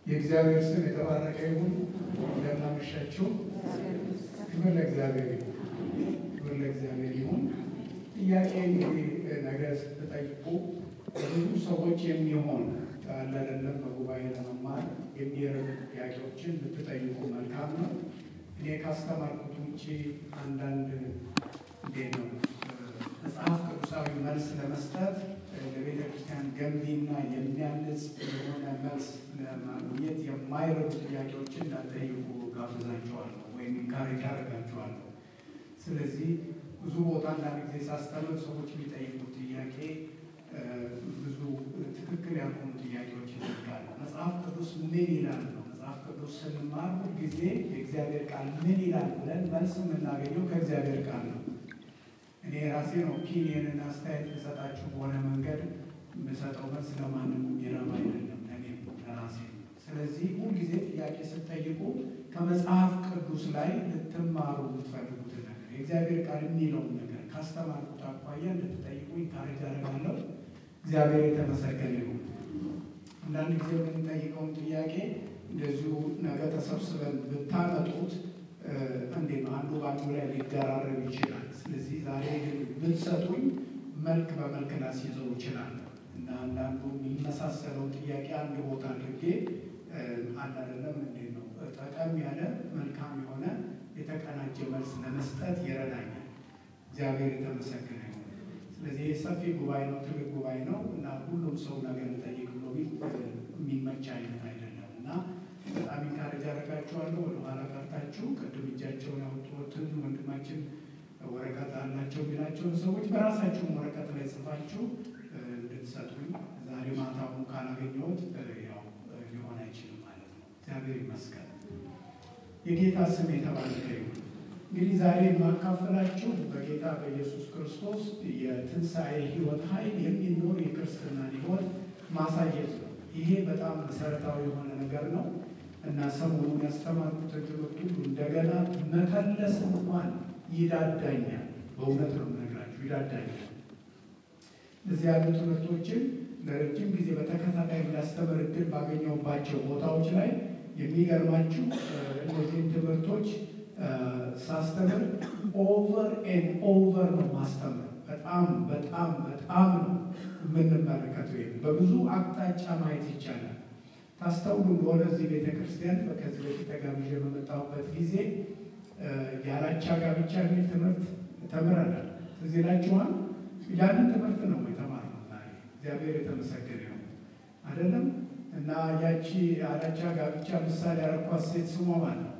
የእግዚአብሔር ስም የተባረከ ይሁን። እንደምናመሻችሁ። ክብር ለእግዚአብሔር ይሁን። ክብር ለእግዚአብሔር ይሁን። ጥያቄ እንግዲህ ነገ ስትጠይቁ ብዙ ሰዎች የሚሆን አለ አይደለም በጉባኤ ለመማር የሚረዱ ጥያቄዎችን ብትጠይቁ መልካም ነው። እኔ ካስተማርኩት ውጭ አንዳንድ እንዴት ነው መጽሐፍ ቅዱሳዊ መልስ ለመስጠት ለቤተ ክርስቲያን ገንቢና የሚያንጽ የሆነ መልስ ለማግኘት የማይረዱ ጥያቄዎችን እንዳትጠይቁ ጋብዛቸዋለሁ ወይም ኢንካሬጅ አደርጋቸዋለሁ። ስለዚህ ብዙ ቦታ አንዳንድ ጊዜ ሳስተምር ሰዎች የሚጠይቁት ጥያቄ ብዙ ትክክል ያልሆኑ ጥያቄዎች ይጠይቃሉ። መጽሐፍ ቅዱስ ምን ይላል ነው። መጽሐፍ ቅዱስ ስንማር ጊዜ የእግዚአብሔር ቃል ምን ይላል ብለን መልስ የምናገኘው ከእግዚአብሔር ቃል ነው። እኔ ራሴን ኦፒኒየንን አስተያየት ልሰጣችሁ በሆነ መንገድ የምሰጠው መልስ ለማንም የሚረባ አይደለም፣ ለእኔም ለራሴ። ስለዚህ ሁልጊዜ ጥያቄ ስትጠይቁ ከመጽሐፍ ቅዱስ ላይ ልትማሩ የምትፈልጉትን ነገር የእግዚአብሔር ቃል የሚለውን ነገር ካስተማርኩት አኳያ እንድትጠይቁ ኢንካሬጅ አደርጋለሁ። እግዚአብሔር የተመሰገነ ይሁን። አንዳንድ ጊዜ የምንጠይቀውን ጥያቄ እንደዚሁ ነገ ተሰብስበን ብታመጡት እንዴት ነው አንዱ በአንዱ ላይ ሊደራረብ ይችላል። ስለዚህ ዛሬ ግን ብትሰጡኝ መልክ በመልክ ላስይዘው ይችላለሁ እና አንዳንዱ የሚመሳሰለውን ጥያቄ አንድ ቦታ አድርጌ አንዳንድም እንዴት ነው ጠቀም ያለ መልካም የሆነ የተቀናጀ መልስ ለመስጠት ይረዳኛል። እግዚአብሔር የተመሰገነ ይሁን። ስለዚህ ሰፊ ጉባኤ ነው፣ ትልቅ ጉባኤ ነው እና ሁሉም ሰው ነገር ጠይቅ ብሎ የሚመች አይነት አይደለም እና በጣም ኢንካሬጅ አደርጋችኋለሁ። ወደኋላ ቀርታችሁ ቅድም እጃቸውን ያወጡትን ወንድማችን ወረቀት አላቸው የሚላቸውን ሰዎች በራሳችሁም ወረቀት ላይ ጽፋችሁ እንድትሰጡኝ ዛሬ ማታውን ካላገኘሁት ያው ሊሆን አይችልም ማለት ነው። እግዚአብሔር ይመስገን። የጌታ ስም የተባረከ ይሁን። እንግዲህ ዛሬ የማካፈላችሁ በጌታ በኢየሱስ ክርስቶስ የትንሣኤ ሕይወት ኃይል የሚኖር የክርስትናን ሕይወት ማሳየት ነው። ይሄ በጣም መሰረታዊ የሆነ ነገር ነው እና ሰሞኑን ያስተማርኩትን ትምህርት ሁሉ እንደገና መከለስ እንኳን ይዳዳኛል። በእውነት ነው የምነግራችሁ፣ ይዳዳኛል። እዚህ ያሉ ትምህርቶችን ለረጅም ጊዜ በተከታታይ እንዳስተምር እድል ባገኘሁባቸው ቦታዎች ላይ የሚገርማችሁ እነዚህን ትምህርቶች ሳስተምር ኦቨር ኤንድ ኦቨር ነው ማስተምር። በጣም በጣም በጣም ነው የምንመለከተው። በብዙ አቅጣጫ ማየት ይቻላል። ታስተውሉ እንደሆነ እዚህ ቤተ ክርስቲያን ከዚህ በፊት ተጋብዤ በመጣሁበት ጊዜ ያላቻ ጋብቻ የሚል ትምህርት ተምረናል። ትዝ ይላችኋል። ያንን ትምህርት ነው የተማርነው። እግዚአብሔር የተመሰገነ ነው አይደለም። እና ያቺ ያላቻ ጋብቻ ምሳሌ ያረኳት ሴት ስሟ ማለት ነው።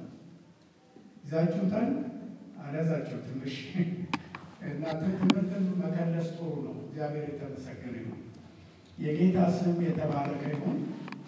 ይዛችሁታል? አልያዛችሁ ትንሽ እና ትምህርትን መከለስ ጥሩ ነው። እግዚአብሔር የተመሰገነ ነው። የጌታ ስም የተባረከ ይሁን።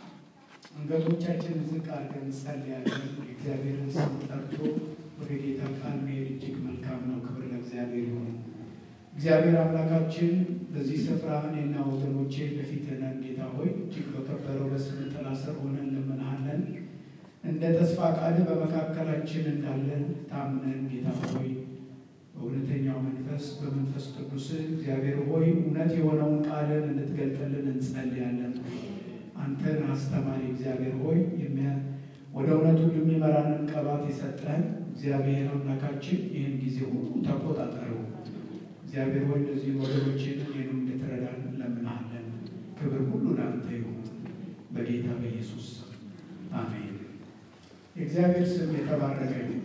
አንገቶቻችንን ዝቅ አድርገን እንጸልያለን። የእግዚአብሔርን ስም ጠርቶ ወደ ጌታ ቃል መሄድ እጅግ መልካም ነው። ክብር ለእግዚአብሔር ይሁን። እግዚአብሔር አምላካችን በዚህ ስፍራ እኔና ወገኖቼ በፊትህ ነን። ጌታ ሆይ እጅግ በከበረው በስም ጥላ ስር ሆነን እንለምንሃለን። እንደ ተስፋ ቃል በመካከላችን እንዳለን ታምነን ጌታ ሆይ በእውነተኛው መንፈስ በመንፈስ ቅዱስ እግዚአብሔር ሆይ እውነት የሆነውን ቃልን እንድትገልጥልን እንጸልያለን። አንተን አስተማሪ እግዚአብሔር ሆይ ወደ እውነቱ የሚመራንን ቀባት የሰጠህን እግዚአብሔር አምላካችን ይህን ጊዜ ሁሉ ተቆጣጠረው። እግዚአብሔር ሆይ እነዚህ ወገኖችን ይህንም እንድትረዳን እንለምንሃለን። ክብር ሁሉ ለአንተ ይሁን በጌታ በኢየሱስ ስም አሜን። የእግዚአብሔር ስም የተባረከ ይሁን።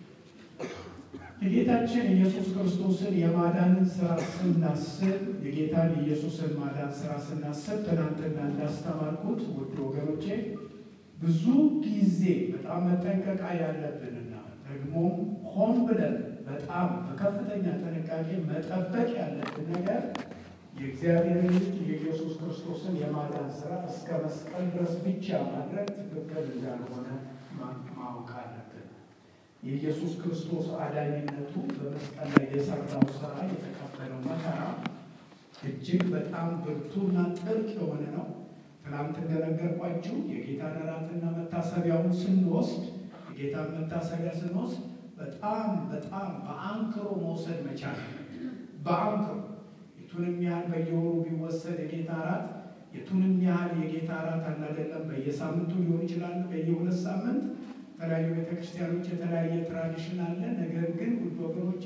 የጌታችን ኢየሱስ ክርስቶስን የማዳንን ስራ ስናስብ የጌታን የኢየሱስን ማዳን ስራ ስናስብ ትናንትና እንዳስተማርኩት ውድ ወገኖቼ ብዙ ጊዜ በጣም መጠንቀቃ ያለብንና ደግሞ ሆን ብለን በጣም በከፍተኛ ጥንቃቄ መጠበቅ ያለብን ነገር የእግዚአብሔር ልጅ የኢየሱስ ክርስቶስን የማዳን ስራ እስከ መስቀል ድረስ ብቻ ማድረግ ትክክል እንዳልሆነ ማወቅ አለብን። የኢየሱስ ክርስቶስ አዳኝነቱ በመስቀል ላይ የሰራው ስራ የተቀበለው መከራ እጅግ በጣም ብርቱና ጥልቅ የሆነ ነው። ትናንት እንደነገርኳችሁ የጌታን እራትና መታሰቢያውን ስንወስድ የጌታን መታሰቢያ ስንወስድ በጣም በጣም በአንክሮ መውሰድ መቻል በአንክሮ የቱንም ያህል በየወሩ ቢወሰድ የጌታ እራት የቱንም ያህል የጌታ እራት አናደለም በየሳምንቱ ሊሆን ይችላል፣ በየሁለት ሳምንት የተለያዩ ቤተክርስቲያኖች የተለያየ ትራዲሽን አለ። ነገር ግን ውድ ወገኖቼ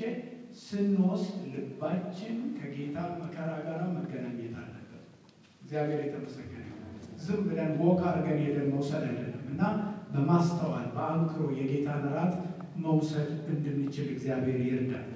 ስንወስድ ልባችን ከጌታ መከራ ጋር መገናኘት አለበት። እግዚአብሔር የተመሰገነ ዝም ብለን ወክ አድርገን ሄደን መውሰድ አይደለም እና በማስተዋል በአንክሮ የጌታን እራት መውሰድ እንድንችል እግዚአብሔር ይርዳል።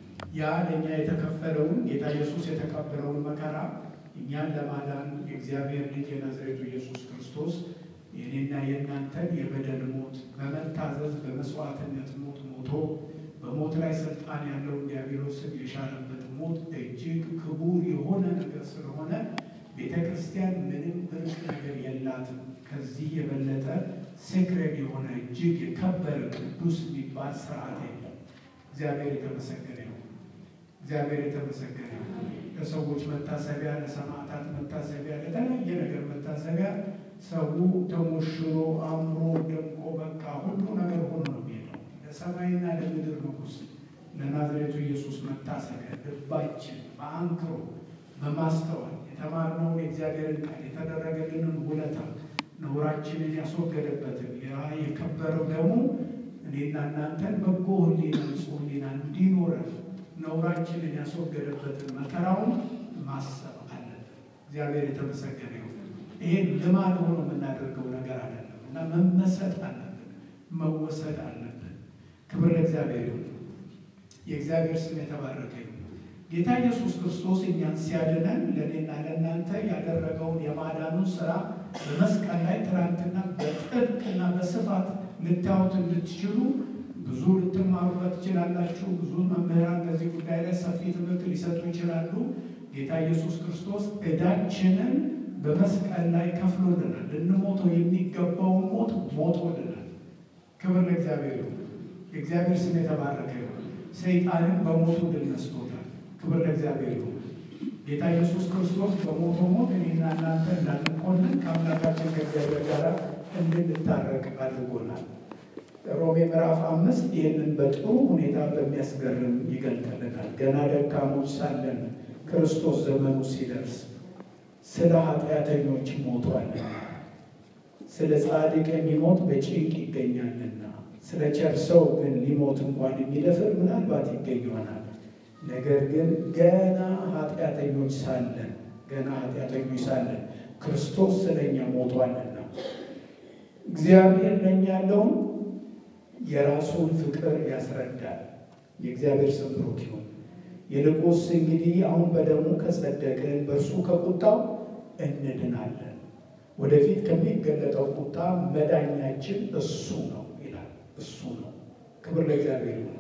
ያ ለእኛ የተከፈለውን ጌታ ኢየሱስ የተቀበለውን መከራ እኛን ለማዳን የእግዚአብሔር ልጅ የናዝሬቱ ኢየሱስ ክርስቶስ የኔና የእናንተን የበደል ሞት በመታዘዝ በመስዋዕትነት ሞት ሞቶ በሞት ላይ ስልጣን ያለውን ዲያብሎስን የሻረበት ሞት እጅግ ክቡር የሆነ ነገር ስለሆነ ቤተ ክርስቲያን ምንም ብርቅ ነገር የላትም። ከዚህ የበለጠ ሴክሬድ የሆነ እጅግ የከበረ ቅዱስ የሚባል ስርዓት የለም። እግዚአብሔር የተመሰገነ ነው። እግዚአብሔር የተመሰገነ ነው። ለሰዎች መታሰቢያ፣ ለሰማዕታት መታሰቢያ፣ ለተለያየ ነገር መታሰቢያ ሰው ተሞሽሮ አምሮ ደምቆ በቃ ሁሉ ነገር ሆኖ ነው የሚሄደው። ለሰማይና ለምድር ንጉሥ ለናዝሬቱ ኢየሱስ መታሰቢያ ልባችን በአንክሮ በማስተዋል የተማርነውን የእግዚአብሔርን ቃል የተደረገልንን ውለታ ነውራችንን ያስወገደበትን ያ የከበረው ደግሞ እኔና እናንተን በጎ ሕሊና ንጹሕ ሕሊና እንዲኖረን ነውራችንን ያስወገደበትን መከራውን ማሰብ አለብን። እግዚአብሔር የተመሰገነ ይሁን። ይሄን ልማድ ሆኖ የምናደርገው ነገር አይደለም እና መመሰጥ አለብን፣ መወሰድ አለብን። ክብር ለእግዚአብሔር ይሁን። የእግዚአብሔር ስም የተባረከ ይሁን። ጌታ ኢየሱስ ክርስቶስ እኛን ሲያድነን ለእኔና ለእናንተ ያደረገውን የማዳኑን ስራ በመስቀል ላይ ትናንትና በጥልቅና በስፋት ልታዩት እንድትችሉ ብዙ ልትማሩበት ትችላላችሁ። ብዙ መምህራን በዚህ ጉዳይ ላይ ሰፊ ትምህርት ሊሰጡ ይችላሉ። ጌታ ኢየሱስ ክርስቶስ ዕዳችንን በመስቀል ላይ ከፍሎልናል። ልንሞተው የሚገባውን ሞት ሞቶልናል። ክብር ለእግዚአብሔር ይሁን። የእግዚአብሔር ስም የተባረከ ይሁን። ሰይጣንን በሞቱ ድል ነስቶታል። ክብር ለእግዚአብሔር ይሁን። ጌታ ኢየሱስ ክርስቶስ በሞቶ ሞት እኔና እናንተ እንዳንኮንን ከአምላካችን ከእግዚአብሔር ጋር እንድንታረቅ አድርጎናል። ሮሜ ምዕራፍ አምስት ይህንን በጥሩ ሁኔታ በሚያስገርም ይገልጥልናል። ገና ደካሞች ሳለን ክርስቶስ ዘመኑ ሲደርስ ስለ ኃጢአተኞች ሞቷልና፣ ስለ ጻድቅ የሚሞት በጭንቅ ይገኛልና፣ ስለ ቸር ሰው ግን ሊሞት እንኳን የሚደፍር ምናልባት ይገኝ ይሆናል። ነገር ግን ገና ኃጢአተኞች ሳለን ገና ኃጢአተኞች ሳለን ክርስቶስ ስለኛ ሞቷልና እግዚአብሔር ለእኛ ያለውን የራሱን ፍቅር ያስረዳል። የእግዚአብሔር ስም ብሩክ ይሁን። ይልቁንስ እንግዲህ አሁን በደሙ ከጸደቅን በእርሱ ከቁጣው እንድናለን። ወደፊት ከሚገለጠው ቁጣ መዳኛችን እሱ ነው ይላል። እሱ ነው። ክብር ለእግዚአብሔር ይሁን።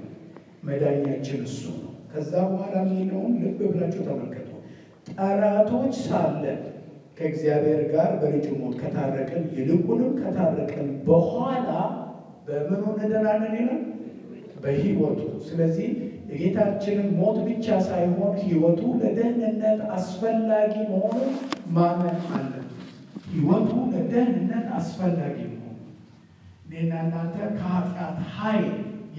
መዳኛችን እሱ ነው። ከዛ በኋላ የሚለውን ልብ ብላችሁ ተመልከቱ። ጠላቶች ሳለን ከእግዚአብሔር ጋር በልጁ ሞት ከታረቅን ይልቁንም ከታረቅን በኋላ በምኑ እንድናለን ይላል? በሕይወቱ። ስለዚህ የጌታችንን ሞት ብቻ ሳይሆን ሕይወቱ ለደህንነት አስፈላጊ መሆኑን ማመን አለን። ሕይወቱ ለደህንነት አስፈላጊ መሆኑ እኔና እናንተ ከኃጢአት ኃይል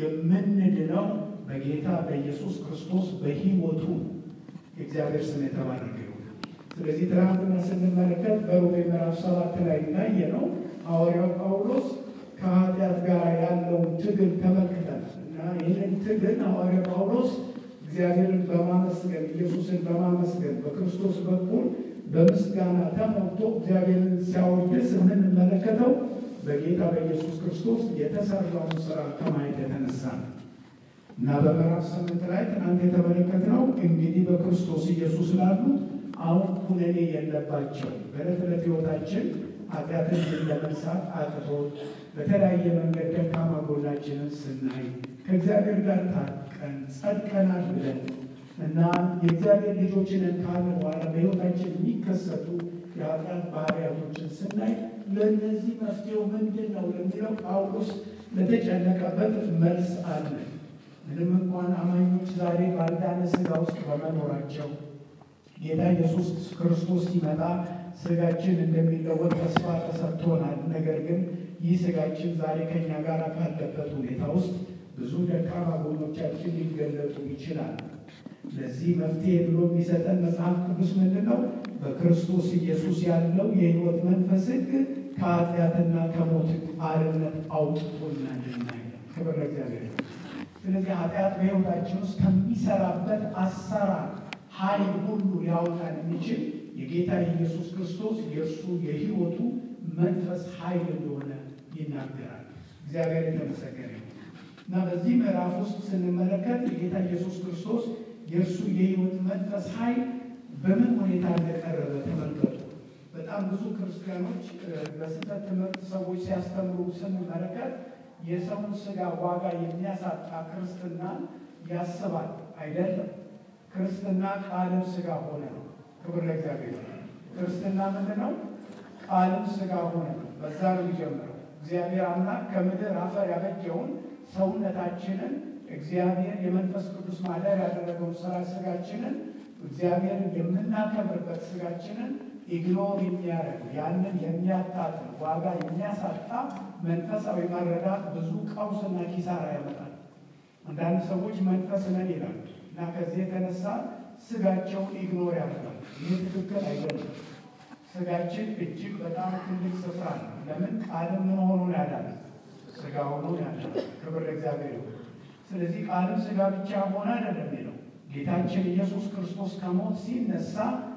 የምንድነው በጌታ በኢየሱስ ክርስቶስ በሕይወቱ የእግዚአብሔር ስም የተባረከ ይሁን። ስለዚህ ትናንትና ስንመለከት በሮሜ ምዕራፍ ሰባት ላይ እንዳየ ነው ሐዋርያው ጳውሎስ ከኃጢአት ጋር ያለውን ትግል ተመልክተናል እና ይህንን ትግል ሐዋርያው ጳውሎስ እግዚአብሔርን በማመስገን ኢየሱስን በማመስገን በክርስቶስ በኩል በምስጋና ተሞልቶ እግዚአብሔርን ሲያወድስ የምንመለከተው በጌታ በኢየሱስ ክርስቶስ የተሰራውን ስራ ከማየት የተነሳ ነው እና በምዕራፍ ስምንት ላይ ትናንት የተመለከትነው እንግዲህ በክርስቶስ ኢየሱስ ላሉት አሁን ኩነኔ የለባቸው በዕለት ዕለት ሕይወታችን ኃጢአትን ለመንሳት አቅቶት በተለያየ መንገድ ደካማ ጎናችንን ስናይ ከእግዚአብሔር ጋር ታርቀን ጸድቀናል ብለን እና የእግዚአብሔር ልጆችንን ካለ በኋላ በሕይወታችን የሚከሰቱ የኃጢአት ባህርያቶችን ስናይ ለእነዚህ መፍትሄው ምንድን ነው ለሚለው ጳውሎስ ለተጨነቀበት መልስ አለ። ምንም እንኳን አማኞች ዛሬ ባልዳነ ሥጋ ውስጥ በመኖራቸው ጌታ ኢየሱስ ክርስቶስ ሲመጣ ሥጋችን እንደሚለወጥ ተስፋ ተሰጥቶናል። ነገር ግን ይህ ሥጋችን ዛሬ ከኛ ጋር ካለበት ሁኔታ ውስጥ ብዙ ደካማ ጎኖቻችን ሊገለጡ ይችላል። ለዚህ መፍትሄ ብሎ የሚሰጠን መጽሐፍ ቅዱስ ምንድን ነው? በክርስቶስ ኢየሱስ ያለው የሕይወት መንፈስ ሕግ ከኃጢአትና ከሞት አርነት አውጥቶናልና ይላል። ክብር ለእግዚአብሔር። ስለዚህ ኃጢአት በሕይወታችን ውስጥ ከሚሰራበት አሰራር ኃይል ሁሉ ሊያወጣን የሚችል የጌታ የኢየሱስ ክርስቶስ የእርሱ የሕይወቱ መንፈስ ኃይል እንደሆነ ይናገራል። እግዚአብሔር የተመሰገነ ይሁን እና በዚህ ምዕራፍ ውስጥ ስንመለከት የጌታ ኢየሱስ ክርስቶስ የእርሱ የሕይወት መንፈስ ኃይል በምን ሁኔታ እንደቀረበ ተመልከቱ። በጣም ብዙ ክርስቲያኖች በስህተት ትምህርት ሰዎች ሲያስተምሩ ስንመለከት የሰውን ስጋ ዋጋ የሚያሳጣ ክርስትናን ያስባል። አይደለም። ክርስትና ቃልም ስጋ ሆነ ነው። ክብር ለእግዚአብሔር። ክርስትና ምንድን ነው? ቃልም ስጋ ሆነ ነው። በዛ ነው የሚጀምረው። እግዚአብሔር አምላክ ከምድር አፈር ያበጀውን ሰውነታችንን እግዚአብሔር የመንፈስ ቅዱስ ማደር ያደረገውን ስራ ስጋችንን እግዚአብሔርን የምናከብርበት ስጋችንን ኢግኖር የሚያደርግ ያንን የሚያታጥል ዋጋ የሚያሳጣ መንፈሳዊ መረዳት ብዙ ቀውስና ኪሳራ ያመጣል። አንዳንድ ሰዎች መንፈስ ነን ይላሉ እና ከዚህ የተነሳ ስጋቸውን ኢግኖር ያደርጋል። ይህ ትክክል አይደለም። ስጋችን እጅግ በጣም ትልቅ ስፍራ ነው። ለምን ቃልም ምን ሆኖ ያዳነ ስጋ ሆኖ ያዳነ። ክብር ለእግዚአብሔር ይሁን። ስለዚህ ቃልም ስጋ ብቻ ሆነ አይደለም የሚለው ጌታችን ኢየሱስ ክርስቶስ ከሞት ሲነሳ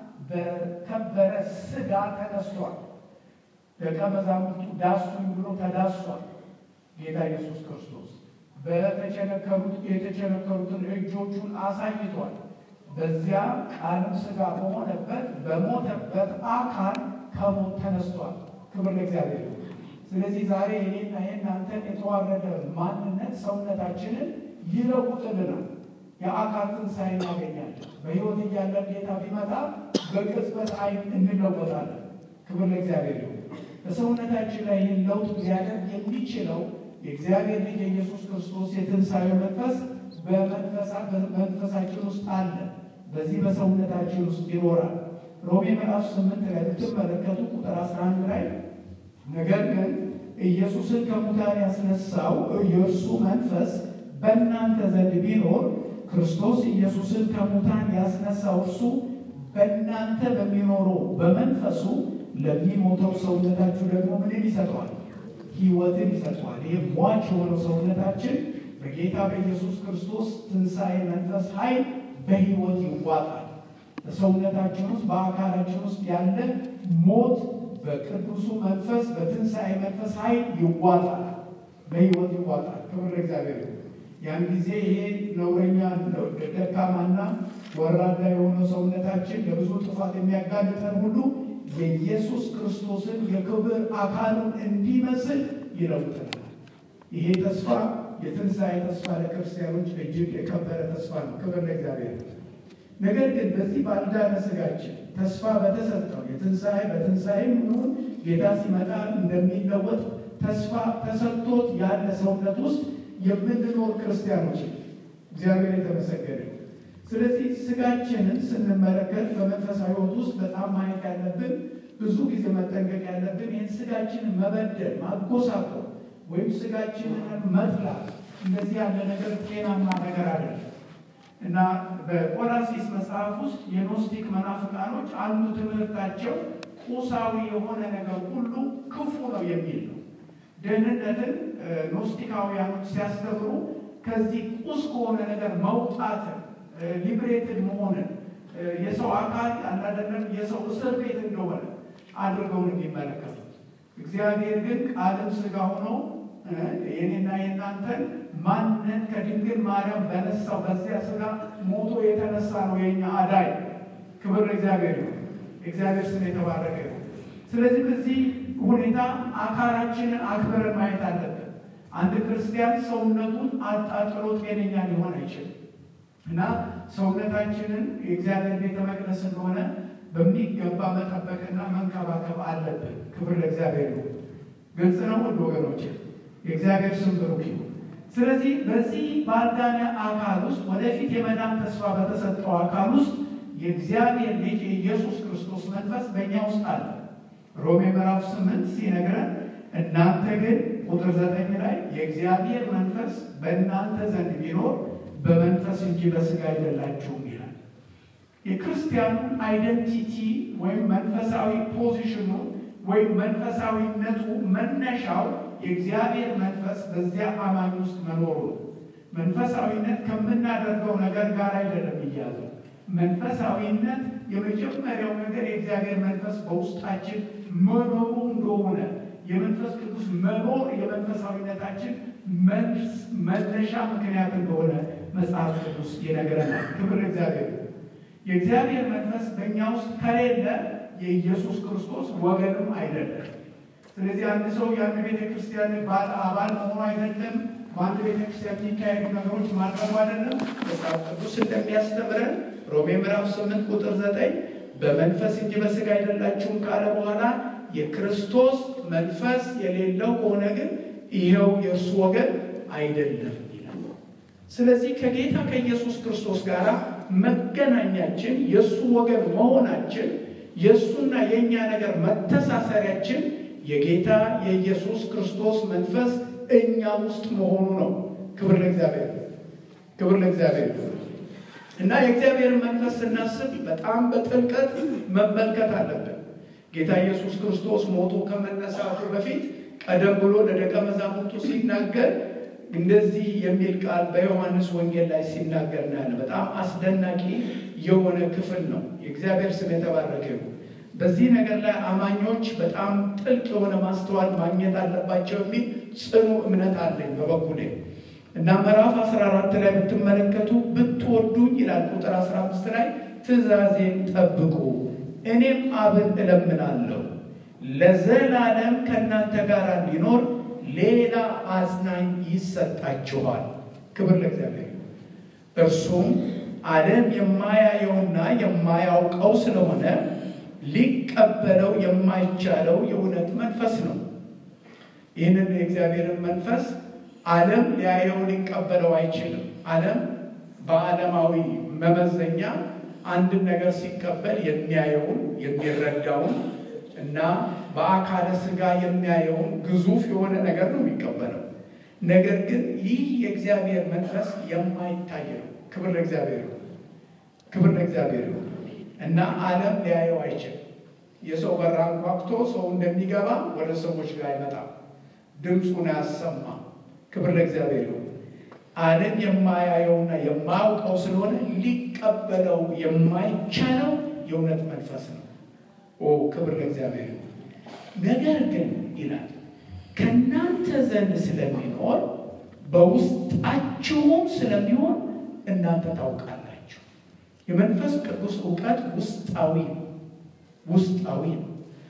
በከበረ ስጋ ተነስቷል። ደቀ መዛሙርቱ ዳሱኝ ብሎ ተዳሷል። ጌታ ኢየሱስ ክርስቶስ በተቸነከሩት የተቸነከሩትን እጆቹን አሳይቷል። በዚያ ቃልም ስጋ በሆነበት በሞተበት አካል ከሞት ተነስቷል። ክብር ለእግዚአብሔር። ስለዚህ ዛሬ የኔና የእናንተን የተዋረደ ማንነት ሰውነታችንን ይለውጥልናል። የአካል ትንሣኤ እናገኛለን። በሕይወት እያለን ጌታ ቢመጣ በቅጽበት ዓይን እንለወጣለን። ክብር ለእግዚአብሔር ይሁን። በሰውነታችን ላይ ይህን ለውጥ ሊያደርግ የሚችለው የእግዚአብሔር ልጅ የኢየሱስ ክርስቶስ የትንሣኤ መንፈስ በመንፈሳችን ውስጥ አለ። በዚህ በሰውነታችን ውስጥ ይኖራል። ሮሜ ምዕራፍ ስምንት ላይ ብትመለከቱ ቁጥር አስራ አንድ ላይ ነገር ግን ኢየሱስን ከሙታን ያስነሳው የእርሱ መንፈስ በእናንተ ዘንድ ቢኖር ክርስቶስ ኢየሱስን ከሙታን ያስነሳው እርሱ በእናንተ በሚኖረው በመንፈሱ ለሚሞተው ሰውነታችሁ ደግሞ ምንን ይሰጠዋል? ሕይወትን ይሰጠዋል። ይህ ሟች የሆነው ሰውነታችን በጌታ በኢየሱስ ክርስቶስ ትንሣኤ መንፈስ ኃይል በሕይወት ይዋጣል። በሰውነታችን ውስጥ በአካላችን ውስጥ ያለ ሞት በቅዱሱ መንፈስ በትንሣኤ መንፈስ ኃይል ይዋጣል፣ በሕይወት ይዋጣል። ክብር ለእግዚአብሔር። ያን ጊዜ ይሄ ነውረኛ ደካማና ወራዳ የሆነው ሰውነታችን ለብዙ ጥፋት የሚያጋልጠን ሁሉ የኢየሱስ ክርስቶስን የክብር አካሉን እንዲመስል ይለውጠናል። ይሄ ተስፋ የትንሣኤ ተስፋ ለክርስቲያኖች እጅግ የከበረ ተስፋ ነው። ክብር ለእግዚአብሔር። ነገር ግን በዚህ ባልዳነ ስጋችን ተስፋ በተሰጠው የትንሣኤ በትንሣኤ ይሁን ጌታ ሲመጣ እንደሚለወጥ ተስፋ ተሰጥቶት ያለ ሰውነት ውስጥ የምንኖር ክርስቲያኖች እግዚአብሔር የተመሰገነ። ስለዚህ ስጋችንን ስንመለከት በመንፈሳዊ ሕይወት ውስጥ በጣም ማየት ያለብን ብዙ ጊዜ መጠንቀቅ ያለብን ይህን ስጋችንን መበደል፣ ማጎሳቆል ወይም ስጋችንን መጥላት እንደዚህ ያለ ነገር ጤናማ ነገር አይደለም እና በቆላሲስ መጽሐፍ ውስጥ የኖስቲክ መናፍቃኖች አንዱ ትምህርታቸው ቁሳዊ የሆነ ነገር ሁሉ ክፉ ነው የሚል ነው። ደህንነትን ኖስቲካውያኖች ሲያስተምሩ ከዚህ ቁስ ከሆነ ነገር መውጣትን ሊብሬትድ መሆንን የሰው አካል አላደለም የሰው እስር ቤት እንደሆነ አድርገውን የሚመለከቱት እግዚአብሔር ግን ቃልም ስጋ ሆኖ የኔና የእናንተን ማንን ከድንግል ማርያም በነሳው በዚያ ስጋ ሞቶ የተነሳ ነው የኛ አዳይ። ክብር ለእግዚአብሔር ነው። እግዚአብሔር ስም የተባረከ ነው። ስለዚህ በዚህ ሁኔታ አካላችንን አክብረን ማየት አለብን። አንድ ክርስቲያን ሰውነቱን አጣጥሎ ጤነኛ ሊሆን አይችልም እና ሰውነታችንን የእግዚአብሔር ቤተ መቅደስ እንደሆነ በሚገባ መጠበቅና መንከባከብ አለብን። ክብር ለእግዚአብሔር ነው። ግልጽ ነው ውድ ወገኖች፣ የእግዚአብሔር ስም ብሩክ ይሁን። ስለዚህ በዚህ ባልዳነ አካል ውስጥ ወደፊት የመዳን ተስፋ በተሰጠው አካል ውስጥ የእግዚአብሔር ልጅ የኢየሱስ ክርስቶስ መንፈስ በእኛ ውስጥ አለ። ሮሜ ምዕራፍ ስምንት ሲነግረን እናንተ ግን ቁጥር ዘጠኝ ላይ የእግዚአብሔር መንፈስ በእናንተ ዘንድ ቢኖር በመንፈስ እንጂ በስጋ አይደላችሁም ይላል። የክርስቲያኑን አይደንቲቲ ወይም መንፈሳዊ ፖዚሽኑ ወይም መንፈሳዊነቱ መነሻው የእግዚአብሔር መንፈስ በዚያ አማኝ ውስጥ መኖሩ ነው። መንፈሳዊነት ከምናደርገው ነገር ጋር አይደለም እያዘው። መንፈሳዊነት የመጀመሪያው ነገር የእግዚአብሔር መንፈስ በውስጣችን መኖሩ እንደሆነ የመንፈስ ቅዱስ መኖር የመንፈሳዊነታችን መነሻ ምክንያት እንደሆነ መጽሐፍ ቅዱስ ይነግረናል። ክብር እግዚአብሔር። የእግዚአብሔር መንፈስ በእኛ ውስጥ ከሌለ የኢየሱስ ክርስቶስ ወገንም አይደለም። ስለዚህ አንድ ሰው የአንድ ቤተ ክርስቲያን አባል መሆኑ አይደለም፣ በአንድ ቤተ ክርስቲያን የሚካሄዱ ነገሮች ማድረጉ አይደለም። መጽሐፍ ቅዱስ እንደሚያስተምረን ሮሜ ምዕራፍ ስምንት ቁጥር ዘጠኝ በመንፈስ እንጂ በሥጋ አይደላችሁም ካለ በኋላ የክርስቶስ መንፈስ የሌለው ከሆነ ግን ይኸው የእርሱ ወገን አይደለም ይላል። ስለዚህ ከጌታ ከኢየሱስ ክርስቶስ ጋር መገናኛችን የእሱ ወገን መሆናችን የእሱና የእኛ ነገር መተሳሰሪያችን የጌታ የኢየሱስ ክርስቶስ መንፈስ እኛ ውስጥ መሆኑ ነው። ክብር ለእግዚአብሔር፣ ክብር ለእግዚአብሔር እና የእግዚአብሔርን መንፈስ ስናስብ በጣም በጥልቀት መመልከት አለብን። ጌታ ኢየሱስ ክርስቶስ ሞቶ ከመነሳቱ በፊት ቀደም ብሎ ለደቀ መዛሙርቱ ሲናገር እንደዚህ የሚል ቃል በዮሐንስ ወንጌል ላይ ሲናገር እናያለን። በጣም አስደናቂ የሆነ ክፍል ነው። የእግዚአብሔር ስም የተባረከ ነው። በዚህ ነገር ላይ አማኞች በጣም ጥልቅ የሆነ ማስተዋል ማግኘት አለባቸው የሚል ጽኑ እምነት አለኝ በበኩሌ እና ምዕራፍ 14 ላይ ብትመለከቱ ብትወዱኝ ይላል ቁጥር 15 ላይ ትእዛዜን ጠብቁ እኔም አብን እለምናለሁ ለዘላለም ከእናንተ ጋር እንዲኖር ሌላ አጽናኝ ይሰጣችኋል። ክብር ለእግዚአብሔር። እርሱም ዓለም የማያየውና የማያውቀው ስለሆነ ሊቀበለው የማይቻለው የእውነት መንፈስ ነው። ይህንን የእግዚአብሔርን መንፈስ ዓለም ሊያየው ሊቀበለው አይችልም። ዓለም በዓለማዊ መመዘኛ አንድን ነገር ሲቀበል የሚያየውን የሚረዳውን እና በአካለ ሥጋ የሚያየውን ግዙፍ የሆነ ነገር ነው የሚቀበለው። ነገር ግን ይህ የእግዚአብሔር መንፈስ የማይታይ ነው። ክብር ለእግዚአብሔር፣ ክብር ለእግዚአብሔር እና ዓለም ሊያየው አይችልም። የሰው በር አንኳኩቶ ሰው እንደሚገባ ወደ ሰዎች ጋር አይመጣም። ድምፁን አያሰማ። ክብር ለእግዚአብሔር ይሁን። ዓለም የማያየውና የማያውቀው ስለሆነ ሊቀበለው የማይቻለው የእውነት መንፈስ ነው። ኦ ክብር ለእግዚአብሔር ይሁን። ነገር ግን ይላል ከእናንተ ዘንድ ስለሚኖር በውስጣችሁም ስለሚሆን እናንተ ታውቃላችሁ። የመንፈስ ቅዱስ እውቀት ውስጣዊ ነው። ውስጣዊ ነው።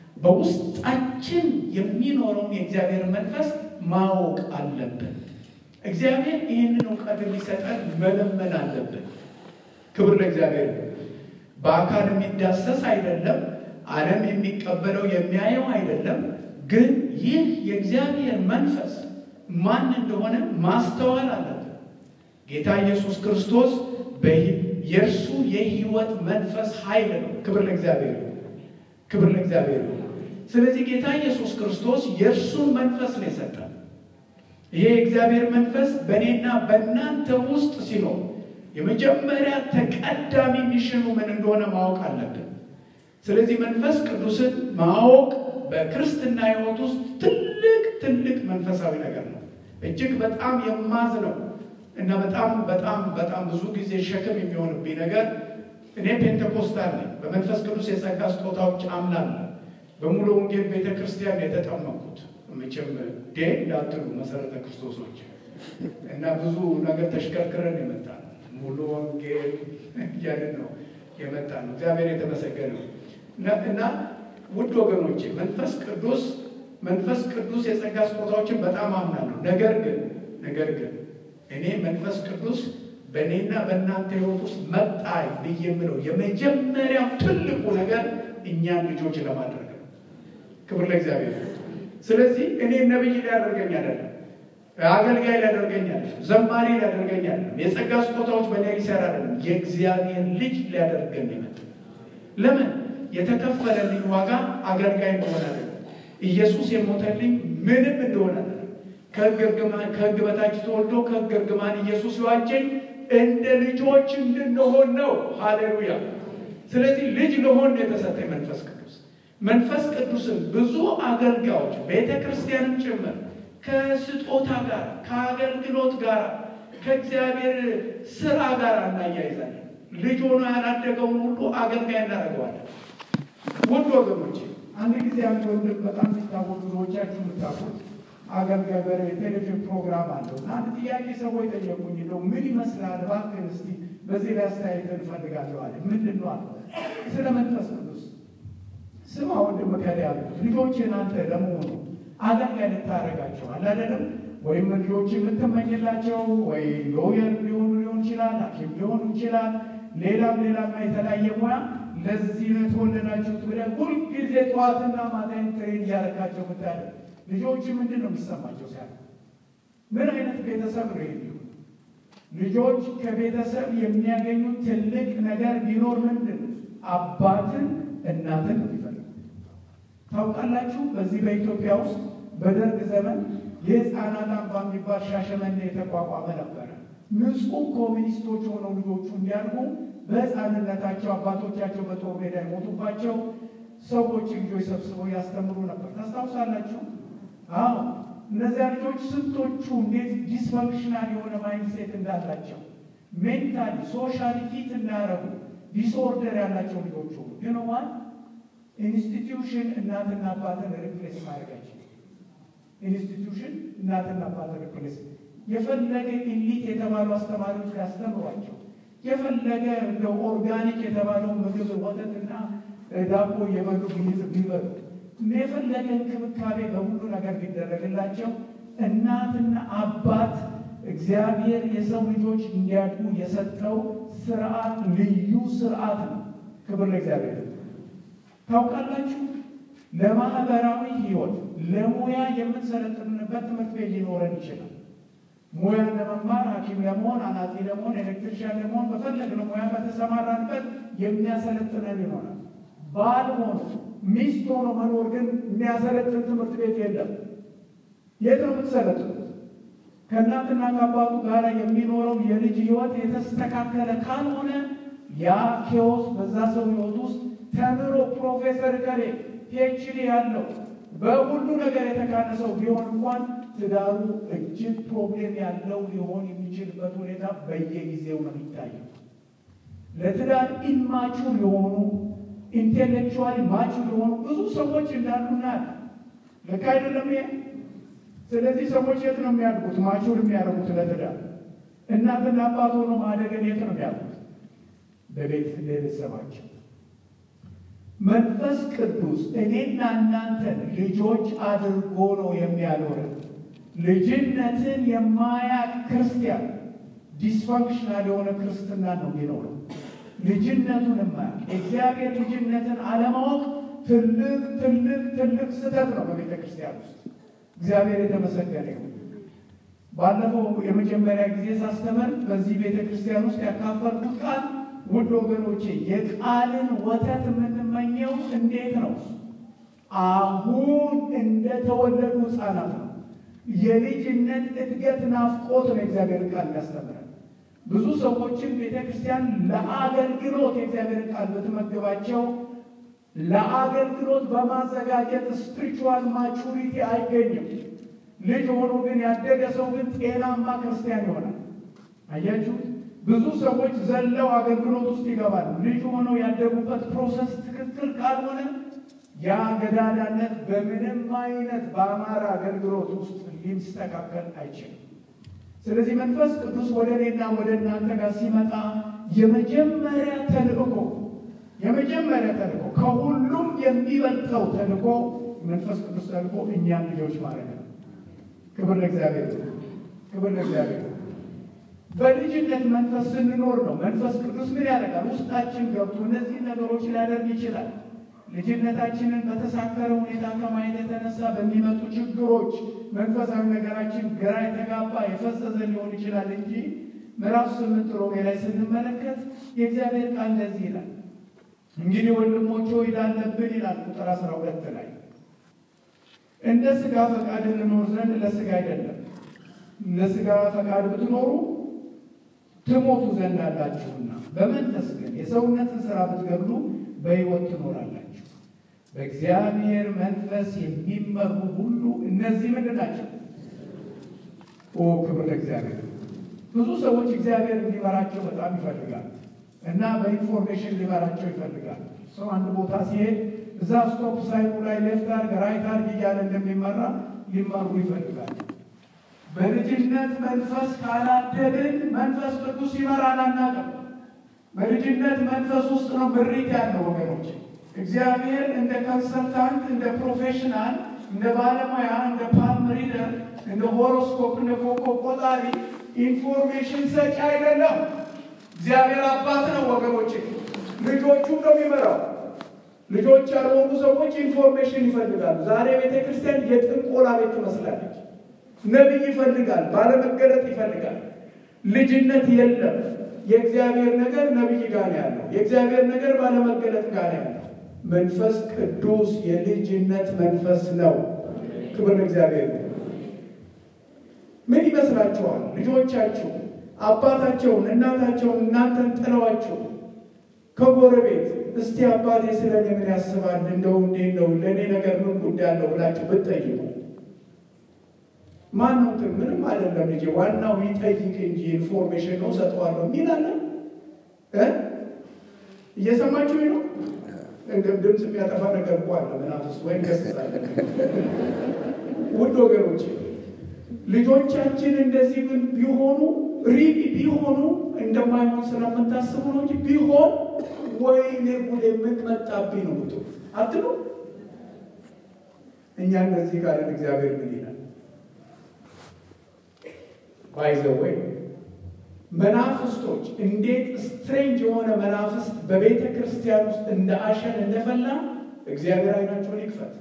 በውስጣችን የሚኖረውን የእግዚአብሔር መንፈስ ማወቅ አለብን። እግዚአብሔር ይህንን እውቀት እንዲሰጠን መለመን አለብን። ክብር ለእግዚአብሔር። በአካል የሚዳሰስ አይደለም። ዓለም የሚቀበለው የሚያየው አይደለም። ግን ይህ የእግዚአብሔር መንፈስ ማን እንደሆነ ማስተዋል አለብን። ጌታ ኢየሱስ ክርስቶስ የእርሱ የሕይወት መንፈስ ኃይል ነው። ክብር ለእግዚአብሔር፣ ክብር ለእግዚአብሔር። ስለዚህ ጌታ ኢየሱስ ክርስቶስ የእርሱን መንፈስ ነው የሰጠን። ይሄ የእግዚአብሔር መንፈስ በእኔና በእናንተ ውስጥ ሲኖር የመጀመሪያ ተቀዳሚ ሚሽኑ ምን እንደሆነ ማወቅ አለብን። ስለዚህ መንፈስ ቅዱስን ማወቅ በክርስትና ሕይወት ውስጥ ትልቅ ትልቅ መንፈሳዊ ነገር ነው። እጅግ በጣም የማዝ ነው እና በጣም በጣም በጣም ብዙ ጊዜ ሸክም የሚሆንብኝ ነገር እኔ ፔንቴኮስታል ነኝ። በመንፈስ ቅዱስ የጸጋ ስጦታዎች አምናለሁ። በሙሉ ወንጌል ቤተ ክርስቲያን የተጠመቁት መቼም ዴ እንዳትሉ መሰረተ ክርስቶሶች እና ብዙ ነገር ተሽከርክረን የመጣ ነው። ሙሉ ወንጌል እያልን ነው የመጣ ነው። እግዚአብሔር የተመሰገነ እና ውድ ወገኖቼ መንፈስ ቅዱስ መንፈስ ቅዱስ የጸጋ ስጦታዎችን በጣም አምናለሁ። ነገር ግን ነገር ግን እኔ መንፈስ ቅዱስ በእኔና በእናንተ ሕይወት ውስጥ መጣ ብዬ የምለው የመጀመሪያው ትልቁ ነገር እኛን ልጆች ለማድረግ ነው። ክብር ለእግዚአብሔር። ስለዚህ እኔ ነብይ ሊያደርገኝ አይደለም፣ አገልጋይ ሊያደርገኝ አይደለም፣ ዘማሪ ሊያደርገኝ አይደለም፣ የጸጋ ስጦታዎች በእኔ ሊሰራ አይደለም፣ የእግዚአብሔር ልጅ ሊያደርገን ይመጣ። ለምን የተከፈለልኝ ዋጋ አገልጋይ እንደሆነ አይደለም፣ ኢየሱስ የሞተልኝ ምንም እንደሆነ አይደለም። ከሕግ በታች ተወልዶ ከሕግ እርግማን ኢየሱስ የዋጀኝ እንደ ልጆች እንድንሆን ነው። ሃሌሉያ! ስለዚህ ልጅ ለሆን የተሰጠኝ መንፈስ ቅዱስ መንፈስ ቅዱስን ብዙ አገልጋዮች ቤተ ክርስቲያንም ጭምር ከስጦታ ጋር ከአገልግሎት ጋር ከእግዚአብሔር ስራ ጋር እናያይዛለን። ልጅ ሆኖ ያላደገውን ሁሉ አገልጋይ እናደርገዋለን። ውድ ወገኖቼ አንድ ጊዜ አንድ ወንድም በጣም የሚታወቅ ብዙዎቻችሁ የምታውቁት አገልጋይ በቴሌቪዥን ፕሮግራም አለው እና አንድ ጥያቄ ሰዎች ጠየቁኝ። እንደው ምን ይመስላል እባክህን እስቲ በዚህ ላይ አስተያየት እንፈልጋለሁ አለ። ምንድን ነው አለ። ስለ መንፈስ ቅዱስ ስማ ወንድም ከላ ያሉት ልጆችን አንተ ለመሆኑ አገልጋይ ልታደርጋቸው አለ አይደለም ወይም ልጆች የምትመኝላቸው ወይ ሎየር ሊሆኑ ሊሆን ይችላል፣ ሐኪም ሊሆኑ ይችላል፣ ሌላም ሌላም የተለያየ ሙያ ለዚህ ነው የተወለዳችሁት ብለህ ሁልጊዜ ጠዋትና ማታን ትሬን እያደረጋቸው ብታደርግ ልጆች ምንድን ነው የሚሰማቸው? ሲያ ምን አይነት ቤተሰብ ነው የሚሆኑ? ልጆች ከቤተሰብ የሚያገኙት ትልቅ ነገር ቢኖር ምንድን ነው? አባትን እናትን ነው የሚፈልጉ። ታውቃላችሁ፣ በዚህ በኢትዮጵያ ውስጥ በደርግ ዘመን የህፃናት አምባ የሚባል ሻሸመኔ የተቋቋመ ነበረ። ንጹህ ኮሚኒስቶች ሆነው ልጆቹ እንዲያድጉ በህፃንነታቸው አባቶቻቸው በጦር ሜዳ የሞቱባቸው ሰዎች ልጆች ሰብስበው ያስተምሩ ነበር። ታስታውሳላችሁ? አዎ እነዚያ ልጆች ስንቶቹ እንዴት ዲስፈንክሽናል የሆነ ማይንድሴት እንዳላቸው ሜንታሊ ሶሻሊ ፊት እንዳያረጉ ዲስኦርደር ያላቸው ልጆች ሆኑ። ግን ዋን ኢንስቲትዩሽን እናትና አባትን ሪፕሌስ ማድረጋቸው ኢንስቲትዩሽን እናትና አባትን ሪፕሌስ የፈለገ ኢሊት የተባሉ አስተማሪዎች ሊያስተምሯቸው የፈለገ እንደ ኦርጋኒክ የተባለው ምግብ ወተትና ዳቦ የበሉ ቢበሉ የፈለገ እንክብካቤ በሁሉ ነገር ቢደረግላቸው እናትና አባት እግዚአብሔር የሰው ልጆች እንዲያድጉ የሰጠው ስርዓት ልዩ ስርዓት ነው። ክብር ለእግዚአብሔር። ታውቃላችሁ፣ ለማህበራዊ ህይወት ለሙያ የምንሰለጥንበት ትምህርት ቤት ሊኖረን ይችላል። ሙያ ለመማር ሐኪም ለመሆን አናጺ ለመሆን ኤሌክትሪሻን ለመሆን በፈለግነው ሙያ በተሰማራንበት የሚያሰለጥነን ይሆናል። ባል ሆኖ ሚስት ሆኖ መኖር ግን የሚያሰለጥን ትምህርት ቤት የለም። የት ነው የምትሰለጥኑት? ከእናትና ከአባቱ ጋር የሚኖረው የልጅ ህይወት የተስተካከለ ካልሆነ ያ ኬዎስ በዛ ሰው ህይወት ውስጥ ተምሮ ፕሮፌሰር ከሌ ፒኤችዲ ያለው በሁሉ ነገር የተካነ ሰው ቢሆን እንኳን ትዳሩ እጅግ ፕሮብሌም ያለው ሊሆን የሚችልበት ሁኔታ በየጊዜው ነው የሚታየው። ለትዳር ኢንማቹር የሆኑ ኢንቴሌክቹዋሊ ማቹር የሆኑ ብዙ ሰዎች እንዳሉና ልክ አይደለም ይሄ። ስለዚህ ሰዎች የት ነው የሚያድጉት? ማቹር የሚያደርጉት ለትዳር እናትና አባት ሆኖ ማደገን የት ነው የሚያድጉት? በቤት ቤተሰባቸው። መንፈስ ቅዱስ እኔና እናንተን ልጆች አድርጎ ነው የሚያኖረን። ልጅነትን የማያቅ ክርስቲያን ዲስፋንክሽናል የሆነ ክርስትና ነው የሚኖረው። ልጅነቱን የማያቅ የእግዚአብሔር ልጅነትን አለማወቅ ትልቅ ትልቅ ትልቅ ስህተት ነው በቤተ ክርስቲያን ውስጥ። እግዚአብሔር የተመሰገነ ይሁን። ባለፈው የመጀመሪያ ጊዜ ሳስተምር በዚህ ቤተ ክርስቲያን ውስጥ ያካፈልኩት ቃል ውድ ወገኖቼ የቃልን ወተት የምንመኘው እንዴት ነው? አሁን እንደተወለዱ ሕፃናት ነው። የልጅነት እድገት ናፍቆት ነው የእግዚአብሔር ቃል ያስተምራል። ብዙ ሰዎችን ቤተ ክርስቲያን ለአገልግሎት የእግዚአብሔር ቃል በተመገባቸው ለአገልግሎት በማዘጋጀት ስፒሪቹዋል ማቹሪቲ አይገኝም። ልጅ ሆኖ ግን ያደገ ሰው ግን ጤናማ ክርስቲያን ይሆናል። አያችሁት? ብዙ ሰዎች ዘለው አገልግሎት ውስጥ ይገባሉ። ልጅ ሆነው ያደጉበት ፕሮሰስ ትክክል ካልሆነ ያ ገዳዳነት በምንም አይነት በአማራ አገልግሎት ውስጥ ሊስተካከል አይችልም። ስለዚህ መንፈስ ቅዱስ ወደ እኔና ወደ እናንተ ጋር ሲመጣ የመጀመሪያ ተልእኮ የመጀመሪያ ተልእኮ ከሁሉም የሚበልጠው ተልእኮ መንፈስ ቅዱስ ተልእኮ እኛን ልጆች ማለት ነው። ክብር ለእግዚአብሔር፣ ክብር ለእግዚአብሔር። በልጅነት መንፈስ ስንኖር ነው መንፈስ ቅዱስ ምን ያደርጋል? ውስጣችን ገብቶ እነዚህ ነገሮች ሊያደርግ ይችላል። ልጅነታችንን በተሳከረ ሁኔታ ከማየት የተነሳ በሚመጡ ችግሮች መንፈሳዊ ነገራችን ግራ የተጋባ የፈዘዘ ሊሆን ይችላል እንጂ ምዕራፍ ስምንት ሮሜ ላይ ስንመለከት የእግዚአብሔር ቃል እንደዚህ ይላል። እንግዲህ ወንድሞች ሆይ አለብን ይላል ቁጥር አስራ ሁለት ላይ እንደ ሥጋ ፈቃድ እንኖር ዘንድ ለሥጋ አይደለም። እንደ ሥጋ ፈቃድ ብትኖሩ ትሞቱ ዘንድ አላችሁና፣ በመንፈስ ግን የሰውነትን ሥራ ብትገድሉ በሕይወት ትኖራላችሁ። በእግዚአብሔር መንፈስ የሚመሩ ሁሉ እነዚህ ምንድን ናቸው? ኦ ክብር ለእግዚአብሔር። ብዙ ሰዎች እግዚአብሔር እንዲመራቸው በጣም ይፈልጋል እና በኢንፎርሜሽን ሊመራቸው ይፈልጋል። ሰው አንድ ቦታ ሲሄድ እዛ ስቶፕ ሳይኑ ላይ ሌፍት አርግ ራይት አርግ እያለ እንደሚመራ ሊመሩ ይፈልጋል። በልጅነት መንፈስ ካላደግን መንፈስ ቅዱስ ይመራል አናውቅም። በልጅነት መንፈስ ውስጥ ነው ምሪት ያለው ወገኖች። እግዚአብሔር እንደ ኮንሰልታንት፣ እንደ ፕሮፌሽናል፣ እንደ ባለሙያ፣ እንደ ፓልም ሪደር፣ እንደ ሆሮስኮፕ፣ እንደ ኮከብ ቆጣሪ ኢንፎርሜሽን ሰጪ አይደለም። እግዚአብሔር አባት ነው ወገኖች። ልጆቹ ነው የሚመራው። ልጆች ያልሆኑ ሰዎች ኢንፎርሜሽን ይፈልጋሉ። ዛሬ ቤተ ክርስቲያን የጥንቆላ ቤት ትመስላለች። ነቢይ ይፈልጋል፣ ባለመገለጥ ይፈልጋል። ልጅነት የለም። የእግዚአብሔር ነገር ነቢይ ጋር ነው ያለው። የእግዚአብሔር ነገር ባለመገለጥ ጋር ነው ያለው። መንፈስ ቅዱስ የልጅነት መንፈስ ነው። ክብር ለእግዚአብሔር ነው። ምን ይመስላችኋል? ልጆቻችሁ አባታቸውን እናታቸውን እናንተን ጥለዋችሁ ከጎረቤት እስቲ አባቴ ስለ እኔ ምን ያስባል እንደው እንዴት ነው ለእኔ ነገር ምን ጉዳይ አለው ብላችሁ ብትጠይቁ ማን ነው ግን ምንም አይደለም ልጄ ዋናው ይጠይቅ እንጂ ኢንፎርሜሽን ነው ሰጠዋለሁ የሚል አለ እ እየሰማችሁ ነው እንደም ድምፅ የሚያጠፋ ነገር እኮ አለ መናፍስት ወይም ገስጻለ ውድ ወገኖች ልጆቻችን እንደዚህ ግን ቢሆኑ ሪሊ ቢሆኑ እንደማይሆን ስለምታስቡ ነው እንጂ ቢሆን ወይኔ ጉድ የምትመጣብኝ ነው ብቶ አትሉ እኛ እንደዚህ ካለን እግዚአብሔር ምን ይላል ባይዘወይ መናፍስቶች እንዴት ስትሬንጅ የሆነ መናፍስት በቤተ ክርስቲያን ውስጥ እንደ አሸን እንደፈላ እግዚአብሔር አይናቸውን ይክፈት።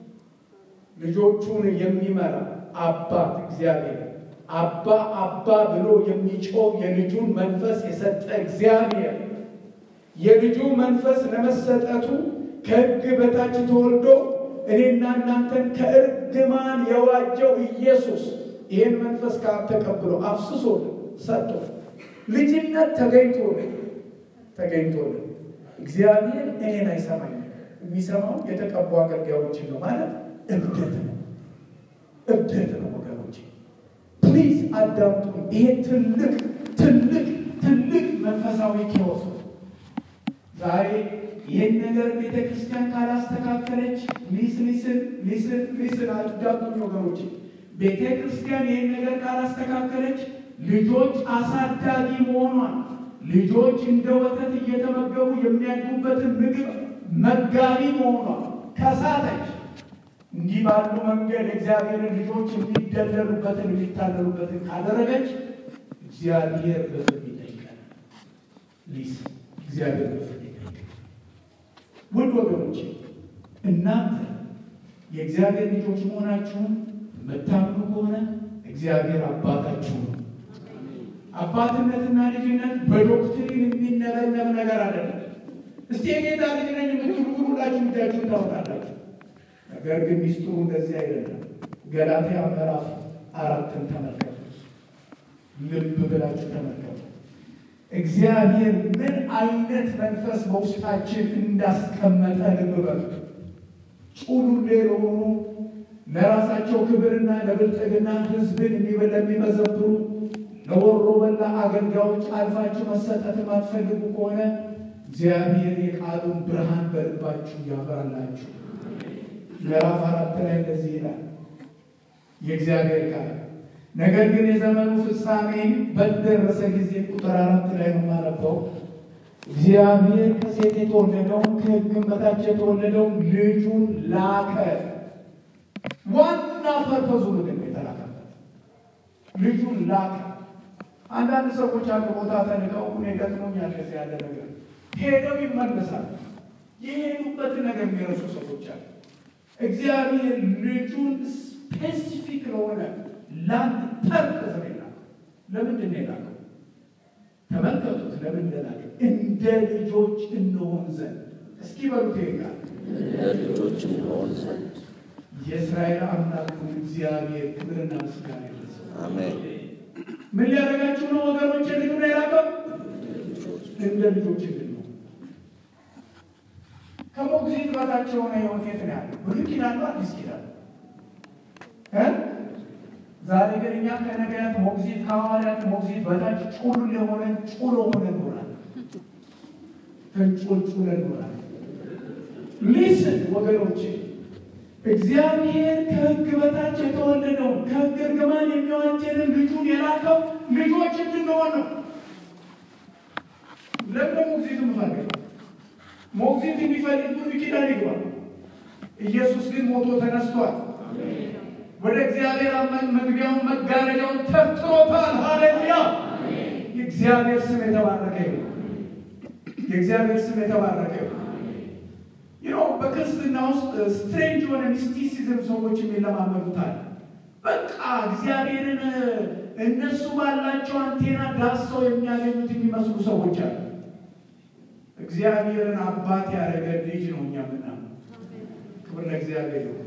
ልጆቹን የሚመራ አባት እግዚአብሔር አባ አባ ብሎ የሚጮው የልጁን መንፈስ የሰጠ እግዚአብሔር የልጁ መንፈስ ለመሰጠቱ ከሕግ በታች ተወልዶ እኔና እናንተን ከእርግማን የዋጀው ኢየሱስ ይህን መንፈስ ከአብ ተቀብሎ አፍስሶ ሰጥቶ ልጅነት ተገኝቶልን ተገኝቶልን እግዚአብሔር እኔን አይሰማኝም። የሚሰማው የተቀቡ አገልጋዮችን ነው ማለት እብደት ነው፣ እብደት ነው ወገኖች። ፕሊዝ አዳምጡ። ይሄ ትልቅ ትልቅ ትልቅ መንፈሳዊ ኪዮስ ነው። ዛሬ ይህን ነገር ቤተ ክርስቲያን ካላስተካከለች ሊስ ሊስን ሊስን ሊስን አዳምጡኝ ወገኖች ቤተ ክርስቲያን ይህን ነገር ካላስተካከለች ልጆች አሳዳጊ መሆኗን ልጆች እንደ ወተት እየተመገቡ የሚያድጉበትን ምግብ መጋቢ መሆኗን ከሳተች እንዲህ ባሉ መንገድ እግዚአብሔርን ልጆች የሚደለሉበትን የሚታለሉበትን ካደረገች እግዚአብሔር በፍርድ ይጠይቃል። ሊስ እግዚአብሔር በፍርድ ይጠይቃል። ውድ ወገኖች እናንተ የእግዚአብሔር ልጆች መሆናችሁን የምታምኑ ከሆነ እግዚአብሔር አባታችሁ ነው። አባትነትና ልጅነት በዶክትሪን የሚነበነብ ነገር አይደለም። እስቲ የጌታ ልጅ ነኝ የምትሉ ሁላችሁ እጃችሁን ታወጣላችሁ። ነገር ግን ሚስጥሩ እንደዚህ አይደለም። ገላትያ ምዕራፍ አራትን ተመልከቱ። ልብ ብላችሁ ተመልከቱ። እግዚአብሔር ምን አይነት መንፈስ በውስጣችን እንዳስቀመጠ ልብ በሉ። ጩሉሌ ለሆኑ ለራሳቸው ክብርና ለብልጥግና ሕዝብን ለሚመዘብሩ ለወሮ በላ አገልጋዮች አልፋችሁ መሰጠት የማትፈልጉ ከሆነ እግዚአብሔር የቃሉን ብርሃን በልባችሁ ያበራላችሁ። ምዕራፍ አራት ላይ እንደዚህ ይላል የእግዚአብሔር ቃል። ነገር ግን የዘመኑ ፍጻሜ በደረሰ ጊዜ ቁጥር አራት ላይ ነው የማነበው። እግዚአብሔር ከሴት የተወለደውን ከሕግም በታች የተወለደውን ልጁን ላከ። ዋና ፐርፐዙ ምንድን ነው? የተላከበት ልጁን ላከ። አንዳንድ ሰዎች አንድ ቦታ ተልከው እኔ ገጥሞኛል ከዚህ ያለ ነገር ሄደው ይመለሳል። የሄዱበትን ነገር የሚረሱ ሰዎች አሉ። እግዚአብሔር ልጁን ስፔሲፊክ ለሆነ ለአንድ ፐርፐዝ ነው የላከው። ለምንድን ነው የላከው? ተመልከቱት። ለምን እንደላከ እንደ ልጆች እንሆን ዘንድ እስኪ በሉት ይቃል እንደ ልጆች እንሆን ዘንድ የእስራኤል አምላክ እግዚአብሔር ክብርና ምስጋና ይድረሰው። አሜን። ምን ሊያደርጋችሁ ነው ወገኖች? ልጁ ነው የላከው እንደ ልጆች እንድን ነው። ከሞግዚት በታች የሆነ ህይወት የት ነው ያለው? ብሉይ ኪዳን ነው አዲስ ኪዳን እ ዛሬ ግን እኛ ከነቢያት ሞግዚት ከሐዋርያት ሞግዚት በታች ጩሉ የሆነ ጩሎ ሆነ ኖራል። ተንጮልጩለ ኖራል። ሊስን ወገኖች እግዚአብሔር ከሕግ በታች የተወለደው ከሕግ እርግማን የሚዋጀንን ልጁን የላከው ልጆች እንድንሆን ነው። ለምን ሞግዚት የምፈልገው ሞግዚት የሚፈልግ ብሉይ ኪዳን ይግባል። ኢየሱስ ግን ሞቶ ተነስቷል። ወደ እግዚአብሔር አመን መግቢያውን መጋረጃውን ተርትሮታል። ሃሌሉያ! የእግዚአብሔር ስም የተባረከ ይሁን። የእግዚአብሔር ስም የተባረከ ይሁን። ይኸው በክርስትና ውስጥ ስትሬንጅ የሆነ ሚስቲሲዝም ሰዎች የሚለማመዱታል። በቃ እግዚአብሔርን እነሱ ባላቸው አንቴና ዳሰው የሚያገኙት የሚመስሉ ሰዎች አሉ። እግዚአብሔርን አባት ያደረገ ልጅ ነው እኛ ምናምን። ክብር ለእግዚአብሔር ይሁን።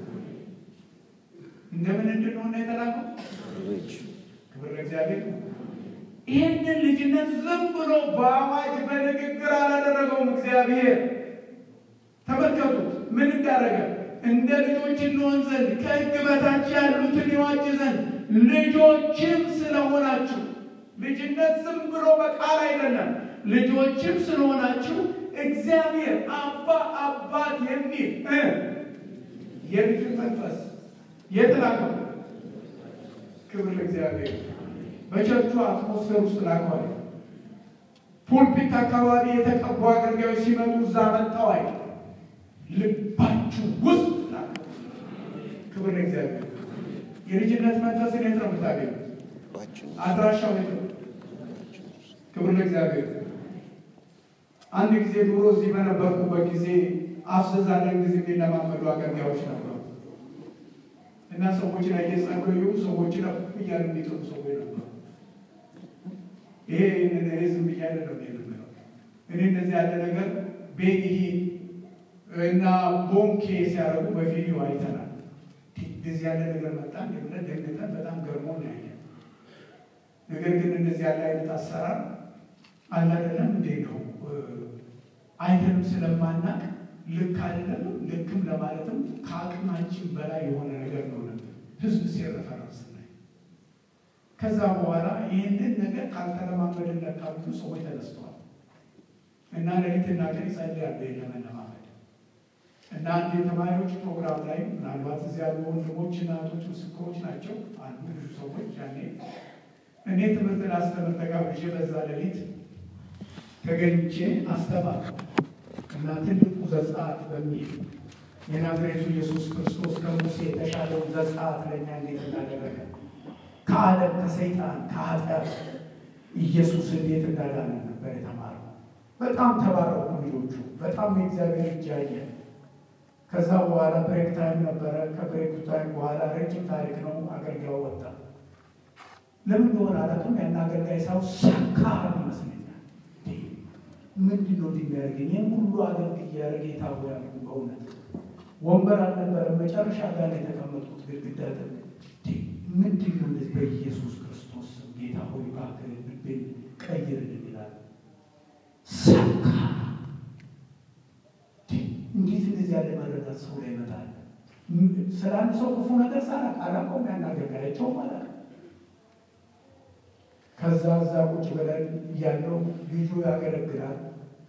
እንደምን እንድንሆን የተላከው ክብር ለእግዚአብሔር ይሁን። ይህንን ልጅነት ዝም ብሎ በአዋጅ በንግግር አላደረገውም እግዚአብሔር። ተመልከቱት ምን እንዳደረገ እንደ ልጆች እንሆን ዘንድ ከሕግ በታች ያሉትን ይዋጅ ዘንድ ልጆችም ስለሆናችሁ ልጅነት ዝም ብሎ በቃል አይደለም። ልጆችም ስለሆናችሁ እግዚአብሔር አባ አባት የሚል እ የልጅን መንፈስ የተላከው ክብር ለእግዚአብሔር በቸርቹ አትሞስፌር ውስጥ ላከዋል። ፑልፒት አካባቢ የተቀቡ አገልጋዮች ሲመጡ እዛ መጥተዋል። ልባችሁ ውስጥ ላከው። ክብር ለእግዚአብሔር። የልጅነት መንፈስን የት ነው የምታገኙት? አድራሻው የት ነው? ክብር ለእግዚአብሔር። አንድ ጊዜ ድሮ እዚህ በነበርኩበት ጊዜ አፍዘዛለን ጊዜ የሚለማመዱ አገልጋዮች ነበሩ እና ሰዎች ላይ እየጸለዩ ሰዎች እያሉ የሚጥሩ ሰዎች ነበሩ። ይሄ እኔ ዝም ብዬ አይደለም የምለው። እኔ እንደዚህ ያለ ነገር ቤጊ እና ቦንኬ ሲያደርጉ በቪዲዮ አይተናል። እንደዚህ ያለ ነገር መጣ ብለን ደግነን በጣም ገርሞ ነው ያየ። ነገር ግን እንደዚህ ያለ አይነት አሰራር አለ አይደለም እንዴ ነው አይተንም ስለማናቅ ልክ አይደለም። ልክም ለማለትም ከአቅማችን በላይ የሆነ ነገር ነው ህዝብ ሲረፈረንስ ላይ ከዛ በኋላ ይህንን ነገር ካልተለማመድን ለካ ብዙ ሰዎች ተነስተዋል እና ሌሊትና ቀን ይጸልያሉ ለመለማመድ እና አንድ የተማሪዎች ፕሮግራም ላይ ምናልባት እዚህ ያሉ ወንድሞች እና እህቶች ምስክሮች ናቸው አሉ ብዙ ሰዎች ያኔ እኔ ትምህርት ላስተምር ተጋብዤ በዛ ሌሊት ተገኝቼ አስተማርኩ እና ትልቁ ዘጸአት በሚል የናዝሬቱ ኢየሱስ ክርስቶስ ከሙሴ የተሻለውን ዘጸአት ለእኛ እንዴት እንዳደረገ ከዓለም ከሰይጣን ከኃጢአት ኢየሱስ እንዴት እንዳዳነ ነበር የተማረው። በጣም ተባረኩ ልጆቹ። በጣም የእግዚአብሔር እጅ ያየ። ከዛ በኋላ ብሬክ ታይም ነበረ። ከብሬክ ታይም በኋላ ረጅም ታሪክ ነው። አገልጋዩ ወጣ። ለምን እንደሆነ አላውቅም። ያን አገልጋይ ሳው ሰካር ይመስለኛል። ምንድን ነው የሚያደርገኝ? ይህን ሁሉ አገልግዬ ያደረገ የታወ ያልኩ በእውነት ወንበር አልነበረም። መጨረሻ ጋር ላይ የተቀመጡት ግድግዳ ምንድን ነው እንደዚህ በኢየሱስ ክርስቶስ ጌታ ሆይ እባክህ ልቤን ቀይርልን ይላል። ሰካ እንዴት እንደዚህ ያለ መረዳት ሰው ላይ ይመጣል? ስለ አንድ ሰው ክፉ ነገር ሳላቅ አላውቀውም። ያን አገልጋያቸው ማለት ከዛ እዛ ቁጭ ብለን እያለው ልጁ ያገለግላል።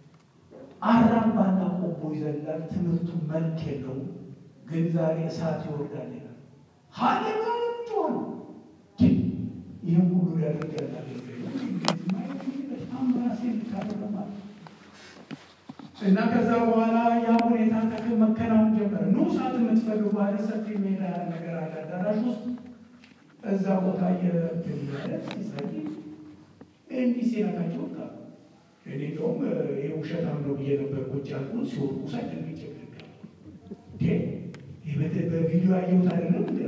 አራምባና ቆቦ ይዘላል። ትምህርቱ መልክ የለውም፣ ግን ዛሬ እሳት ይወርዳል ይላል። ሀሌሉያ ጮሆ ይህም ሁሉ ሊያደርግ ያለ በጣም ራሴ ልታደረማል እና ከዛ በኋላ ያ ሁኔታ ተክል መከናወን ጀመረ። ኑ ሰዓት የምትፈልጉ ባለ ሰፊ ሜዳ ነገር አለ አዳራሽ ውስጥ እዛ ቦታ የትያለ ሲጸልይ እንዲህ ሲነካቸው ወጣ። እኔ እንደውም ይህ ውሸታም ነው ብዬ ነበር ቁጭ ያልኩት። ሲወድቁ ሳይደል ይጨግልጋል በቪዲዮ ያየሁት አይደለም እንዲ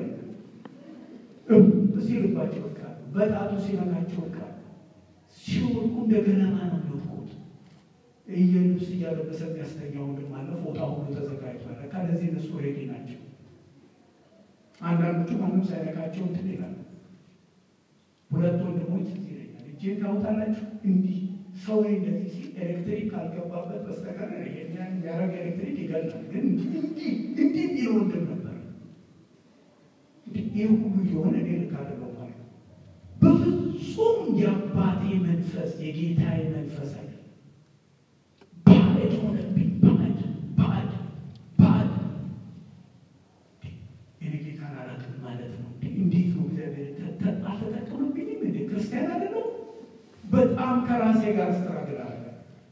ሲልባቸው ወቃ በጣቱ ሲነካቸው ወቃ ሲወድቁ እንደ ገለማ ነው የሚወድቁት። እየልብስ እያለበሰ የሚያስተኛው ወንድም አለ። ፎጣ ሁሉ ተዘጋጅቷል። ከለዚህ እነሱ ሬዲ ናቸው። አንዳንዶቹ ማንም ሳይነካቸው እንትን ይላል። ሁለት ወንድሞች እዚህ ይለኛል እጄን ታውታላችሁ እንዲህ ሰው ላይ እንደዚህ ሲል ኤሌክትሪክ ካልገባበት በስተቀር ይሄኛን የሚያደርግ ኤሌክትሪክ ይገላል። ግን እንዲህ እንዲህ የሚል ወንድም ነበር። ይህ ሁሉ የሆነ እኔ ልክ አይደለሁም ማለት ነው። በፍጹም የአባቴ መንፈስ የጌታዬ መንፈስ አለ ባዕድ ሆነብኝ። ባዕድ ባዕድ ባዕድ እኔ ጌታን አላውቅም ማለት ነው። እንዴት ነው እግዚአብሔር አልተጠቀመብኝም? እንደ ክርስቲያን አይደለሁ። በጣም ከራሴ ጋር ስትራግል አለ።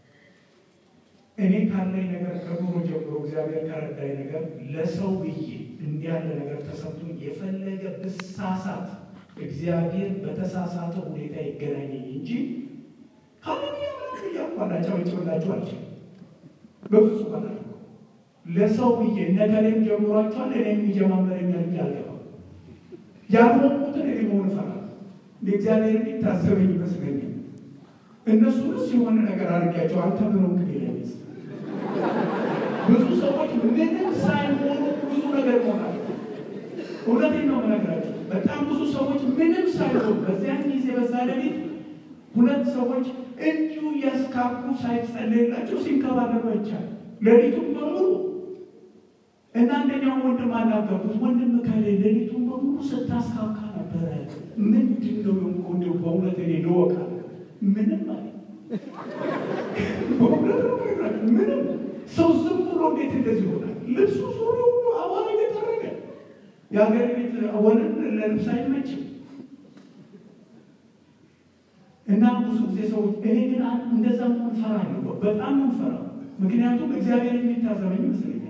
እኔ ካለኝ ነገር ከድሮ ጀምሮ እግዚአብሔር ከረዳኝ ነገር ለሰው ብዬ እንዲህ ያለ ነገር ተሰምቶኝ የፈለገ ብሳሳት እግዚአብሔር በተሳሳተ ሁኔታ ይገናኘኝ እንጂ ካለያቋላቸው ጭላቸው አልችልም። በፍጹም አላ ለሰው ብዬ ነገሬም ጀምሯቸዋል። እኔ የሚጀማመረኛል ብዬ አልገባም። ያልሆንኩትን እኔ መሆን እፈራለሁ። እግዚአብሔር የሚታዘበኝ ይመስለኛል። እነሱንስ የሆነ ነገር አድርጊያቸው አንተ ምን ሆንክ ይለኝስ ብዙ ሰዎች ምንም ሳይሆኑ ብዙ ነገር ይሆናል። እውነቴን ነው የምነግራቸው። በጣም ብዙ ሰዎች ምንም ሳይሆኑ በዚያን ጊዜ በዛ ሌሊት ሁለት ሰዎች እንዲሁ ያስካኩ ሳይጸለይላቸው ሲንከባለሉ አይቻልም። ሌሊቱን በሙሉ እና አንደኛው ወንድም አናገርኩት። ወንድም ከሌ ሌሊቱን በሙሉ ስታስካካ ነበረ። ምንድን ነው የሆንከው? በእውነት እኔ ልወቃል ምንም አለ በእውነት ነው የምነግራቸው። ምንም ሰው ዝም ብሎ እንዴት እንደዚህ ይሆናል? ልብሱ ሱሪ ሁሉ አቧራ እየጠረገ የሀገር ቤት ወንን ለልብስ አይመችም። እና ብዙ ጊዜ ሰዎች እኔ ግን እንደዛ መሆን ፈራለሁ። በጣም ነው ፈራው። ምክንያቱም እግዚአብሔር የሚታዘበኝ ይመስለኛል።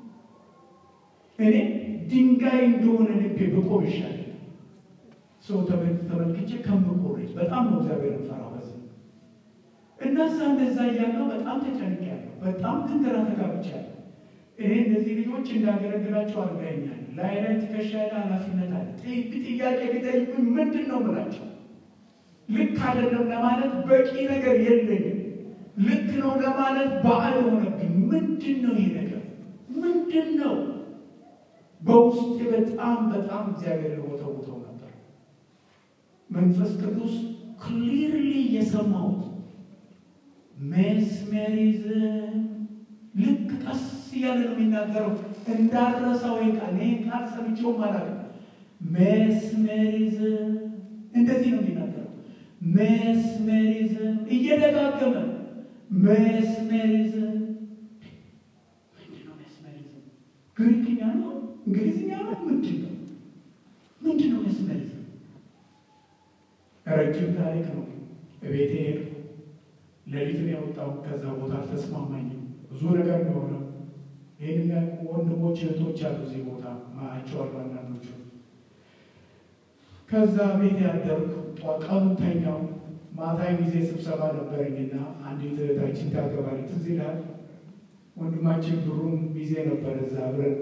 እኔ ድንጋይ እንደሆነ ልቤ ብቆም ይሻላል ሰው ተመልክቼ ከምቆረጅ በጣም ነው እግዚአብሔር ፈራው። በዚህ እነዛ እንደዛ እያለው በጣም ተጨንቄያለሁ። በጣም ግን ግራ ተጋብቻለሁ። እኔ እነዚህ ልጆች እንዳገለግላቸው አድርገኛል። ላይ ላይ ትከሻ ላይ ኃላፊነት አለ። ጥያቄ ቢጠይቁኝ ምንድን ነው ምላቸው? ልክ አይደለም ለማለት በቂ ነገር የለኝም። ልክ ነው ለማለት ባዕድ ሆነብኝ። ምንድን ነው ይሄ ነገር? ምንድን ነው? በውስጤ በጣም በጣም እግዚአብሔር ወተውተው ነበር። መንፈስ ቅዱስ ክሊርሊ የሰማሁት ሜስሜሪዝም ልክ ቀስ እያለ ነው የሚናገረው። እንዳረሳው ቃል ይህ ቃል ሰምቼውም አላውቅም። ሜስሜሪዝም እንደዚህ ነው የሚናገረው። ሜስሜሪዝም እየደጋገመ ሜስሜሪዝም ምንድን ነው ሜስሜሪዝም? ግሪክኛ ነው እንግሊዝኛ ነው ምንድን ነው ምንድን ነው ሜስሜሪዝም? ረጅም ታሪክ ነው። እቤቴ ሄድኩ። ሌሊትን ያወጣው ከዛ ቦታ አልተስማማኝም። ብዙ ነገር ነው የሆነው። ይህን የሚያውቁ ወንድሞች እህቶች አሉ እዚህ ቦታ ማያቸዋለሁ አንዳንዶቹ። ከዛ ቤት ያደርኩ ቀኑ ተኛው። ማታ ጊዜ ስብሰባ ነበረኝና አንዲት እህታችን ታገባለች። ትዝ ይልሃል ወንድማችን ብሩም ጊዜ ነበር እዛ አብረን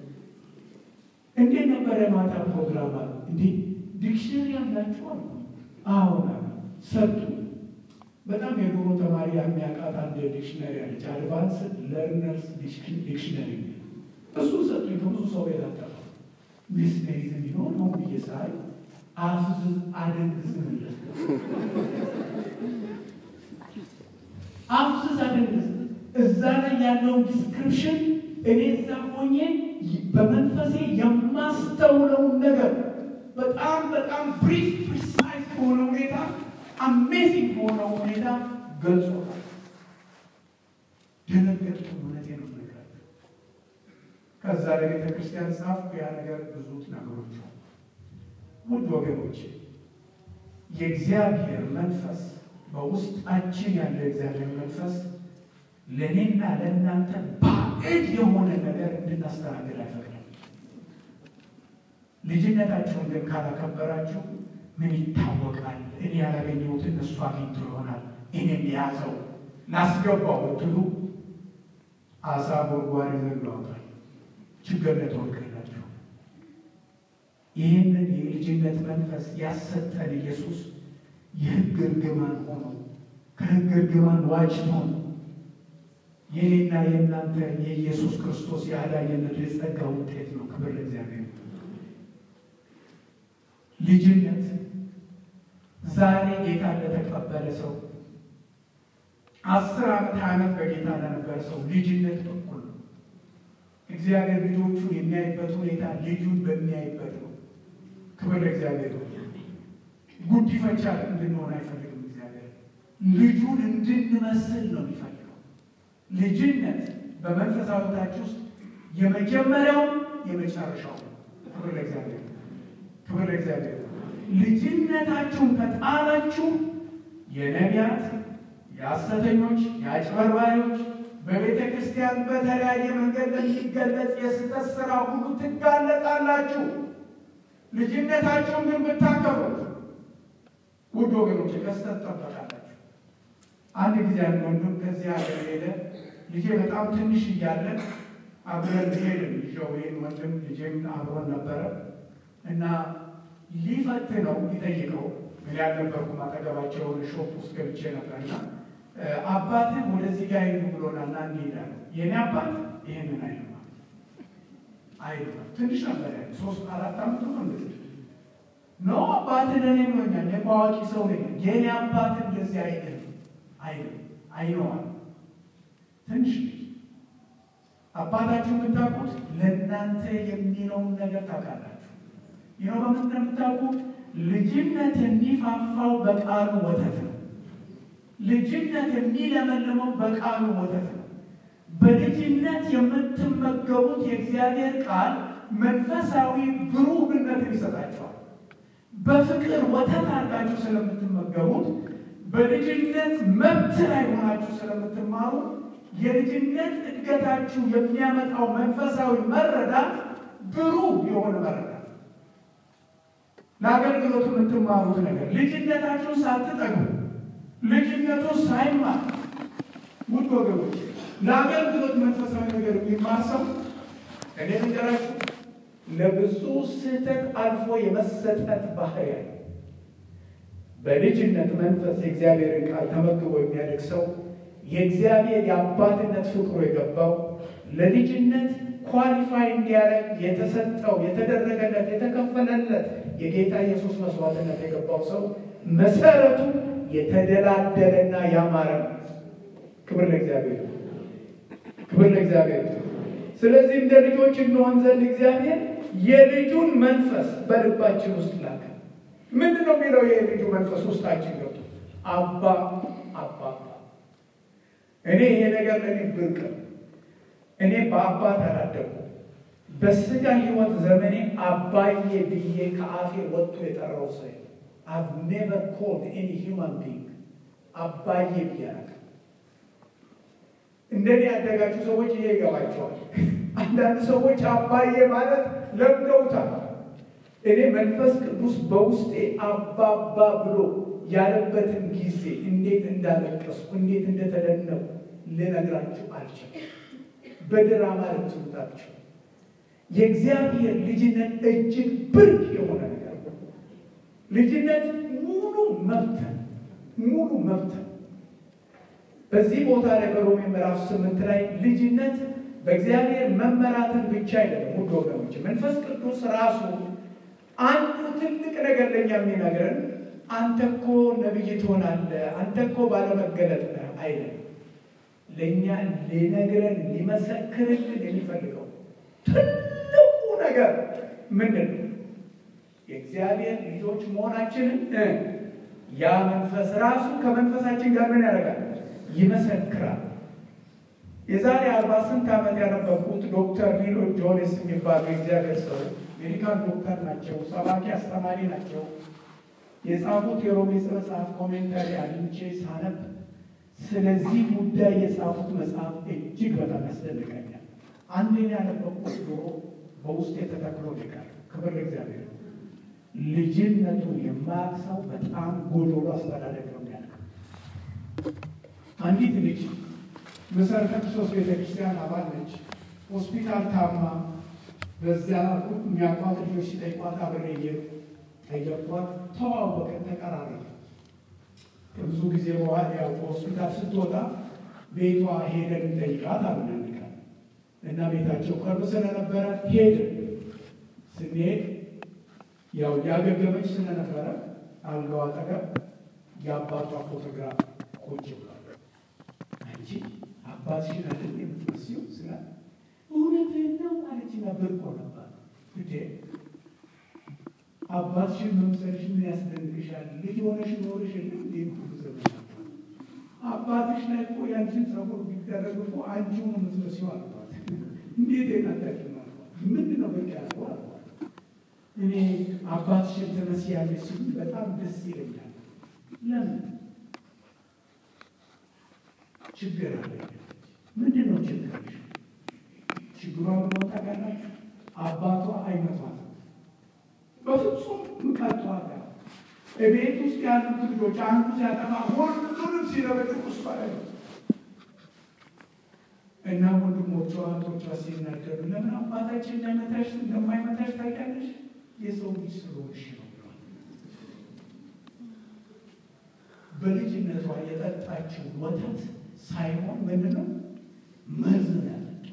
እንዴት ነበረ ማታ ፕሮግራም አለ እንዴ ዲክሽነሪ ያላችሁ አሉ አሁን ሰጡ በጣም የድሮ ተማሪ የሚያውቃት አንድ ዲክሽነሪ አለች አድቫንስ ለርነርስ ዲክሽነሪ እሱ ሰጡኝ ከብዙ ሰው የታጠፈ ሚስሜሪዝም ቢሆን አሁን ብዬ ሳይ አፍዝ አደንግዝምለት አፍዝዝ አደንግዝ እዛ ላይ ያለውን ዲስክሪፕሽን እኔ እዛ ሆኜ በመንፈሴ የማስተውለውን ነገር በጣም በጣም ብሪፍ ፕሪሳይዝ በሆነ ሁኔታ አሜዚንግ በሆነ ሁኔታ ገልጾታል። ደነገጥኩ። እውነቴን ነው የምነግራችሁ። ከዛ ለቤተ ክርስቲያን ጻፍኩ። ያ ነገር ብዙ ነገሮች ውድ ወገኖች የእግዚአብሔር መንፈስ በውስጣችን ያለ እግዚአብሔር መንፈስ ለእኔና ለእናንተ ባዕድ የሆነ ነገር እንድናስተናግድ አይፈቅድም። ልጅነታችሁን ግን ካላከበራችሁ ምን ይታወቃል? እኔ ያላገኘሁትን እሱ አግኝቶ ይሆናል እኔም የያዘው ላስገባው ብትሉ አሳ ጎርጓሪ ዘንዶ ያወጣል። ችግር ላይ ተወድቃላችሁ። ይህንን የልጅነት መንፈስ ያሰጠን ኢየሱስ የሕግ እርግማን ሆኖ ከሕግ እርግማን ዋጅቶን የኔና የእናንተ የኢየሱስ ክርስቶስ የአዳኝነት የጸጋ ውጤት ነው። ክብር ለእግዚአብሔር። ልጅነት ዛሬ ጌታ ለተቀበለ ሰው አስር ዓመት ሀያ ዓመት በጌታ ለነበረ ሰው ልጅነት በኩል ነው። እግዚአብሔር ልጆቹን የሚያይበት ሁኔታ ልጁን በሚያይበት ነው። ክብር ለእግዚአብሔር ነው። ጉዲፈቻ እንድንሆን አይፈልግም እግዚአብሔር። ልጁን እንድንመስል ነው የሚፈልገው። ልጅነት በመንፈሳዊ ሕይወታችሁ ውስጥ የመጀመሪያው የመጨረሻው ነው። ክብር ለእግዚአብሔር፣ ክብር ለእግዚአብሔር። ልጅነታችሁን ከጣላችሁ የነቢያት፣ የሐሰተኞች፣ የአጭበርባሪዎች በቤተ ክርስቲያን በተለያየ መንገድ ለሚገለጽ የስህተት ስራ ሁሉ ትጋለጣላችሁ። ልጅነታችሁን ግን ብታከብሩት ውድ ወገኖች ከስተት ጠበቃላችሁ። አንድ ጊዜ አንድ ወንድም ከዚህ ሀገር ሄደ። ልጄ በጣም ትንሽ እያለ አብረን ሄድን። ይዤው ይህን ወንድም ልጄም አብሮን ነበረ እና ሊፈትነው ሊጠይቀው እኔ ያልነበርኩም አጠገባቸው ሾፕ ውስጥ ገብቼ ነበርና አባትህ ወደዚህ ጋር ሄዱ ብሎናል እና እንሄዳለን። የእኔ አባት ይህንን አይልማ አይልማ ትንሽ ነበር ያለ ሶስት አራት ዓመት ነው እንደዚህ ኖ አባትህ ለእኔ ብሎኛል። እኔ በአዋቂ ሰው ነኝ። የእኔ አባት እንደዚህ አይልም አይልም አይነዋል ትንሽ አባታችሁ የምታውቁት ለእናንተ የሚለውን ነገር ታውቃላችሁ። ይኸው በምን እንደምታውቁት ልጅነት የሚፋፋው በቃሉ ወተት ነው። ልጅነት የሚለመልመው በቃሉ ወተት ነው። በልጅነት የምትመገቡት የእግዚአብሔር ቃል መንፈሳዊ ብሩህነትን ይሰጣቸዋል። በፍቅር ወተት አድርጋችሁ ስለምትመገቡት በልጅነት መብት ላይ ሆናችሁ ስለምትማሩ የልጅነት እድገታችሁ የሚያመጣው መንፈሳዊ መረዳት ብሩህ የሆነ መረዳት ለአገልግሎት የምትማሩት ነገር ልጅነታችሁን ሳትጠግቡ ልጅነቱ ሳይማር ውድ ወገኖች ለአገልግሎት መንፈሳዊ ነገር የሚማር ሰው እኔ ንገራችሁ ለብዙ ስህተት አልፎ የመሰጠት ባህሪ ያለ በልጅነት መንፈስ የእግዚአብሔርን ቃል ተመግቦ የሚያድግ ሰው የእግዚአብሔር የአባትነት ፍቅሩ የገባው ለልጅነት ኳሊፋይ እንዲያደርግ የተሰጠው የተደረገለት የተከፈለለት የጌታ ኢየሱስ መስዋዕትነት የገባው ሰው መሰረቱ የተደላደለና ያማረ ነው። ክብር ለእግዚአብሔር፣ ክብር ለእግዚአብሔር። ስለዚህ እንደ ልጆች እንሆን ዘንድ እግዚአብሔር የልጁን መንፈስ በልባችን ውስጥ ላከ። ምንድን ነው የሚለው? የልጁ መንፈስ ውስጣችን ገብቶ አባ አባ እኔ ይሄ ነገር ለእኔ ብርቅ ነው። እኔ በአባት አላደኩም። በስጋ ህይወት ዘመኔ አባዬ ብዬ ከአፌ ወጥቶ የጠራው ሰው አቭ ኔቨር ኮልድ ኤኒ ሂውማን ቢንግ አባዬ ብዬ አላውቅም። እንደኔ ያደጋችሁ ሰዎች ይሄ ይገባቸዋል። አንዳንድ ሰዎች አባዬ ማለት ለምደውታል። እኔ መንፈስ ቅዱስ በውስጤ አባባ ብሎ ያለበትን ጊዜ እንዴት እንዳለቀስኩ እንዴት እንደተደነቁ ልነግራችሁ አልችልም። በድራማ ልትሉታችሁ የእግዚአብሔር ልጅነት እጅግ ብርቅ የሆነ ነገር ነው። ልጅነት ሙሉ መብት ሙሉ መብት በዚህ ቦታ ላይ በሮሜ ምዕራፍ ስምንት ላይ ልጅነት በእግዚአብሔር መመራትን ብቻ አይደለም። ውድ ወገኖች መንፈስ ቅዱስ ራሱ አንዱ ትልቅ ነገር ለኛ የሚነግረን አንተ እኮ ነቢይ ትሆናለህ፣ አንተ እኮ ባለመገለጥ ነህ አይደለም። ለእኛ ሊነግረን ሊመሰክርልን የሚፈልገው ትልቁ ነገር ምንድን ነው? የእግዚአብሔር ልጆች መሆናችንን ያ መንፈስ ራሱ ከመንፈሳችን ጋር ምን ያደርጋል? ይመሰክራል። የዛሬ አርባ ስንት ዓመት ያነበብኩት ዶክተር ሊሎ ጆኔስ የሚባሉ የእግዚአብሔር ሰው ሜዲካል ዶክተር ናቸው፣ ሰባኪ አስተማሪ ናቸው። የጻፉት የሮሜ መጽሐፍ ኮሜንታሪ አግኝቼ ሳነብ ስለዚህ ጉዳይ የጻፉት መጽሐፍ እጅግ በጣም ያስደንቀኛል። አንዴን ያነበብኩት ዶሮ በውስጥ የተተክሎ ይቃል። ክብር ለእግዚአብሔር። ልጅነቱን የማያውቅ ሰው በጣም ጎዶሎ አስተዳደግ ነው የሚያልቀው። አንዲት ልጅ መሰረተ ክርስቶስ ቤተክርስቲያን አባል ነች። ሆስፒታል ታማ በዚያ የሚያውቋት ልጆች ሲጠይቋት አብሬ ጠየኳት። ተዋወቅን፣ ተቀራረበ። ከብዙ ጊዜ በኋላ ያው ከሆስፒታል ስትወጣ ቤቷ ሄደን እንጠይቃት አብናንቃል እና ቤታቸው ቅርብ ስለነበረ ሄድን። ስንሄድ ያው ያገገመች ስለነበረ አልጋው አጠገብ የአባቷ ፎቶግራፍ ቁጭ ብሏል። አንቺ አባትሽን አይደል የምትመስዪው ስላት እውነትህን ነው አለችና ብርቅ ሆነባት። እንዴ አባትሽን መምሰልሽ ምን ያስደንቅሻል? ልጅ ሆነሽ ኖርሽ የለም እንዴ ሁሉ ዘመን አባትሽ ላይ እኮ ያንቺን ጸጉር ቢደረግ እኮ አንቺው ነው የምትመስዪው አልኳት። እንዴት ናታችሁ ነው አልኳት። ምንድን ነው ብርቅ ያልኩ አልኳት። እኔ አባትሽን ትመስያለሽ ሲሉ በጣም ደስ ይለኛል። ለምን ችግር አለ? ምንድን ነው ችግርሽ? ችግሯን ቦታ ያላችሁ አባቷ አይመቷት በፍጹም ምቀቷት ቤት ውስጥ ያሉት ልጆች አንዱ ሲያጠፋ ሁሉንም ሲለበጥቁ እሷ ላይ ነው እና ወንድሞቿ እህቶቿ ሲናገሩ ለምን አባታችን እንዳይመታሽ እንደማይመታሽ ታውቂያለሽ? የሰው ልጅ ስለሆንሽ ነው ብለዋል። በልጅነቷ የጠጣችው ወተት ሳይሆን ምንድን ነው መርዝ ነው ያጠጣው።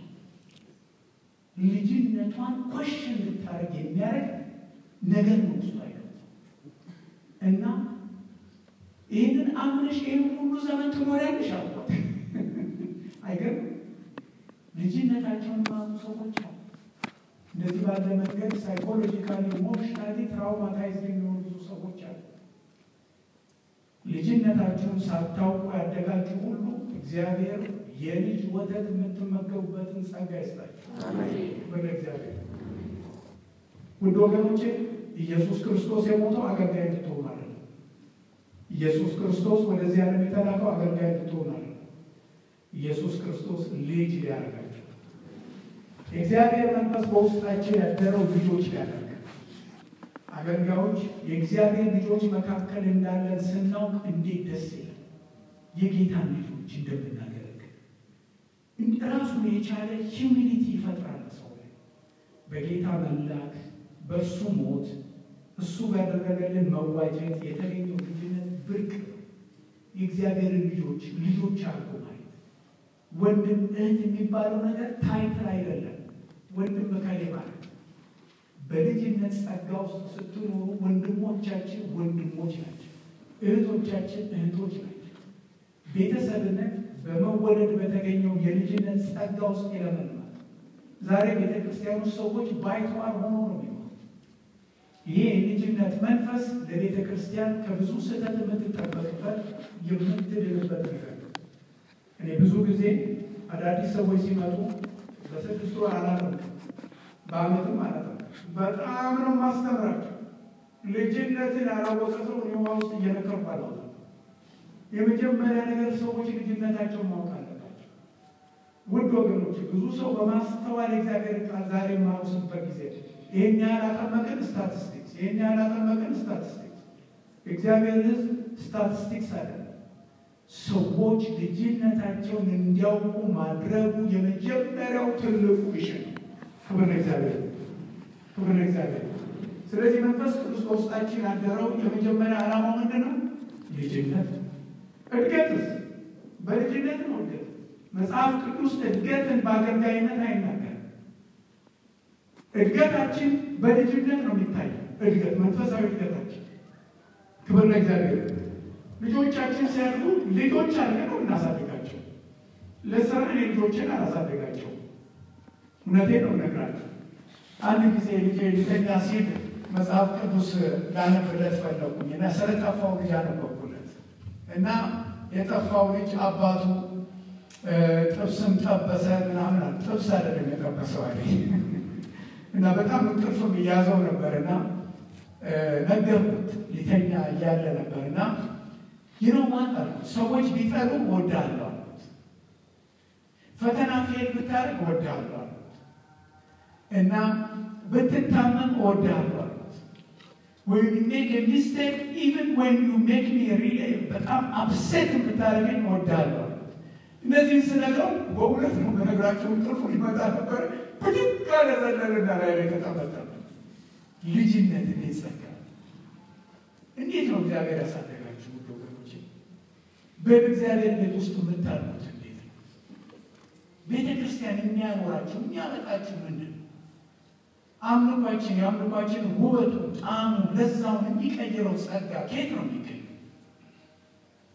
ልጅነቷን ኮሽ እንድታደርግ የሚያደርግ ነገር ነው ውስጡ አይገባም። እና ይህንን አምነሽ ይህን ሁሉ ዘመን ትኖሪያለሽ አልኳት። አይገርም? ልጅነታቸውን ማሉ ሰዎች አሉ። እንደዚህ ባለ መንገድ ሳይኮሎጂካሊ ኢሞሽናሊ ትራውማታይዝ የሚሆኑ ብዙ ሰዎች አሉ። ልጅነታችሁን ሳታውቁ ያደጋችሁ ሁሉ እግዚአብሔር የልጅ ወተት የምትመገቡበትን ጸጋ ይስጣችሁ። በለ እግዚአብሔር ውድ ወገኖቼ ኢየሱስ ክርስቶስ የሞተው አገልጋይ እንድትሆኑ ማለት ነው። ኢየሱስ ክርስቶስ ወደዚህ ዓለም የተላከው አገልጋይ እንድትሆኑ ማለት ነው። ኢየሱስ ክርስቶስ ልጅ ሊያደርጋችሁ የእግዚአብሔር መንፈስ በውስጣችን ያደረው ልጆች ሊያደርግ አገልጋዮች የእግዚአብሔር ልጆች መካከል እንዳለን ስናውቅ እንዴት ደስ ይላል። የጌታን ልጆች እንደምናገለግል ራሱን የቻለ ሂዩሚኒቲ ይፈጥራል ሰው ላይ በጌታ መላክ በእርሱ ሞት እሱ ባደረገልን መዋጀት የተገኘው ልጅነት ብርቅ ነው። የእግዚአብሔርን ልጆች ልጆች አልኩ ማለት ወንድም እህት የሚባለው ነገር ታይትል አይደለም። ወንድም በከሌ ማለት በልጅነት ጸጋ ውስጥ ስትኖሩ ወንድሞቻችን ወንድሞች ናቸው፣ እህቶቻችን እህቶች ናቸው። ቤተሰብነት በመወለድ በተገኘው የልጅነት ጸጋ ውስጥ ይለመልማል። ዛሬ ቤተ ክርስቲያኑ ሰዎች ባይተዋር ሆኖ ነው የሚሆኑ። ይሄ የልጅነት መንፈስ ለቤተ ክርስቲያን ከብዙ ስህተት የምትጠበቅበት የምትድንበት ነገር ነው። እኔ ብዙ ጊዜ አዳዲስ ሰዎች ሲመጡ በስድስት ወር አላለም፣ በአመትም አላለም። በጣም ነው ማስተምራቸው። ልጅነትን ያላወቀ ሰው እኔ ውሃ ውስጥ እየነከርኩ አላወጣም። የመጀመሪያ ነገር ሰዎች ልጅነታቸውን ማወቅ አለባቸው። ውድ ወገኖች፣ ብዙ ሰው በማስተዋል እግዚአብሔር ቃል ዛሬ የማውስበት ጊዜ ይህን ያህል አጠመቅን ስታቲስቲክስ፣ ይህን ያህል አጠመቅን ስታቲስቲክስ። እግዚአብሔር ሕዝብ ስታቲስቲክስ አይደለም። ሰዎች ልጅነታቸውን እንዲያውቁ ማድረጉ የመጀመሪያው ትልቁ ሚሽን ነው። ክብር ለእግዚአብሔር፣ ክብር ለእግዚአብሔር። ስለዚህ መንፈስ ቅዱስ በውስጣችን ያደረው የመጀመሪያ ዓላማው ምንድን ነው? ልጅነት። እድገትስ በልጅነት ነው። እድገት መጽሐፍ ቅዱስ እድገትን በአገልጋይነት አይናገርም። እድገታችን በልጅነት ነው የሚታየው። እድገት መንፈሳዊ እድገታችን። ክብር ለእግዚአብሔር። ልጆቻችን ሲያድጉ ልጆች አድርገን ነው እናሳድጋቸው። ለስራ እኔ ልጆችን አላሳደጋቸው። እውነቴን ነው እነግራቸው። አንድ ጊዜ ልጄ ሊተኛ ሲል መጽሐፍ ቅዱስ ላነብለት ፈለጉኝ እና ስለጠፋው ልጅ አነበብኩለት እና የጠፋው ልጅ አባቱ ጥብስም ጠበሰ ምናምን ጥብስ አይደለም የጠበሰው አለ እና በጣም እንቅልፍም እያዘው ነበር እና ነገርኩት ሊተኛ እያለ ነበር እና ይነው ማጣል ሰዎች ቢጠሉ እወድሃለሁ አሉት። ፈተና ፌል ብታደርግ እወድሃለሁ አሉት እና ብትታመም እወድሃለሁ አሉት። ወይ ሜክ ሚስቴክ ኢቨን ወን ዩ ሜክ ሚ ሪሊ በጣም አፕሴት ብታደርገኝ እወድሃለሁ አሉት። እነዚህን ስነግረው በእውነት ነው በነገራቸው እንቅልፉ ሊመጣ ነበር። ብድግ አለ ዘለለና ላይ ላይ ተቀመጠ። ልጅነት እንዴት ጸጋ! እንዴት ነው እግዚአብሔር ያሳደጋችሁ ውድ ወገኖች? በእግዚአብሔር ቤት ውስጥ የምታሉት እንዴት ነው? ቤተ ክርስቲያን የሚያኖራችሁ የሚያመጣችሁ ምንድን ነው? አምልኳችን የአምልኳችን ውበቱ፣ ጣዕሙ፣ ለዛውን የሚቀይረው ጸጋ ከየት ነው የሚገኘው?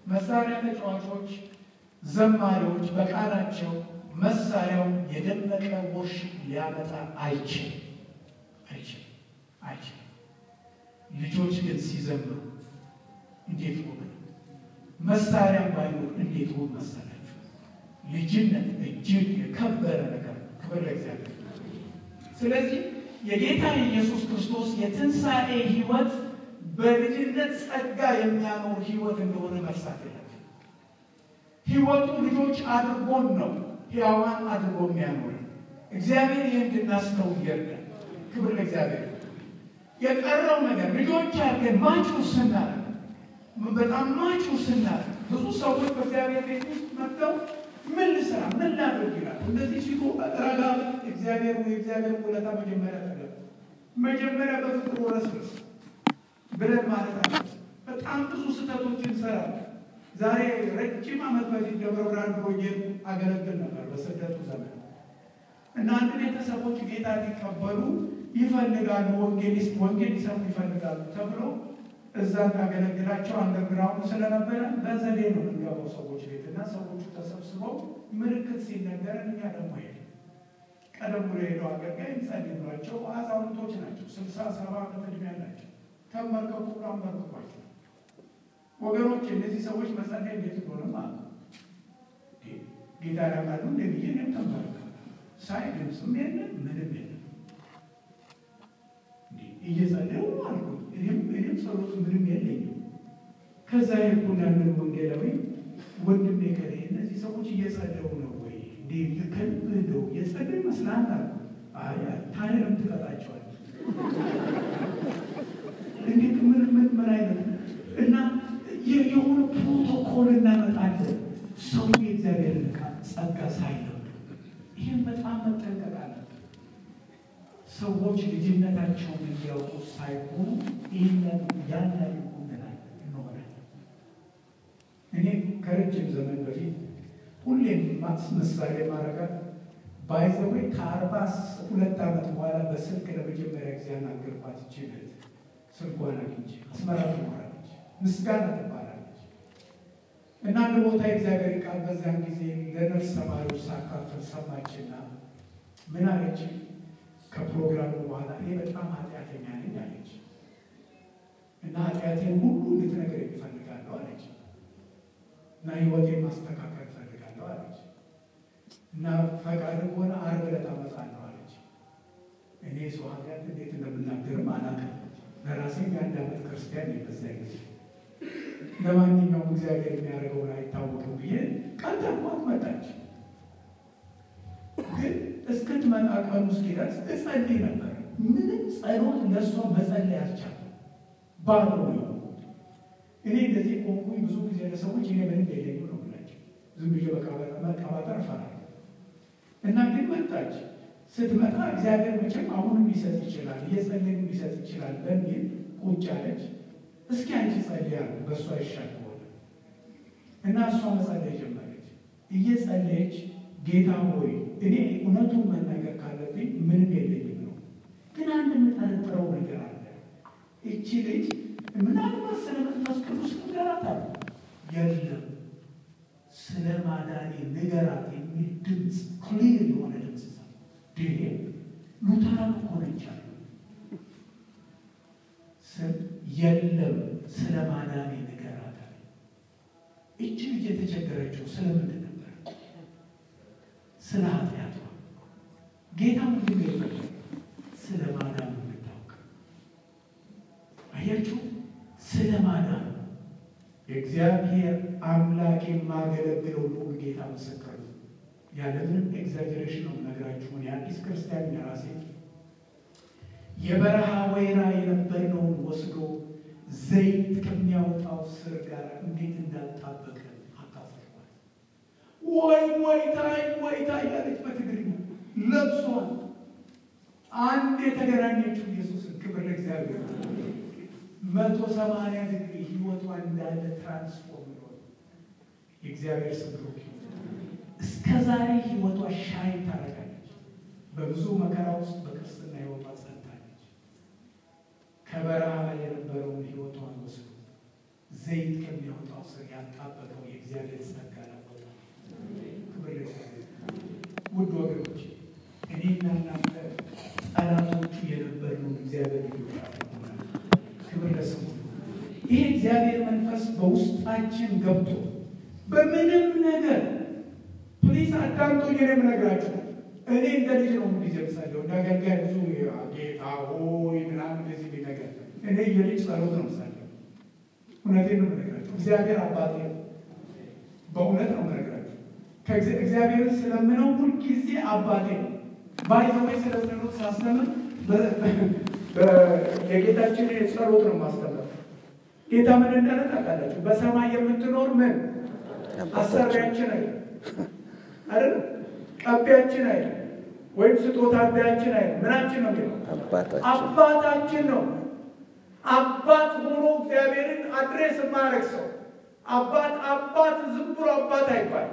መሳሪያ ተጫዋቾች፣ ዘማሪዎች በቃላቸው መሳሪያው የደመቀ ወርሽፕ ሊያመጣ አይችልም አይችልም አይችልም። ልጆች ግን ሲዘምሩ እንዴት ሆነ? መሳሪያ ባይኖር እንዴት ሆን መሰላችሁ? ልጅነት እጅግ የከበረ ነገር ነው። ክብር ለእግዚአብሔር። ስለዚህ የጌታ የኢየሱስ ክርስቶስ የትንሣኤ ሕይወት በልጅነት ጸጋ የሚያኖር ሕይወት እንደሆነ መርሳት የለም። ሕይወቱ ልጆች አድርጎን ነው ሕያዋን አድርጎ የሚያኖር እግዚአብሔር ይህ እንድናስተው ይርዳል። ክብር ለእግዚአብሔር። የቀረው ነገር ልጆች አድርገን ማጩር ስናደርግ በጣም ማጩር ስናደርግ ብዙ ሰዎች በእግዚአብሔር ቤት ውስጥ መጥተው ምን ልስራ ምን ላድርግ ይላል። እንደዚህ ሲሉ ረጋ እግዚአብሔር ወይ እግዚአብሔር ውለታ መጀመሪያ ተገ መጀመሪያ በፍቅሩ ረስርስ ብለን ማለት አለ። በጣም ብዙ ስህተቶች እንሰራለን። ዛሬ ረጅም ዓመት በፊት ደብረ ብርሃን ፕሮጀክት አገለግል ነበር በስደቱ ዘመን እና አንድ ቤተሰቦች ጌታ ሊቀበሉ ይፈልጋሉ፣ ወንጌሊስት ወንጌል ሊሰሙ ይፈልጋሉ ተብሎ እዛ እንዳገለግላቸው አንደርግራውንድ ስለነበረ በዘዴ ነው የምንገባው ሰዎች ቤት እና ሰዎቹ ተሰብስበው ምልክት ሲነገረን እኛ ደግሞ ሄደ ቀደም ብሎ ሄደው አገልጋይ እንጸልይ ብሏቸው አዛውንቶች ናቸው፣ ስልሳ ሰባ ዓመት ዕድሜ ያላቸው ተመልከኩ ብሎ አንበርክኳቸው ወገኖች እነዚህ ሰዎች መጸለይ እንዴት እንደሆነ ማለት ጌታ ያውቃሉ እንደ ብዬ እኔም ተመለከ ሳይ ድምፅም የለም ምንም የለም እየጸለዩ አልኩ እኔም እኔም ጸሎት ምንም የለኝም ከዛ ሄድኩና ያንን ወንጌላዊ ወንድሜ ከሌ እነዚህ ሰዎች እየጸለዩ ነው ወይ እንዴ ከልብ እንደው እየጸለዩ ይመስላል አልኩ አይ ታዲያ ለምን ትቀጣቸዋል እንዴት ምን ምን ምን አይነት እና የሆነ ፕሮቶኮል እናመጣለን። ሰው የእግዚአብሔርን ዕቃ ጸጋ ሳይለው ይህን በጣም መጠንቀቅ አለብን። ሰዎች ልጅነታቸውን እንዲያውቁ ሳይሆኑ ይህንን ያንን ይሆናል እንሆናለን። እኔ ከረጅም ዘመን በፊት ሁሌም ምሳሌ ማረጋት ባይዘወይ ከአርባ ሁለት ዓመት በኋላ በስልክ ለመጀመሪያ ጊዜ ያናገርኳት ይችላል ስልኳን አግኝቼ አስመራ ትኖራለች፣ ምስጋና ትባላለች። እና አንድ ቦታ የእግዚአብሔር ቃል በዛን ጊዜ ለነርስ ተማሪዎች ሳካፍል ሰማችና ምን አለች? ከፕሮግራሙ በኋላ እኔ በጣም ኃጢአተኛ ነኝ አለች እና ኃጢአቴን ሁሉ እንድትነግር እፈልጋለሁ አለች እና ሕይወቴን ማስተካከል እፈልጋለሁ አለች እና ፈቃድ ከሆነ ዓርብ ዕለት አመጣለሁ አለች። እኔ ሰው ኃጢአት እንዴት እንደምናገርም አላውቅም። ለራሴ የአንድ ዓመት ክርስቲያን የበዛ ጊዜ ለማንኛውም እግዚአብሔር የሚያደርገውን አይታወቅም ብዬ ቀጠርኳት። መጣች። ግን እስክትመጣ ቀኑ እስኪደርስ እጸልይ ነበር። ምንም ጸሎት ለእሷ መጸለይ አልቻልኩም። ባዶ ነው። እኔ እንደዚህ ቆንኩኝ። ብዙ ጊዜ ለሰዎች እኔ ምንም የለኝም ነው ብላቸው ዝም ብዬ መቀባጠር እፈራለሁ። እና ግን መጣች። ስትመጣ እግዚአብሔር መቼም አሁንም ሊሰጥ ይችላል፣ እየጸለይም ሊሰጥ ይችላል በሚል ቁጭ አለች። እስኪ አንቺ ጸልይ አሉ። በእሷ ይሻል ሆነ እና እሷ መጸለይ ጀመረች። እየጸለየች ጌታ ሆይ እኔ እውነቱን መናገር ካለብኝ ምንም የለኝም ነው፣ ግን አንድ የምጠረጥረው ነገር አለ። እቺ ልጅ ምናልባት ስለ መንፈስ ቅዱስ ንገራት አለ። የለም ስለ ማዳኔ ንገራት የሚል ድምፅ ክሊር የሆነ ድምፅ ይሄ ሉተራን እኮ ነች አሉ። የለም ስለ ማዳኔ ንገራት አለ። እች ልጅ የተቸገረችው ስለምንድን ነበር? ስለ ኃጢአቷ። ጌታ ምንድን ነው የፈለገው? ስለ ማዳኑ እንድታውቅ። አያችሁ፣ ስለ ማዳኑ የእግዚአብሔር አምላክ የማገለግለው ልዑል ጌታ ምስክር ነው። ያለምንም ኤግዛጀሬሽን ነው ነገራችሁ። እኔ አዲስ ክርስቲያን የራሴ የበረሃ ወይራ የነበርነውን ወስዶ ዘይት ከሚያወጣው ስር ጋር እንዴት እንዳጣበቀ አካፍልኳል። ወይ ወይታይ ወይታይ ያለች በትግርኛ ለብሷል። አንድ የተገናኘችው ኢየሱስን ክብር ለእግዚአብሔር። መቶ ሰማንያ ዲግሪ ህይወቷ እንዳለ ትራንስፎርም ሆነ። የእግዚአብሔር ስም ብሩክ ይሁን። እስከ ዛሬ ህይወቷ ሻይ ታደርጋለች። በብዙ መከራ ውስጥ በክርስትና ህይወቷ ጸንታለች። ከበረሃ ላይ የነበረውን ህይወቷን ወስዶ ዘይት ከሚያወጣው ስር ያጣበቀው የእግዚአብሔር ጸጋ ላወጣ ክብር ለእግዚአብሔር። ውድ ወገኖች እኔና እናንተ ጠላቶቹ የነበርነው እግዚአብሔር ልጆች አድርጎናል። ክብር ለስሙ። ይህ እግዚአብሔር መንፈስ በውስጣችን ገብቶ በምንም ነገር ፕሊስ አዳምጦኝ ነው የምነግራችሁ። እኔ እንደ ልጅ ነው ጊዜ ምሳለሁ እንደ አገልጋይ ብዙ ጌታ ሆይ ምናምን እንደዚህ ነገር እኔ የልጅ ጸሎት ነው ምሳለሁ። እውነቴን ነው የምነግራችሁ። እግዚአብሔር አባቴ ነው። በእውነት ነው የምነግራችሁ። እግዚአብሔርን ስለምነው ሁልጊዜ አባቴ ነው። ባይዘወይ ስለ ጸሎት ሳስተምር የጌታችን ጸሎት ነው ማስተምር። ጌታ ምን እንዳለ ታውቃላችሁ? በሰማይ የምትኖር ምን አሰሪያችን አይደል አይደል ቀቢያችን አይደል ወይም ስጦታ አዳያችን አይደል ምናችን ነው የሚለው አባታችን ነው። አባት ሆኖ እግዚአብሔርን አድሬስ የማያደርግ ሰው አባት አባት ዝም ብሎ አባት አይባል።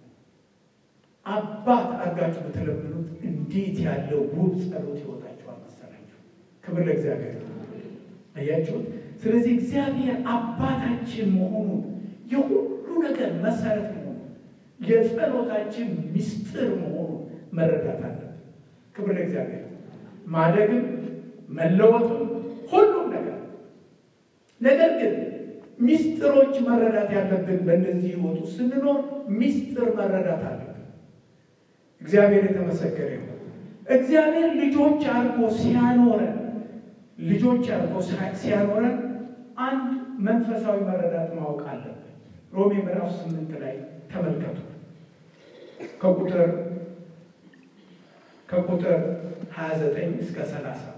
አባት አድርጋችሁ በተለምኑት እንዴት ያለው ውብ ጸሎት ይወጣችኋል መሰላችሁ። ክብር ለእግዚአብሔር። አያችሁት? ስለዚህ እግዚአብሔር አባታችን መሆኑን የሁሉ ነገር መሰረት መሆኑ የጸሎታችን ምስጢር መሆኑ መረዳት አለብን። ክብር ለእግዚአብሔር። ማደግም መለወጥም ሁሉም ነገር ነገር ግን ምስጢሮች መረዳት ያለብን በእነዚህ ህይወቱ ስንኖር ምስጢር መረዳት አለብን። እግዚአብሔር የተመሰገነ ይሁን። እግዚአብሔር ልጆች አድርጎ ሲያኖረን ልጆች አድርጎ ሲያኖረን አንድ መንፈሳዊ መረዳት ማወቅ አለብን። ሮሜ ምዕራፍ ስምንት ላይ ተመልከቱ ከቁጥር ከቁጥር 29 እስከ 30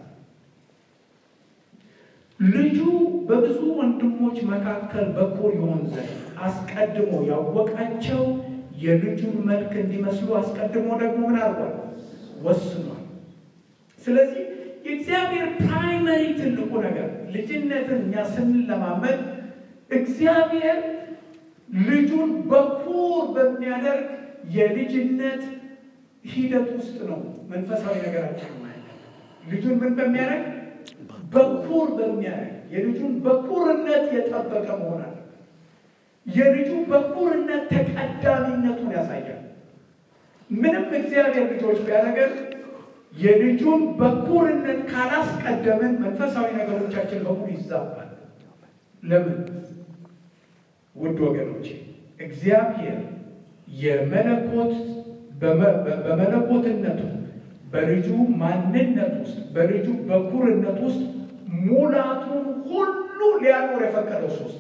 ልጁ በብዙ ወንድሞች መካከል በኩር ይሆን ዘንድ አስቀድሞ ያወቃቸው የልጁን መልክ እንዲመስሉ አስቀድሞ ደግሞ ምን አድርጓል? ወስኗል። ስለዚህ የእግዚአብሔር ፕራይመሪ ትልቁ ነገር ልጅነትን እኛ ስንለማመድ እግዚአብሔር ልጁን በኩር በሚያደርግ የልጅነት ሂደት ውስጥ ነው መንፈሳዊ ነገራችን ማለት ልጁን ምን በሚያደርግ በኩር በሚያደርግ የልጁን በኩርነት የጠበቀ መሆን አለ። የልጁ በኩርነት ተቀዳሚነቱን ያሳያል። ምንም እግዚአብሔር ልጆች ቢያደርገን የልጁን በኩርነት ካላስቀደምን መንፈሳዊ ነገሮቻችን በሙሉ ይዛባል። ለምን? ውድ ወገኖች እግዚአብሔር የመለኮት በመለኮትነቱ በልጁ ማንነት ውስጥ በልጁ በኩርነት ውስጥ ሙላቱን ሁሉ ሊያኖር የፈቀደው ሶስት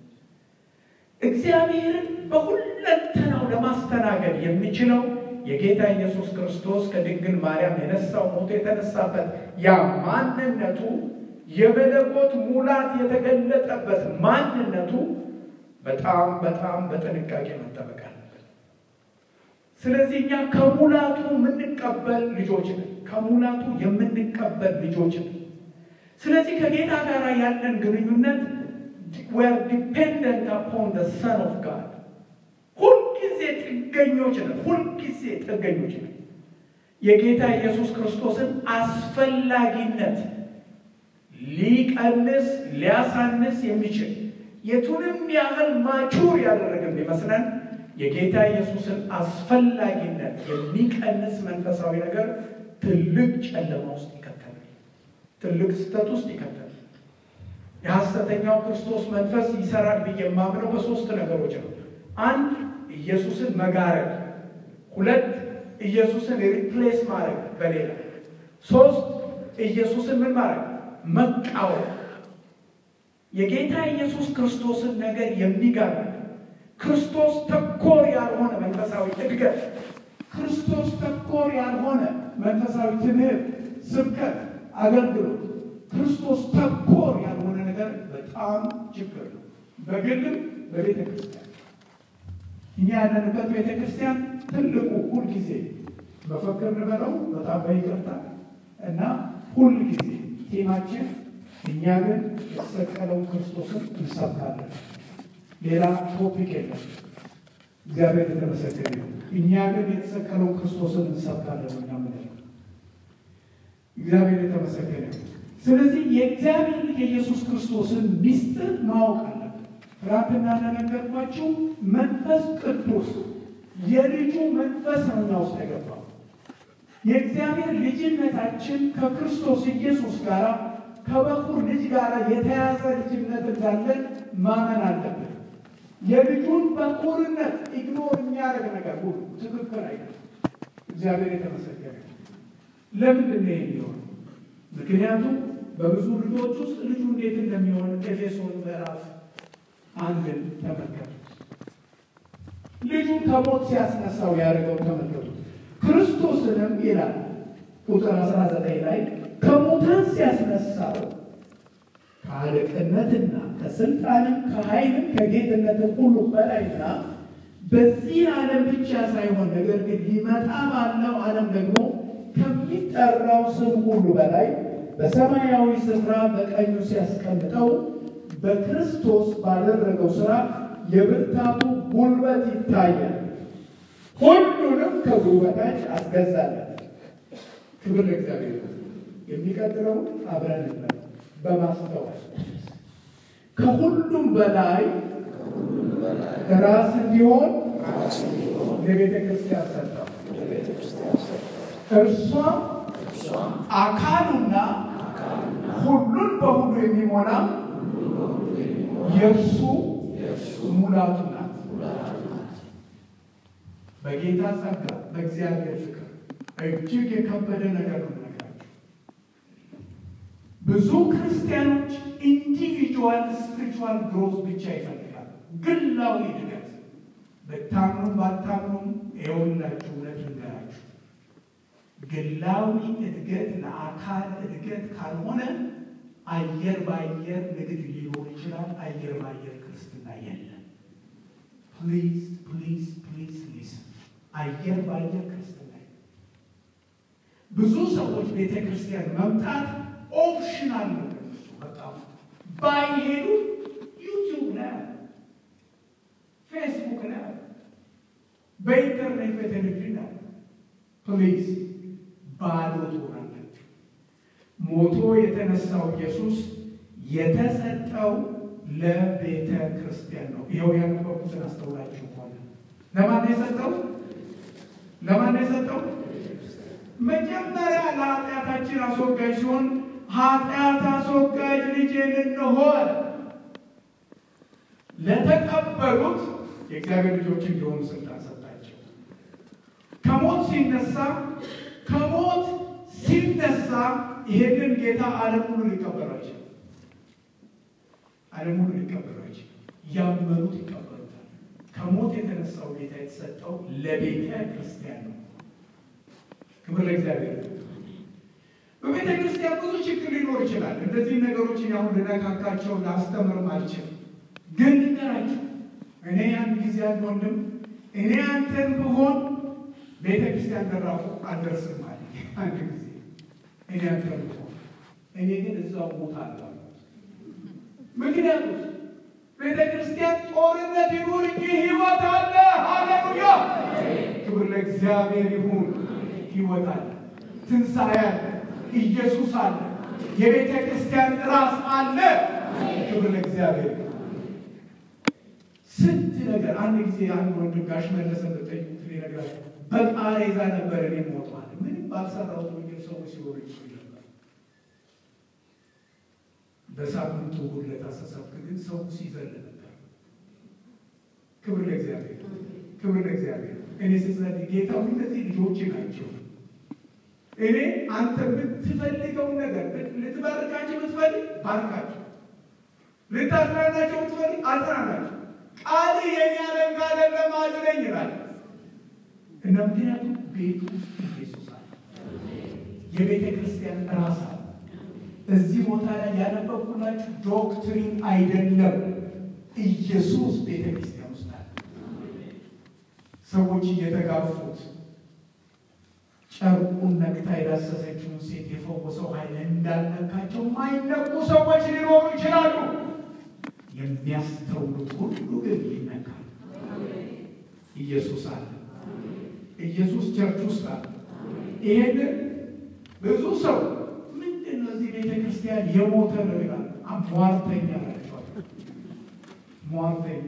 እግዚአብሔርን በሁለንተናው ለማስተናገድ የሚችለው የጌታ ኢየሱስ ክርስቶስ ከድንግል ማርያም የነሳው ሞቶ የተነሳበት ያ ማንነቱ የመለኮት ሙላት የተገለጠበት ማንነቱ በጣም በጣም በጥንቃቄ መጠበቅ አለበት። ስለዚህ እኛ ከሙላቱ የምንቀበል ልጆች ነን። ከሙላቱ የምንቀበል ልጆች ነን። ስለዚህ ከጌታ ጋር ያለን ግንኙነት ዌር ዲፔንደንት አፖን ደ ሰን ኦፍ ጋድ ሁልጊዜ ጥገኞች ነን። ሁልጊዜ ጥገኞች ነን። የጌታ ኢየሱስ ክርስቶስን አስፈላጊነት ሊቀንስ ሊያሳንስ የሚችል የቱንም ያህል ማቹር ያደረገን ቢመስለን የጌታ ኢየሱስን አስፈላጊነት የሚቀንስ መንፈሳዊ ነገር ትልቅ ጨለማ ውስጥ ይከተላል። ትልቅ ስህተት ውስጥ ይከተላል። የሐሰተኛው ክርስቶስ መንፈስ ይሰራል ብዬ የማምነው በሶስት ነገሮች ነው። አንድ ኢየሱስን መጋረድ፣ ሁለት ኢየሱስን ሪፕሌስ ማድረግ በሌላ ሶስት ኢየሱስን ምን ማድረግ መቃወም። የጌታ ኢየሱስ ክርስቶስን ነገር የሚጋር ክርስቶስ ተኮር ያልሆነ መንፈሳዊ እድገት፣ ክርስቶስ ተኮር ያልሆነ መንፈሳዊ ትምህርት፣ ስብከት፣ አገልግሎት፣ ክርስቶስ ተኮር ያልሆነ ነገር በጣም ችግር ነው። በግልም በቤተ ክርስቲያን እኛ ያለንበት ቤተ ክርስቲያን ትልቁ ሁልጊዜ በፈክር ንበለው በጣም በይቅርታ እና ሁልጊዜ ቴማችን እኛ ግን የተሰቀለውን ክርስቶስን እንሰብካለን። ሌላ ቶፒክ የለም። እግዚአብሔር የተመሰገነ ነው። እኛ ግን የተሰቀለውን ክርስቶስን እንሰብካለን። ምናምን እግዚአብሔር የተመሰገነ ነው። ስለዚህ የእግዚአብሔር ልጅ የኢየሱስ ክርስቶስን ሚስጥር ማወቅ አለብን። ትናንትና እንደነገርኳችሁ መንፈስ ቅዱስ የልጁ መንፈስ ነው እኛ ውስጥ የገባው። የእግዚአብሔር ልጅነታችን ከክርስቶስ ኢየሱስ ጋር ከበኩር ልጅ ጋር የተያዘ ልጅነት እንዳለን ማመን አለብን። የልጁን በኩርነት ኢግኖር የሚያደርግ ነገር ሁሉ ትክክል አይደለም። እግዚአብሔር የተመሰገነ ለምንድን ነው የሚሆን? ምክንያቱም በብዙ ልጆች ውስጥ ልጁ እንዴት እንደሚሆን ኤፌሶን ምዕራፍ አንድን ተመልከቱት። ልጁን ከሞት ሲያስነሳው ያደርገው ተመልከቱት። ክርስቶስንም ይላል ቁጥር 19 ላይ ከሙታን ሲያስነሳው ከአለቅነትና ከስልጣንም ከኃይልም ከጌትነትም ሁሉ በላይና በዚህ ዓለም ብቻ ሳይሆን ነገር ግን ሊመጣ ባለው ዓለም ደግሞ ከሚጠራው ስም ሁሉ በላይ በሰማያዊ ስፍራ በቀኙ ሲያስቀምጠው በክርስቶስ ባደረገው ሥራ የብርታቱ ጉልበት ይታያል። ሁሉንም ከእግሩ በታች አስገዛለት። ክብር ለእግዚአብሔር። የሚቀጥለው አብረን እንበል በማስተዋል ከሁሉም በላይ ራስ እንዲሆን ለቤተ ክርስቲያን ሰጠው። እርሷም አካሉና ሁሉን በሁሉ የሚሞላ የእርሱ ሙላቱ ናት። በጌታ ጸጋ በእግዚአብሔር ፍቅር እጅግ የከበደ ነገር ነው የምነግራችሁ። ብዙ ክርስቲያኖች ኢንዲቪጁዋል ስፒሪቹዋል ግሮዝ ብቻ ይፈልጋሉ። ግላዊ እድገት ብታምኑም ባታምኑም ይኸውላችሁ እውነት ልንገራችሁ፣ ግላዊ እድገት ለአካል እድገት ካልሆነ አየር በአየር ንግድ ሊኖር ይችላል። አየር በአየር ክርስትና የለም። ፕሊዝ ፕሊዝ ፕሊዝ ሊስን አየር በአየር ክርስትና ብዙ ሰዎች ቤተ ክርስቲያን መምጣት ኦፕሽናል ነው። በጣም ባይሄዱ ዩቲዩብ ላይ አለ፣ ፌስቡክ ላይ አለ፣ በኢንተርኔት በቴሌቪዥን አለ። ፕሊዝ ባዶ ትሆናላችሁ። ሞቶ የተነሳው ኢየሱስ የተሰጠው ለቤተ ክርስቲያን ነው። ይኸው ያነበብኩትን አስተውላችሁ ሆነ ለማን የሰጠው? ለማን የሰጠው? መጀመሪያ ለኃጢአታችን አስወጋጅ ሲሆን ኃጢአት አስወጋጅ ልጄን እንሆ ለተቀበሉት የእግዚአብሔር ልጆች እንዲሆኑ ስልጣን ሰጣቸው። ከሞት ሲነሳ ከሞት ሲነሳ ይሄንን ጌታ ዓለም ሁሉ ሊቀበለው አይችልም። ዓለም ሁሉ ሊቀበለው አይችልም። ያመኑት ይቀበሉታል። ከሞት የተነሳው ጌታ የተሰጠው ለቤተ ክርስቲያን ነው። ክብር ለእግዚአብሔር። በቤተ ክርስቲያን ብዙ ችግር ሊኖር ይችላል። እነዚህ ነገሮች አሁን ልነካካቸው ላስተምርም አልችልም። ግን ልንገራችሁ፣ እኔ አንድ ጊዜ አንድ ወንድም እኔ አንተን ብሆን ቤተ ክርስቲያን ደራፉ አልደርስም አለ። አንድ ጊዜ እኔ አንተን ብሆን እኔ ግን እዛው ቦታ አለ። ምክንያቱም ቤተ ክርስቲያን ጦርነት ይኑር እንጂ ሕይወት አለ። ሃሌሉያ! ክብር ለእግዚአብሔር ይሁን። ሕይወት አለ፣ ትንሣኤ አለ፣ ኢየሱስ አለ፣ የቤተ ክርስቲያን ራስ አለ። ክብር ለእግዚአብሔር። ስንት ነገር አንድ ጊዜ አንድ ወንድም ጋሽ መለሰ ጠይቁት ይነግራል። በቃሬዛ ነበር እኔ ሞቷል። ምንም ባልሰራሁት ወንጌል ሰዎች ሲወሩ ይችሉ ነበር። በሳምንቱ ሁለት አስተሳብክ ግን ሰው ሲዘል ነበር። ክብር ለእግዚአብሔር፣ ክብር ለእግዚአብሔር። እኔ ስጸልይ ጌታ እነዚህ ልጆች ናቸው እኔ አንተ የምትፈልገውን ነገር ልትባርካቸው ብትፈልግ ባርካቸው፣ ልታዝናናቸው ብትፈልግ አዝናናቸው። ቃል የኔ አለንጋ አይደለም አድነኝ ይላል እና ምክንያቱም ቤቱ ኢየሱስ አለ፣ የቤተ ክርስቲያን ራስ አለ። እዚህ ቦታ ላይ ያነበብኩላችሁ ዶክትሪን አይደለም፣ ኢየሱስ ቤተ ክርስቲያን ውስጥ አለ። ሰዎች እየተጋፉት ጨርቁን ነክታ የዳሰሰችውን ሴት የፈወሰው ኃይል እንዳልነካቸው የማይነኩ ሰዎች ሊኖሩ ይችላሉ። የሚያስተውሉት ሁሉ ግን ይነካል። ኢየሱስ አለ። ኢየሱስ ቸርች ውስጥ አለ። ይሄንን ብዙ ሰው ምንድን ነው እዚህ ቤተ ክርስቲያን የሞተ ነው ይላል። አሟርተኛ ናቸዋል። ሟርተኛ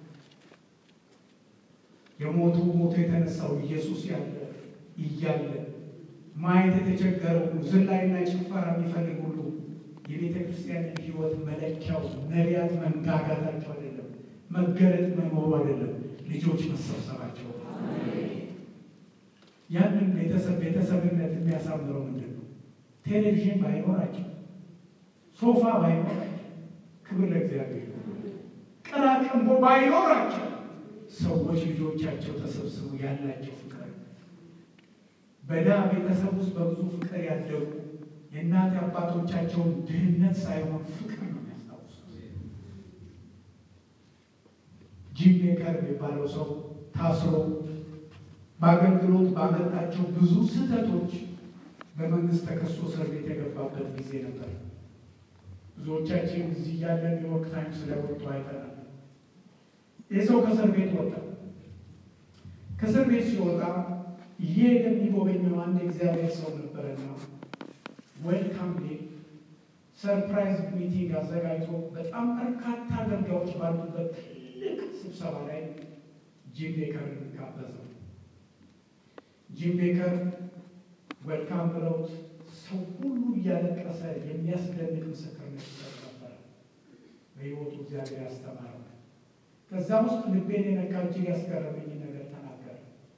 የሞቱ ሞቶ የተነሳው ኢየሱስ ያለ እያለ ማየት የተቸገረው ሁሉ ዝላይና ጭፈራ የሚፈልግ ሁሉ የቤተ ክርስቲያንን ሕይወት መለኪያው ነቢያት መንጋጋታቸው አይደለም፣ መገለጥ መኖሩ አይደለም፣ ልጆች መሰብሰባቸው። ያንን ቤተሰብ ቤተሰብነት የሚያሳምረው ምንድን ነው? ቴሌቪዥን ባይኖራቸው፣ ሶፋ ባይኖራቸው፣ ክብር ለእግዚአብሔር፣ ቅራቅንቦ ባይኖራቸው ሰዎች ልጆቻቸው ተሰብስቡ ያላቸው ፍቅር በዳ ቤተሰብ ውስጥ በብዙ ፍቅር ያደጉ የእናት አባቶቻቸውን ድህነት ሳይሆን ፍቅር ነው የሚያስታውሱት። ጂም ሜከር የሚባለው ሰው ታስሮ በአገልግሎት ባመጣቸው ብዙ ስህተቶች በመንግስት ተከሶ እስር ቤት የገባበት ጊዜ ነበር። ብዙዎቻችን እዚህ ያለን ኒውዮርክ ታይምስ ስለወጡ አይተናል። ይህ ሰው ከእስር ቤት ወጣ። ከእስር ቤት ሲወጣ ይህ የሚጎበኘው አንድ እግዚአብሔር ሰው ነበረና ዌልካም ዴ ሰርፕራይዝ ሚቲንግ አዘጋጅቶ በጣም በርካታ አገልጋዮች ባሉበት ትልቅ ስብሰባ ላይ ጂም ቤከርን ጋበዘው። ጂም ቤከር ዌልካም ብለውት ሰው ሁሉ እያለቀሰ የሚያስደንቅ ምስክርነት ይሰጥ ነበረ። በሕይወቱ እግዚአብሔር ያስተማረው ከዛ ውስጥ ልቤን የነካ እጅግ ያስገረመኝ ነገር ተናገረ።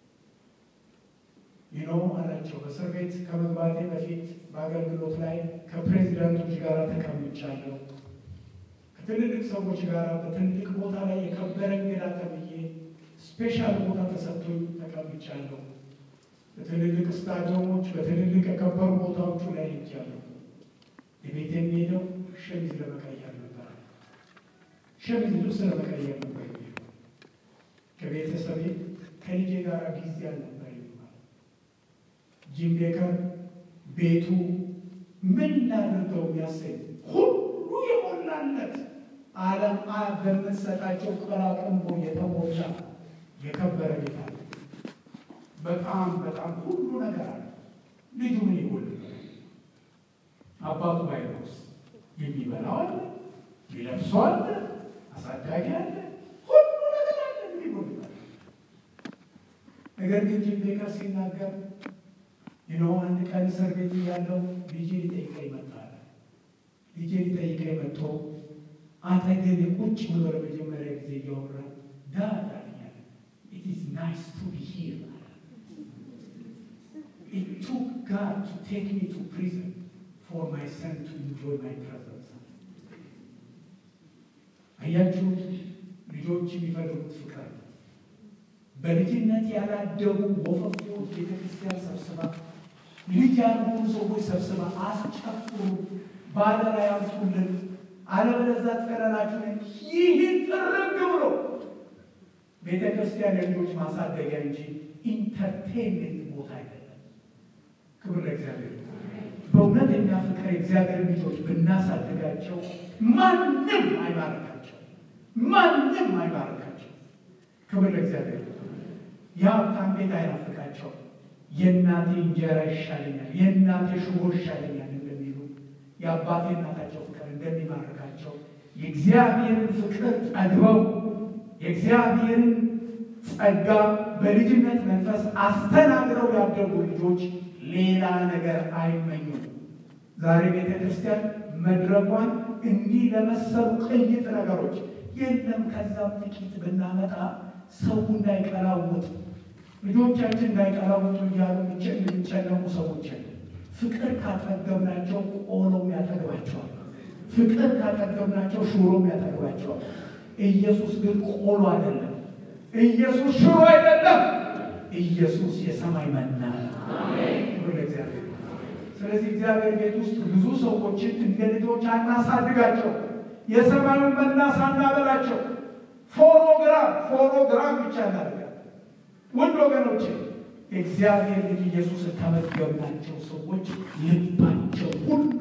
ይኖ አላቸው በእስር ቤት ከመግባቴ በፊት በአገልግሎት ላይ ከፕሬዚዳንቶች ጋር ተቀምጫለሁ። ከትልልቅ ሰዎች ጋር በትልቅ ቦታ ላይ የከበረ እንግዳ ተብዬ ስፔሻል ቦታ ተሰጥቶኝ ተቀምጫለሁ። በትልልቅ ስታዲየሞች፣ በትልልቅ የከበሩ ቦታዎቹ ላይ ሄጃለሁ። የቤት የሚሄደው ሸሚዝ ለመቀየር ነበር። ሸሚዝ ልብስ ለመቀየር ነበር። ከቤተሰቤ ከልጄ ጋር ጊዜ አልነበር ይባል። ጂም ቤከር ቤቱ ምን ላድርገው የሚያሰኝ ሁሉ የሞላለት ዓለም በምትሰጣቸው ቅራቅንቦ የተሞላ የከበረ ቤት አለ። በጣም በጣም ሁሉ ነገር አለ። ልጁ ምን ይጎል? አባቱ ባይኖርስ የሚበላው አለ፣ የሚለብሰው አለ፣ አሳዳጊ አለ፣ ሁሉ ነገር አለ። ምን ይጎል? ነገር ግን ጂም ቤከር ሲናገር ይነው አንድ ቀን እስር ቤት ያለው ልጄ ሊጠይቀኝ መጣ። ልጄ ሊጠይቀኝ መጥቶ አጠገቤ ቁጭ ብሎ ለመጀመሪያ ጊዜ እያወራ ዳድ አለኛል። ኢት ኢዝ ናይስ ቱ ቢ ሂር ኢት ቱክ ጋድ ቱ ቴክ ሚ ቱ ፕሪዝን ፎር ማይ ሰን ቱ ኢንጆይ ማይ ፕሬዘንስ። አያችሁት? ልጆች የሚፈልጉት ፍቅር በልጅነት ያላደጉ ወፈፊዎች ቤተክርስቲያን ሰብስባ ልጅ ያልሆኑ ሰዎች ሰብስባ አስጨፍሩ፣ ባደራ ያምጡልን፣ አለበለዚያ ትቀረናችሁን። ይህን ጥርግ ብሎ ቤተ ክርስቲያን የልጆች ማሳደጊያ እንጂ ኢንተርቴንሜንት ቦታ አይደለም። ክብር ለእግዚአብሔር። በእውነተኛ ፍቅር የእግዚአብሔር ልጆች ብናሳድጋቸው ማንም አይባርካቸው፣ ማንም አይባርካቸው። ክብር ለእግዚአብሔር። የሀብታም ቤት አይናፍቃቸው። የእናቴ እንጀራ ይሻለኛል፣ የእናቴ ሽሮ ይሻለኛል እንደሚሉ የአባቴ እናታቸው ፍቅር እንደሚማርካቸው የእግዚአብሔርን ፍቅር ጠግበው የእግዚአብሔርን ጸጋ በልጅነት መንፈስ አስተናግረው ያደጉ ልጆች ሌላ ነገር አይመኙም። ዛሬ ቤተ ክርስቲያን መድረኳን እንዲህ ለመሰሉ ቅይጥ ነገሮች የለም ከዛም ጥቂት ብናመጣ ሰው እንዳይቀላውጥ ልጆቻችን እንዳይቀላውጡ እያሉ የሚጨነቁ ሰዎች ፍቅር ካጠገብናቸው ቆሎም ያጠግባቸዋል። ፍቅር ካጠገብናቸው ሽሮም ያጠግባቸዋል። ኢየሱስ ግን ቆሎ አይደለም። ኢየሱስ ሽሮ አይደለም። ኢየሱስ የሰማይ መና እግዚአብሔር። ስለዚህ እግዚአብሔር ቤት ውስጥ ብዙ ሰዎችን እንደ ልጆች አናሳድጋቸው። የሰማዩን መና ሳናበላቸው ፎኖግራም ፎኖግራም ብቻ እናደርጋለን። ውድ ወገኖች የእግዚአብሔር ልጅ ኢየሱስን ከመገብናቸው ሰዎች ልባቸው ሁሉ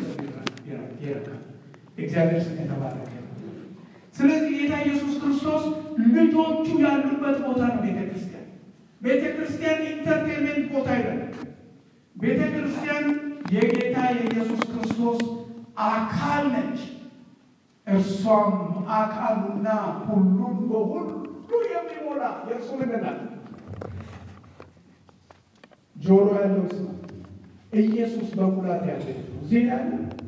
ይረካል። እግዚአብሔር ስም የተባረከ። ስለዚህ ጌታ ኢየሱስ ክርስቶስ ልጆቹ ያሉበት ቦታ ነው ቤተ ክርስቲያን። ቤተ ክርስቲያን ኢንተርቴንሜንት ቦታ አይደለም። ቤተ ክርስቲያን የጌታ የኢየሱስ ክርስቶስ አካል ነች። እርሷም አካሉና ሁሉን በሁሉ የሚሞላ የእርሱ ምንድን ናት? ጆሮ ያለው ስማ። ኢየሱስ በሙላት ያለ እዚህ ያለ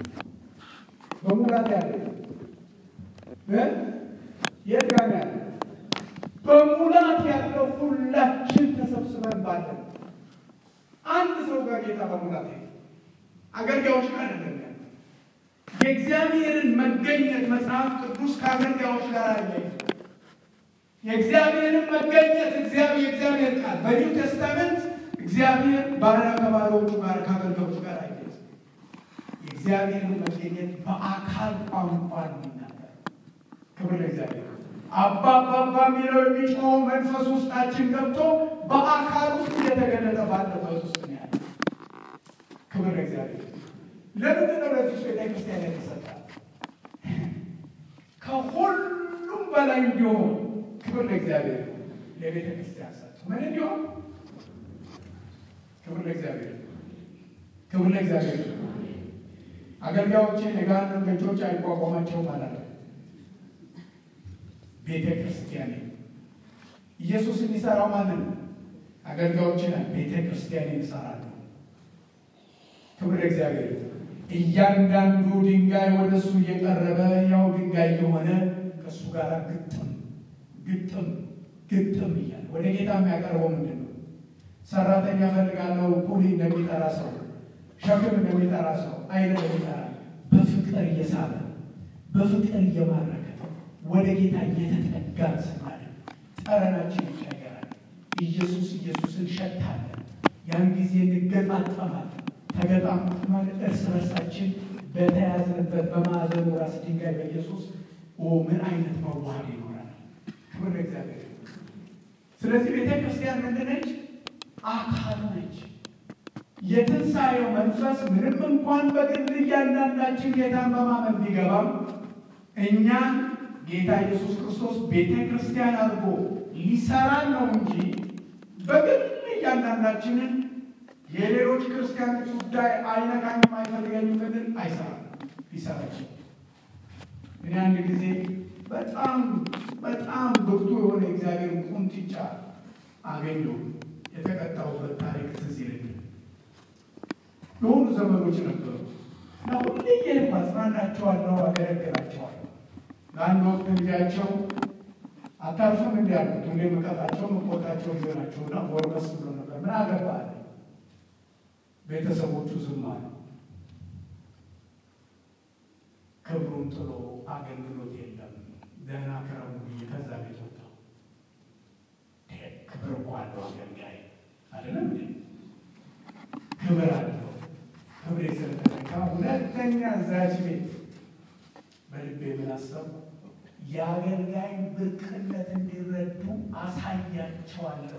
በሙላት ያለ እ የት ጋር ያለ በሙላት ያለው ሁላችን ተሰብስበን ባለን አንድ ሰው ጋር ጌታ በሙላት ያለ አገልጋዮች ጋር አይደለም ያለ የእግዚአብሔርን መገኘት መጽሐፍ ቅዱስ ከአገልጋዮች ጋር አለ። የእግዚአብሔርን መገኘት እግዚአብሔር የእግዚአብሔር ቃል በኒው ቴስታመንት እግዚአብሔር ባሪያ ከባሪያዎቹ ጋር ከአገልጋዮቹ ጋር አለ። የእግዚአብሔርን መገኘት በአካል ቋንቋ የሚናገር ክብር ለእግዚአብሔር። አባ አባ የሚለው የሚጮኸው መንፈስ ውስጣችን ገብቶ በአካል ውስጥ እየተገለጠ ባለበት ውስጥ ነው ያለ። ክብር ለእግዚአብሔር። ለምንድን ነው ለዚህ ቤተክርስቲያን የተሰጠ? ከሁሉም በላይ እንዲሆን ክብር ለእግዚአብሔር ለቤተ ክርስቲያን ሰጠ። ምን እንዲሆን? ክብር ለእግዚአብሔር፣ ክብር ለእግዚአብሔር። አገልጋዮችን የገሃነም ደጆች አይቋቋማቸውም ማለት ነው። ቤተ ክርስቲያን ኢየሱስ የሚሰራው ማንን? አገልጋዮችን ቤተ ክርስቲያን ይሰራሉ። ክብር ለእግዚአብሔር። እያንዳንዱ ድንጋይ ወደ እሱ እየቀረበ ያው ድንጋይ የሆነ ከእሱ ጋር ግጥም ግጥም ግጥም እያለ ወደ ጌታ የሚያቀርበው ምንድን ነው? ሰራተኛ ፈልጋለሁ ኩሊ እንደሚጠራ ሰው፣ ሸክም እንደሚጠራ ሰው አይነት እንደሚጠራ በፍቅር እየሳበ በፍቅር እየማረከ ወደ ጌታ እየተጠጋ ስናለ ጠረናችን ይቀየራል። ኢየሱስ ኢየሱስን ሸታለን። ያን ጊዜ እንገጣጠማለን። ተገጣምት ማለት እርስ በርሳችን በተያዝንበት በማዕዘኑ ራስ ድንጋይ በኢየሱስ ምን አይነት መዋሃድ ይኖራል። ክብር ለእግዚአብሔር። ስለዚህ ቤተ ክርስቲያን ምንድን ነች? አካሉ ነች። የትንሣኤው መንፈስ ምንም እንኳን በግል እያንዳንዳችን ጌታን በማመን ቢገባም እኛን ጌታ ኢየሱስ ክርስቶስ ቤተ ክርስቲያን አድርጎ ሊሰራን ነው እንጂ በግል እያንዳንዳችንን የሌሎች ክርስቲያኖች ጉዳይ አይነካኝም አይፈልገኝም ብንል አይሰራም። ሊሰራች እኔ አንድ ጊዜ በጣም በጣም ብርቱ የሆነ እግዚአብሔር ቁንጥጫ አገኘሁ። የተቀጣሁበት ታሪክ ትዝ ይለኛል። የሆኑ ዘመኖች ነበሩ እና ሁሌ እየሄድኩ አጽናናቸዋለሁ፣ አገለግላቸዋለሁ። ለአንድ ወቅት ጊዜያቸው አታርፍም እንዲ ያሉት ሁሌ መቀጣቸው መቆጣቸው ይዘናቸውና ጎርበስ ብሎ ነበር። ምን አገባህ ቤተሰቦቹ ዝም አሉ። ክብሩን ጥሎ አገልግሎት የለም ደህና ከረሙ ብዬ ከዛ ቤት ወጣሁ። ክብር እኮ አለው አገልጋይ አይደለም እንዴ? ክብር አለው። ክብሬ ስለተነካ ሁለተኛ እዛች ቤት በልቤ ምን አሰብኩ? የአገልጋይን ብርቅነት እንዲረዱ አሳያቸዋለሁ።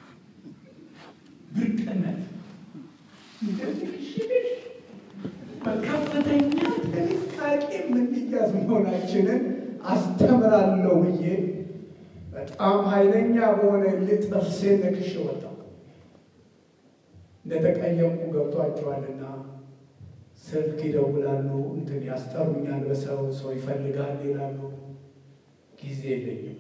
ብርቅነት በከፍተኛ ጥንቃቄ የምንያዝ መሆናችንን አስተምራለሁ ብዬ በጣም ኃይለኛ በሆነ ልጥርሴን ነክሼ ወጣሁ። እንደተቀየምኩ ገብቷቸዋልና ስልክ ይደውላሉ፣ እንትን ያስጠሩኛል፣ በሰው ሰው ይፈልጋል ይላሉ። ጊዜ የለኝም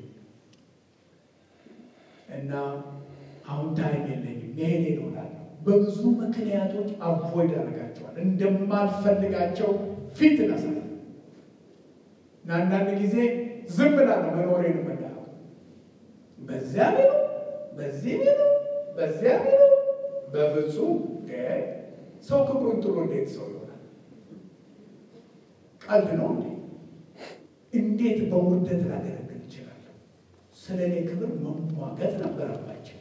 እና አሁን ታይም የለኝም መሄድ ይኖራል። በብዙ ምክንያቶች አቮይድ ያደርጋቸዋል። እንደማልፈልጋቸው ፊት ነሳል እና አንዳንድ ጊዜ ዝም ብላ ነው መኖሬን የምናየው። በዚያ ቢሉ በዚህ ቢሉ በዚያ ቢሉ በፍጹም ሰው ክብሩን ጥሎ እንዴት ሰው ይሆናል? ቀልድ ነው እንዴ? እንዴት በውርደት ላገለግል ይችላለሁ? ስለ እኔ ክብር መሟገት ነበረባቸው።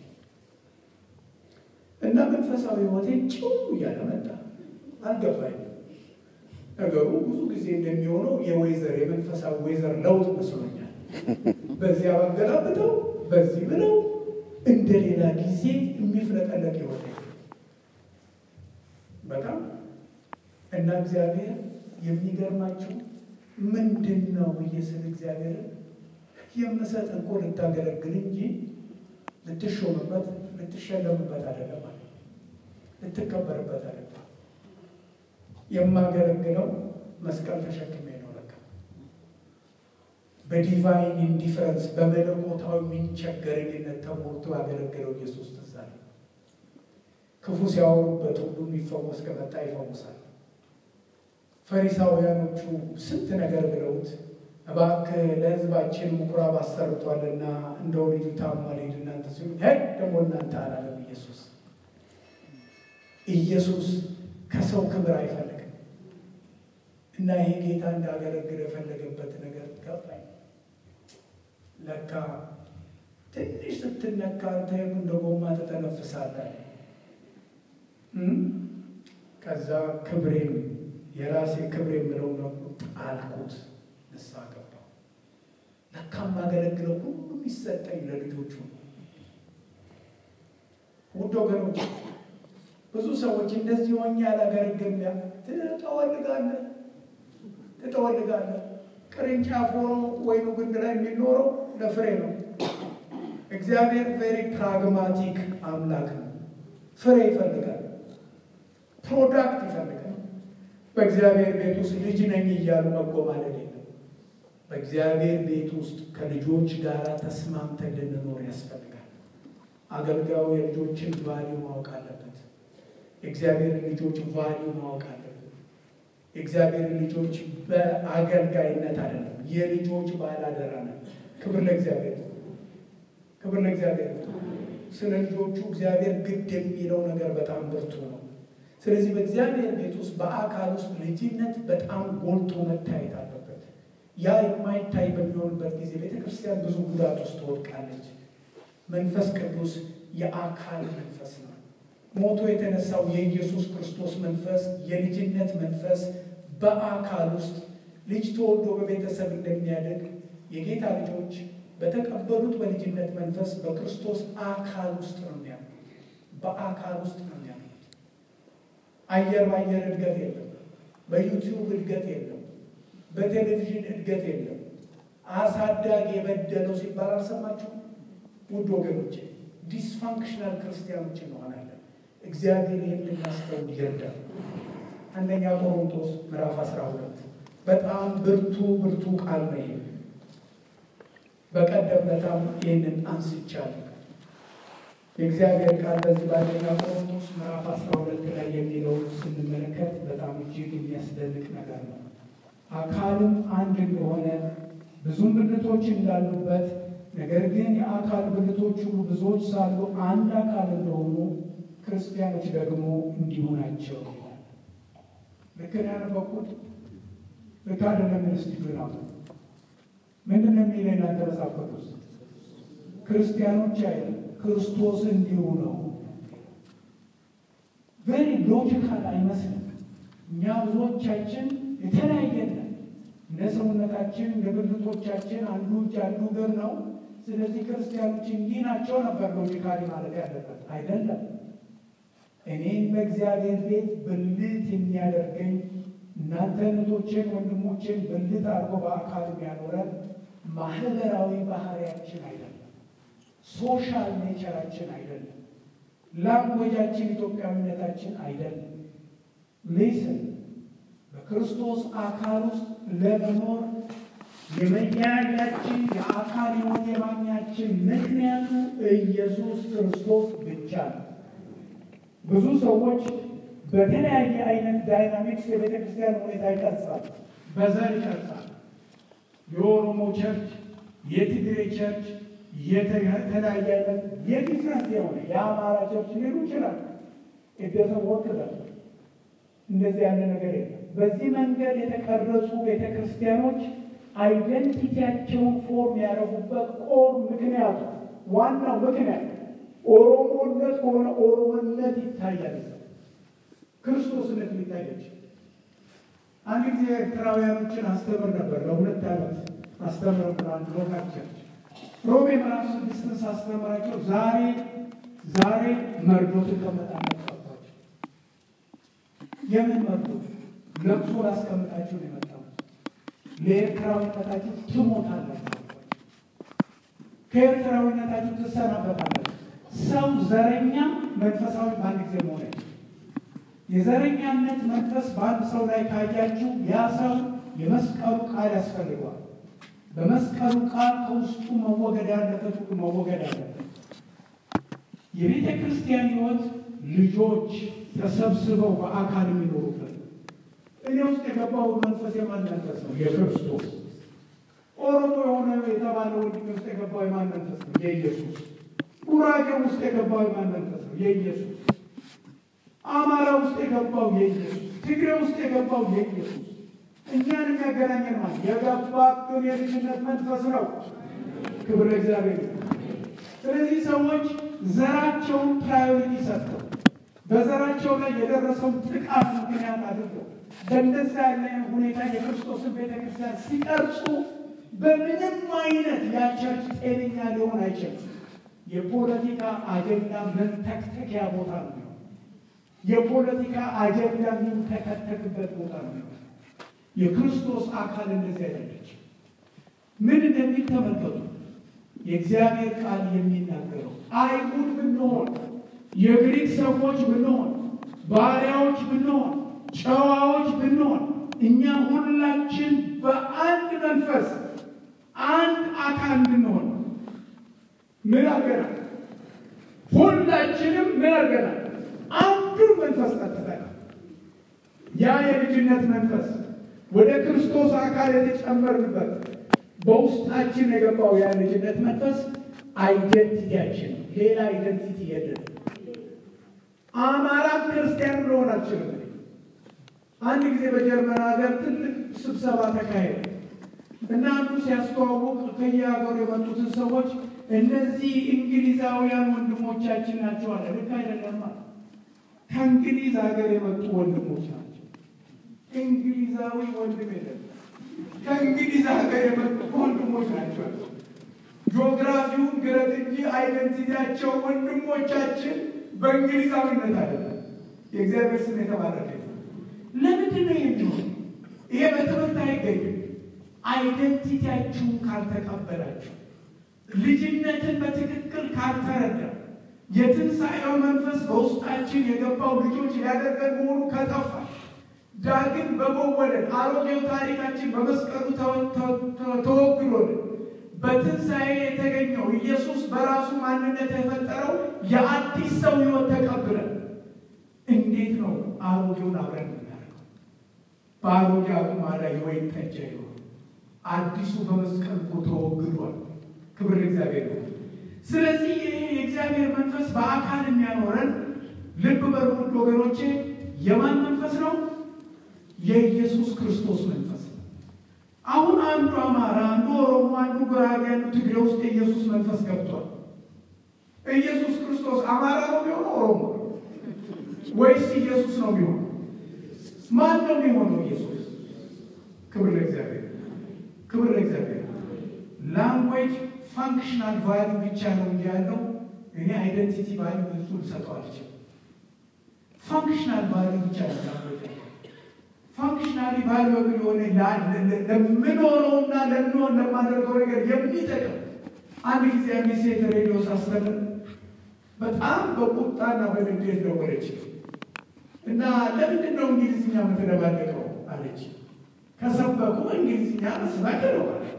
እና መንፈሳዊ ሕይወቴ ጭው እያለ መጣ። አልገባኝም። ነገሩ ብዙ ጊዜ እንደሚሆነው የወይዘር የመንፈሳዊ ወይዘር ለውጥ መስሎኛል። በዚያ ባገላብጠው በዚህ ብለው እንደ ሌላ ጊዜ የሚፍለቀለቅ ሕይወቴ በጣም እና እግዚአብሔር የሚገርማቸው ምንድን ነው ብዬ ስል እግዚአብሔር የምሰጥ እኮ ልታገለግል እንጂ ልትሾምበት ልትሸለምበት አይደለም አለ። ልትከበርበት አይደለም። የማገለግለው መስቀል ተሸክሜ ነው። ለካ በዲቫይን ኢንዲፈረንስ በመለኮታዊ ምንቸገረኝነት ተሞልቶ ያገለገለው ኢየሱስ ትዝ አለኝ። ክፉ ሲያወሩበት ሁሉ የሚፈወስ ከመጣ ይፈውሳል። ፈሪሳውያኖቹ ስንት ነገር ብለውት እባክህ ለሕዝባችን ምኩራብ አሰርቷልና እንደው ልጁ ታሟል ሂድ እናንተ ሲሉ ሄድ ደግሞ እናንተ አላለም ኢየሱስ። ኢየሱስ ከሰው ክብር አይፈልግም እና ይሄ ጌታ እንዳገለግል የፈለገበት ነገር ገባኝ። ለካ ትንሽ ስትነካ አንተ እንደ ጎማ ተተነፍሳለህ። ከዛ ክብሬን የራሴ ክብር የምለው ነው ጣልኩት። ንስሐ ገባሁ። ለካ የማገለግለው ሁሉ የሚሰጠኝ ለልጆቹ ነው። ውድ ወገኖች ብዙ ሰዎች እንደዚህ ሆኜ ያላገለግል ትጠወልጋለህ ትጠወልጋለህ። ቅርንጫፍ ሆኖ ወይኑ ግንድ ላይ የሚኖረው ለፍሬ ነው። እግዚአብሔር ቬሪ ፕራግማቲክ አምላክ ነው። ፍሬ ይፈልጋል፣ ፕሮዳክት ይፈልጋል። በእግዚአብሔር ቤት ውስጥ ልጅ ነኝ እያሉ መጎማለድ የለም። በእግዚአብሔር ቤት ውስጥ ከልጆች ጋር ተስማምተን ልንኖር ያስፈልጋል። አገልጋዩ የልጆችን ቫሊዩ ማወቅ አለበት። የእግዚአብሔርን ልጆች ቫሊዩ ማወቅ አለበት። የእግዚአብሔርን ልጆች በአገልጋይነት አይደለም፣ የልጆች ባላደራ ነው። ክብር ለእግዚአብሔር፣ ክብር ለእግዚአብሔር። ስለ ልጆቹ እግዚአብሔር ግድ የሚለው ነገር በጣም ብርቱ ነው። ስለዚህ በእግዚአብሔር ቤት ውስጥ በአካል ውስጥ ልጅነት በጣም ጎልቶ መታየት አለበት። ያ የማይታይ በሚሆንበት ጊዜ ቤተክርስቲያን ብዙ ጉዳት ውስጥ ትወድቃለች። መንፈስ ቅዱስ የአካል መንፈስ ነው። ሞቶ የተነሳው የኢየሱስ ክርስቶስ መንፈስ የልጅነት መንፈስ በአካል ውስጥ ልጅ ተወልዶ በቤተሰብ እንደሚያደግ የጌታ ልጆች በተቀበሉት በልጅነት መንፈስ በክርስቶስ አካል ውስጥ ነው የሚያምኑት። በአካል ውስጥ ነው የሚያምኑት። አየር በአየር እድገት የለም። በዩቲዩብ እድገት የለም። በቴሌቪዥን እድገት የለም። አሳዳጊ የበደለው ሲባል አልሰማችሁም? ውድ ወገኖቼ ዲስፋንክሽናል ክርስቲያኖች እንሆናለን። እግዚአብሔር የምናስተውል ይርዳል። አንደኛ ቆሮንቶስ ምዕራፍ 12 በጣም ብርቱ ብርቱ ቃል ነው። ይሄ በቀደም ለታም ይህንን አንስቻለሁ። የእግዚአብሔር ቃል በዚህ በአንደኛ ቆሮንቶስ ምዕራፍ 12 ላይ የሚለውን ስንመለከት በጣም እጅግ የሚያስደንቅ ነገር ነው። አካልም አንድ እንደሆነ ብዙም ብልቶች እንዳሉበት ነገር ግን የአካል ብልቶች ሁሉ ብዙዎች ሳሉ አንድ አካል እንደሆኑ ክርስቲያኖች ደግሞ እንዲሁ ናቸው። ልክ ነው ያነበብኩት? ልክ አይደለም? ስቲጁን አሁ ምንድን ነው የሚለው እናንተ መጽሐፍ ቅዱስ? ክርስቲያኖች አይደለም ክርስቶስ እንዲሁ ነው። ቬሪ ሎጂካል አይመስልም። እኛ ብዙዎቻችን የተለያየ ነን። እንደ ሰውነታችን እንደ ብልቶቻችን አንዱ እጅ አንዱ እግር ነው። ስለዚህ ክርስቲያኖች እንዲህ ናቸው ነበር ሎጂካሊ ማለት ያለበት አይደለም። እኔን በእግዚአብሔር ቤት ብልት የሚያደርገኝ እናንተ እህቶችን ወንድሞችን ብልት አድርጎ በአካል የሚያኖረን ማህበራዊ ባህሪያችን አይደለም። ሶሻል ኔቸራችን አይደለም። ላንጎጃችን ኢትዮጵያዊነታችን አይደለም። ሊስን በክርስቶስ አካል ውስጥ ለመኖር የመያያችን የአካል ሕይወት የማግኛችን ምክንያቱ ኢየሱስ ክርስቶስ ብቻ ነው። ብዙ ሰዎች በተለያየ አይነት ዳይናሚክስ የቤተ ክርስቲያን ሁኔታ ይቀርጻል። በዘር ይቀርጻል። የኦሮሞ ቸርች፣ የትግሬ ቸርች፣ የተለያየ አይነት የዲፍረንት የሆነ የአማራ ቸርች ሊሉ ይችላል። የደሰብ ወክላል እንደዚህ ያለ ነገር የለም። በዚህ መንገድ የተቀረጹ ቤተ ክርስቲያኖች አይደንቲቲያቸውን ፎርም ያደረጉበት ቆር ምክንያቱ ዋናው ምክንያት ኦሮሞነት ከሆነ ኦሮሞነት ይታያል፣ ክርስቶስነት ሊታያች። አንድ ጊዜ ኤርትራውያኖችን አስተምር ነበር። ለሁለት ዓመት አስተምር አንድ ሎካል ቸርች ሮሜ ምዕራፍ ስድስትን ሳስተምራቸው ዛሬ ዛሬ መርዶ ትቀመጣላችሁ አልኳቸው። የምን መርዶ? ለቅሶ ላስቀምጣችሁ ነው የመጣሁት። ለኤርትራዊነታችሁ ትሞታላችሁ። ከኤርትራዊነታችሁ ትሰናበታላችሁ። ሰው ዘረኛ መንፈሳዊ በአንድ ጊዜ መሆን አይችልም። የዘረኛነት መንፈስ በአንድ ሰው ላይ ካያችሁ ያ ሰው የመስቀሉ ቃል ያስፈልገዋል። በመስቀሉ ቃል ከውስጡ መወገድ ያለበት ሁሉ መወገድ አለበት። የቤተ ክርስቲያን ሕይወት ልጆች ተሰብስበው በአካል የሚኖሩበት እኔ ውስጥ የገባው መንፈስ የማን መንፈስ ነው? የክርስቶስ። ኦሮሞ የሆነ የተባለ ወንድሜ ውስጥ የገባው የማን መንፈስ ነው? የኢየሱስ። ጉራጌ ውስጥ የገባው የማን መንፈስ ነው? የኢየሱስ። አማራ ውስጥ የገባው የኢየሱስ። ትግሬ ውስጥ የገባው የኢየሱስ። እኛን የሚያገናኘን ማለት የገባብን የልጅነት መንፈስ ነው። ክብር ለእግዚአብሔር። ስለዚህ ሰዎች ዘራቸውን ፕራዮሪቲ ሰጥተው በዘራቸው ላይ የደረሰውን ጥቃት ምክንያት አድርገው በእንደዛ ያለ ሁኔታ የክርስቶስን ቤተክርስቲያን ሲቀርጹ በምንም አይነት ያቸርች ጤነኛ ሊሆን አይችልም። የፖለቲካ አጀንዳ መንተክተኪያ ቦታ ነው። የፖለቲካ አጀንዳ የሚንተከተክበት ቦታ ነው። የክርስቶስ አካል እንደዚህ አይደለች። ምን እንደሚል ተመልከቱ። የእግዚአብሔር ቃል የሚናገረው አይሁድ ብንሆን፣ የግሪክ ሰዎች ብንሆን፣ ባሪያዎች ብንሆን፣ ጨዋዎች ብንሆን፣ እኛ ሁላችን በአንድ መንፈስ አንድ አካል ብንሆን ምን አድርገናል? ሁላችንም ምን አድርገናል? አንዱን መንፈስ ጠጥተናል። ያ የልጅነት መንፈስ ወደ ክርስቶስ አካል የተጨመርንበት በውስጣችን የገባው ያ ልጅነት መንፈስ አይደንቲቲያችን፣ ሌላ አይደንቲቲ የለን። አማራ ክርስቲያን ልሆን አልችልም። አንድ ጊዜ በጀርመን ሀገር ትልቅ ስብሰባ ተካሄደ እና አንዱ ሲያስተዋውቅ ከየሀገሩ የመጡትን ሰዎች እነዚህ እንግሊዛውያን ወንድሞቻችን ናቸው አለ። ልክ አይደለም። ከእንግሊዝ ሀገር የመጡ ወንድሞች ናቸው። እንግሊዛዊ ወንድም የለም። ከእንግሊዝ ሀገር የመጡ ወንድሞች ናቸው። ጂኦግራፊውን ግረት እንጂ አይደንቲቲያቸው ወንድሞቻችን በእንግሊዛዊነት አይደለም። የእግዚአብሔር ስም የተባረከ ለምንድን ነው የሚሆን? ይሄ በትምህርት አይገኝም። አይደንቲቲያችሁን ካልተቀበላችሁ፣ ልጅነትን በትክክል ካልተረዳ፣ የትንሣኤው መንፈስ በውስጣችን የገባው ልጆች ሊያደርገን መሆኑ ከጠፋ ዳግም በመወለድ አሮጌው ታሪካችን በመስቀሉ ተወግዶልን በትንሣኤ የተገኘው ኢየሱስ በራሱ ማንነት የፈጠረው የአዲስ ሰው ሕይወት ተቀብለን እንዴት ነው አሮጌውን አብረን የምናደርገው? በአሮጌ አቁማዳ የወይን ጠጅ አይሆንም። አዲሱ በመስቀል እኮ ተወግዷል። ክብር ለእግዚአብሔር ነው። ስለዚህ ይሄ የእግዚአብሔር መንፈስ በአካል የሚያኖረን ልብ በሉ ወገኖቼ፣ የማን መንፈስ ነው? የኢየሱስ ክርስቶስ መንፈስ ነው። አሁን አንዱ አማራ፣ አንዱ ኦሮሞ፣ አንዱ ጉራጌ፣ አንዱ ትግሬ ውስጥ የኢየሱስ መንፈስ ገብቷል። ኢየሱስ ክርስቶስ አማራ ነው የሚሆነው ኦሮሞ ወይስ ኢየሱስ ነው የሚሆነው? ማን ነው የሚሆነው? ኢየሱስ። ክብር ለእግዚአብሔር፣ ክብር ለእግዚአብሔር። ላንጉዌጅ ፋንክሽናል ቫሉ ብቻ ነው እንጂ ያለው እኔ አይደንቲቲ ቫሉ ብዙ ልሰጠው አልችልም። ፋንክሽናል ቫሉ ብቻ ነው ላንጉዌጅ ፋንክሽናሊ ቫሉብል የሆነ ለምኖረውና ለምንሆን ለማደርገው ነገር የሚጠቅም አንድ ጊዜ አንዲት ሴት ሬዲዮ ሳስተምር በጣም በቁጣና በንዴት ደወለች እና ለምንድን ነው እንግሊዝኛ የምትደባለቀው አለች። ከሰበኩ እንግሊዝኛ መስማት ነው አለች።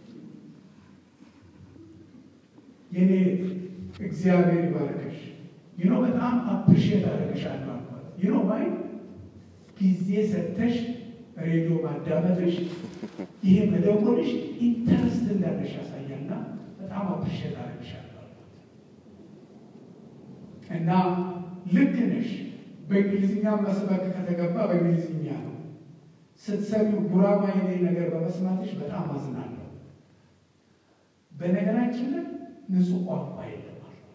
የኔ እግዚአብሔር ይባረከሽ ይኖ በጣም አፕሪሼት አደረገሻለሁ አልኳት። ይኖ ማይ ጊዜ ሰጥተሽ ሬዲዮ ማዳመጥሽ ይሄ መደወልሽ ኢንተረስት እንዳለሽ ያሳያልና በጣም አፕሪሼት አደረግሻለሁ እና ልክ ነሽ። በእንግሊዝኛ መስበክ ከተገባ በእንግሊዝኛ ነው። ስትሰሚው ጉራማይሌ ነገር በመስማትሽ በጣም አዝናለሁ። በነገራችን ላይ ንጹህ ቋንቋ የለም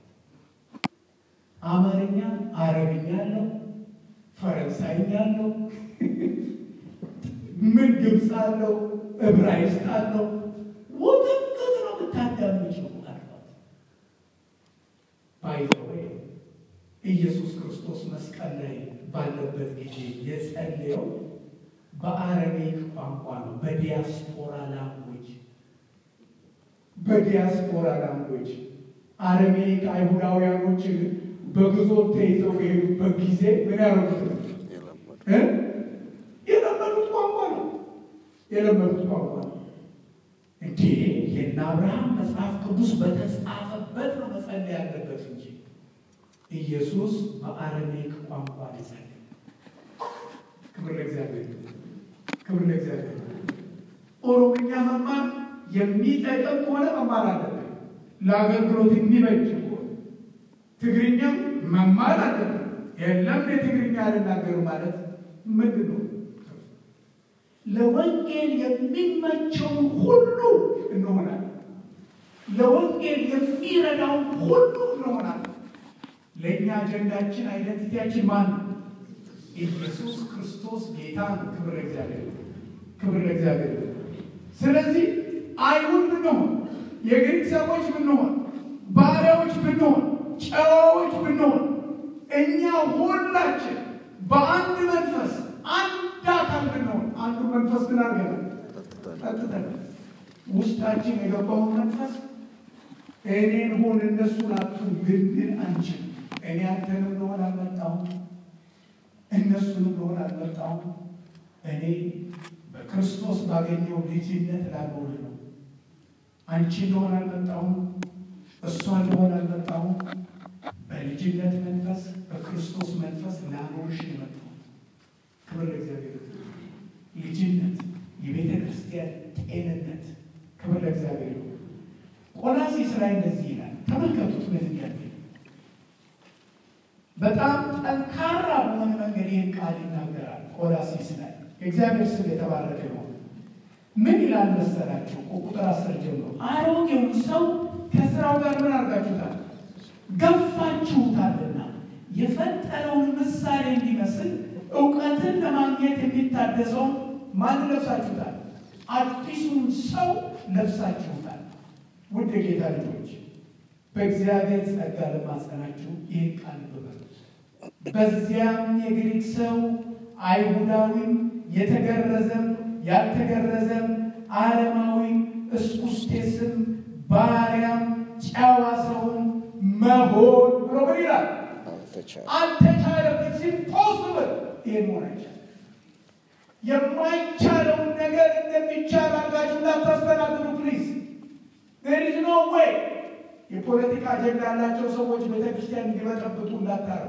አማርኛ፣ አረብኛ አለው፣ ፈረንሳይኛ አለው፣ ምን ግብፅ አለው፣ ዕብራይስጥ አለው። ውጥንቅጥ ነው የምታዳምጪው አልኳት። ባይዘወይ ኢየሱስ ክርስቶስ መስቀል ላይ ባለበት ጊዜ የጸለየው በአረሜክ ቋንቋ ነው፣ በዲያስፖራ ላንጉጅ በዲያስፖራ ላንጉጅ አረሜክ አይሁዳውያኖች በግዞት ተይዘው በሄዱበት ጊዜ ምን ያደረጉት ነው? የለመዱት ቋንቋ ነው። የለመዱት ቋንቋ ነው። እንዴ የእነ አብርሃም መጽሐፍ ቅዱስ በተጻፈበት ነው መጸለይ ያለበት እንጂ ኢየሱስ በአረሜክ ቋንቋ ሊጸልይ ክብር ለእግዚአብሔር ክብር ለእግዚአብሔር ኦሮምኛ መማር የሚጠቅም ከሆነ መማር አለብን ለአገልግሎት የሚበጅ ከሆነ ትግርኛም መማር አለብን የለም የትግርኛ አልናገሩ ማለት ምንድን ነው ለወንጌል የሚመቸውን ሁሉ እንሆናለን ለወንጌል የሚረዳውን ሁሉ እንሆናለን ለእኛ አጀንዳችን አይደንቲቲያችን ማን ነው ኢየሱስ ክርስቶስ ጌታ ነው ክብር ለእግዚአብሔር ክብር ለእግዚአብሔር ስለዚህ አይሁድ ብንሆን የግሪክ ሰዎች ብንሆን ባሪያዎች ብንሆን ጨዋዎች ብንሆን እኛ ሁላችን በአንድ መንፈስ አንድ አካል ብንሆን አንዱ መንፈስ ግን አድርገናል ጠጥተን ውስጣችን የገባውን መንፈስ እኔን ሆን እነሱን አቱን ልንል አንችል እኔ አንተንም ልሆን አልመጣሁም እነሱንም ልሆን አልመጣሁም እኔ በክርስቶስ ባገኘው ልጅነት ላኖር ነው አንቺ ልሆን አልመጣሁም እሷን ልሆን አልመጣሁም በልጅነት መንፈስ በክርስቶስ መንፈስ ላኖርሽ የመጣሁት ክብር ለእግዚአብሔር ልጅነት የቤተ ክርስቲያን ጤንነት ክብር ለእግዚአብሔር ቆላሲስ ላይ እንደዚህ ይላል ተመልከቱት ምን ያለ በጣም ጠንካራ በሆነ መንገድ ይህን ቃል ይናገራል ቆላሲስ ላይ የእግዚአብሔር ስም የተባረከ ነው ምን ይላል መሰላችሁ ቁጥር አስር ጀምሮ አሮጌውን ሰው ከስራው ጋር ምን አድርጋችሁታል ገፋችሁታልና የፈጠረውን ምሳሌ እንዲመስል እውቀትን ለማግኘት የሚታደሰውን ማን ለብሳችሁታል አዲሱን ሰው ለብሳችሁታል ውድ የጌታ ልጆች በእግዚአብሔር ጸጋ ለማጸናችሁ ይህን ቃል ብበሉት በዚያም የግሪክ ሰው አይሁዳዊም የተገረዘም ያልተገረዘም አለማዊ እስኩስቴስም ባሪያም ጨዋ ሰውን መሆን ብሎ ምን ይላል አልተቻለም ኢትስ ኢምፖስብል ይሄ መሆን አይቻልም የማይቻለውን ነገር እንደሚቻል አድርጋችሁ እንዳታስተናግዱ ፕሊዝ ዜር ኢዝ ኖ ዌይ የፖለቲካ አጀንዳ ያላቸው ሰዎች ቤተክርስቲያን እንዲበጠብጡ እንዳታረጉ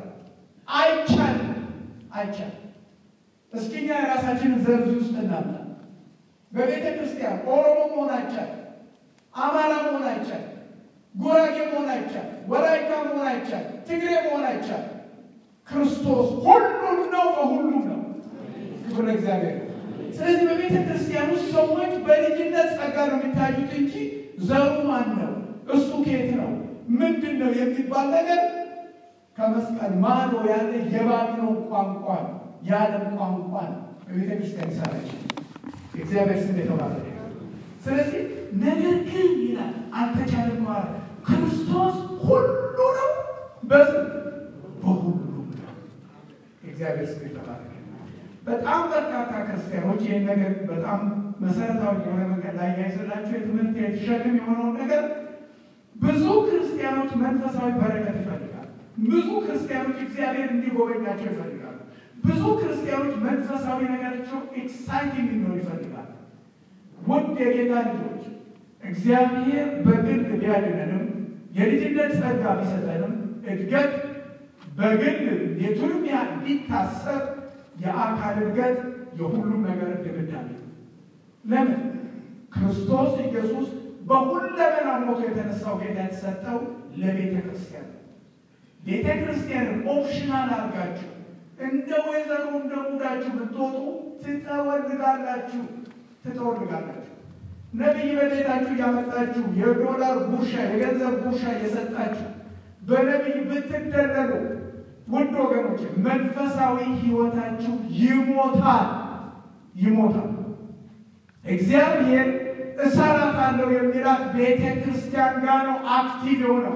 አይቻልም አይቻልም እስኪ እኛ የራሳችንን ዘርዝ ውስጥ እናምጣ በቤተ ክርስቲያን ኦሮሞ መሆን አይቻልም አማራ መሆን አይቻልም ጉራጌ መሆን አይቻልም ወላይታ መሆን አይቻልም ትግሬ መሆን አይቻልም ክርስቶስ ሁሉም ነው በሁሉም ነው ክብር ለእግዚአብሔር ስለዚህ በቤተ ክርስቲያን ውስጥ ሰዎች በልጅነት ጸጋ ነው የሚታዩት እንጂ ዘሩ ማን ነው እሱ ከየት ነው ምንድን ነው የሚባል ነገር ከመስቀል ማዶ ያለ የባቢሎን ቋንቋ ነው የዓለም ቋንቋ ነው በቤተ ክርስቲያን ይሰራች እግዚአብሔር ስም የተባረከ ስለዚህ ነገር ግን ይላል አልተቻለም ማለት ክርስቶስ ሁሉ ነው በዝ በሁሉም ነው እግዚአብሔር ስም የተባረከ በጣም በርካታ ክርስቲያኖች ይህን ነገር በጣም መሰረታዊ የሆነ መንገድ ላይ ያይዘላቸው የትምህርት የተሸክም የሆነውን ነገር ብዙ ክርስቲያኖች መንፈሳዊ በረከት ይፈልጋሉ። ብዙ ክርስቲያኖች እግዚአብሔር እንዲጎበኛቸው ይፈልጋሉ። ብዙ ክርስቲያኖች መንፈሳዊ ነገራቸው ኤክሳይቲንግ እንዲሆን ይፈልጋሉ። ውድ የጌታ ልጆች እግዚአብሔር በግል ቢያድነንም የልጅነት ጸጋ ቢሰጠንም እድገት በግል የቱንም ያህል ቢታሰብ የአካል እድገት የሁሉም ነገር ድምዳሜ ነው። ለምን ክርስቶስ ኢየሱስ በሁለመና ሞቶ የተነሳው ጌታ የተሰጠው ለቤተ ክርስቲያን ነው። ቤተ ክርስቲያንን ኦፕሽናል አድርጋችሁ እንደ ወይዘሮ እንደ ሙዳችሁ ብትወጡ ትጠወልጋላችሁ ትጠወልጋላችሁ። ነቢይ በቤታችሁ እያመጣችሁ የዶላር ጉርሻ የገንዘብ ጉርሻ እየሰጣችሁ በነቢይ ብትደለሉ ውድ ወገኖች መንፈሳዊ ሕይወታችሁ ይሞታል ይሞታል። እግዚአብሔር እሰራታለሁ የሚላት ቤተ ክርስቲያን ጋር ነው አክቲቭ የሆነው።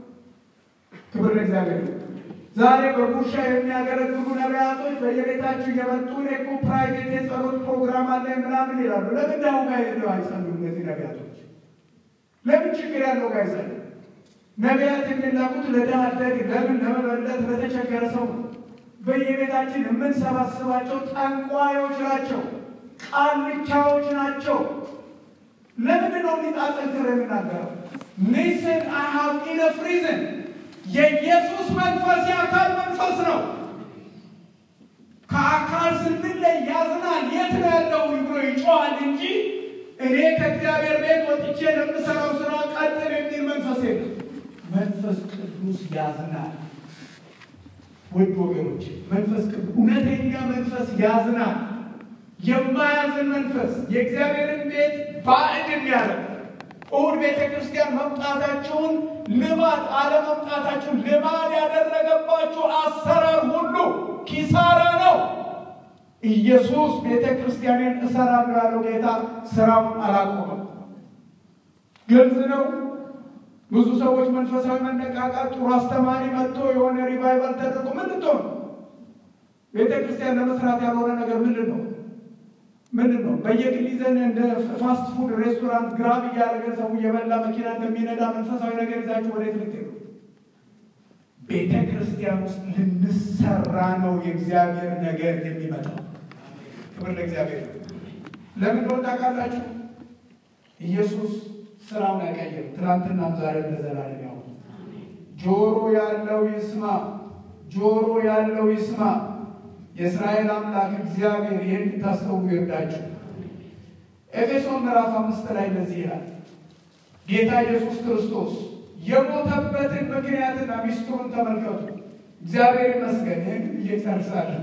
ክብር ለእግዚአብሔር። ዛሬ በጉርሻ የሚያገለግሉ ነቢያቶች በየቤታችሁ እየመጡ እኔ እኮ ፕራይቬት የጸሎት ፕሮግራም አለ ምናምን ይላሉ። ለምን ዳሁ ጋር ሄደው አይጸሉ? እነዚህ ነቢያቶች ለምን ችግር ያለው ጋር አይጸሉ? ነቢያት የሚላኩት ለድሃ አደግ፣ ለምን ለመበለት፣ ለተቸገረ ሰው ነው። በየቤታችን የምንሰባስባቸው ጠንቋዮች ናቸው፣ ቃልቻዎች ናቸው። ለምንድን ነው እንዲጣጠንክር የምናገረው? ሊስን አይ ሃቭ ኢነፍ ሪዝን የኢየሱስ መንፈስ የአካል መንፈስ ነው። ከአካል ስንለይ ያዝናል። የት ነው ያለው ብሎ ይጮሃል እንጂ እኔ ከእግዚአብሔር ቤት ወጥቼ ለምሰራው ስራ ቀጥል የሚል መንፈስ የለም። መንፈስ ቅዱስ ያዝናል። ውድ ወገኖች መንፈስ ቅዱስ እውነተኛ መንፈስ ያዝናል። የማያዝን መንፈስ የእግዚአብሔርን ቤት ባዕድ የሚያደርግ እሑድ ቤተ ክርስቲያን መምጣታችሁን ልማድ አለመምጣታችሁን ልማድ ያደረገባችሁ አሰራር ሁሉ ኪሳራ ነው። ኢየሱስ ቤተ ክርስቲያንን እሰራለሁ ያለው ጌታ ስራውን አላቆመም። ግልጽ ነው። ብዙ ሰዎች መንፈሳዊ መነቃቃት ጥሩ አስተማሪ መጥቶ የሆነ ሪቫይቫል ተደርጎ ምን ልትሆን ቤተ ክርስቲያን ለመስራት ያልሆነ ነገር ምንድን ነው? ምንድን ነው? በየግል ይዘን እንደ ፋስት ፉድ ሬስቶራንት ግራብ እያደረገ ሰው እየበላ መኪና እንደሚነዳ መንፈሳዊ ነገር ይዛችሁ ወዴት ልትሄዱ? ቤተ ክርስቲያን ውስጥ ልንሰራ ነው የእግዚአብሔር ነገር የሚመጣው። ክብር ለእግዚአብሔር። ለምን እንደሆነ ታውቃላችሁ? ኢየሱስ ስራውን አይቀይርም። ትናንትናም ዛሬ ለዘላለም ያው ጆሮ ያለው ይስማ፣ ጆሮ ያለው ይስማ። የእስራኤል አምላክ እግዚአብሔር ይህን እንድታስተውሉ ይርዳችሁ። ኤፌሶን ምዕራፍ አምስት ላይ እንደዚህ ይላል ጌታ ኢየሱስ ክርስቶስ የሞተበትን ምክንያትና ሚስጥሩን ተመልከቱ። እግዚአብሔር ይመስገን። ይህን እየጨርሳለን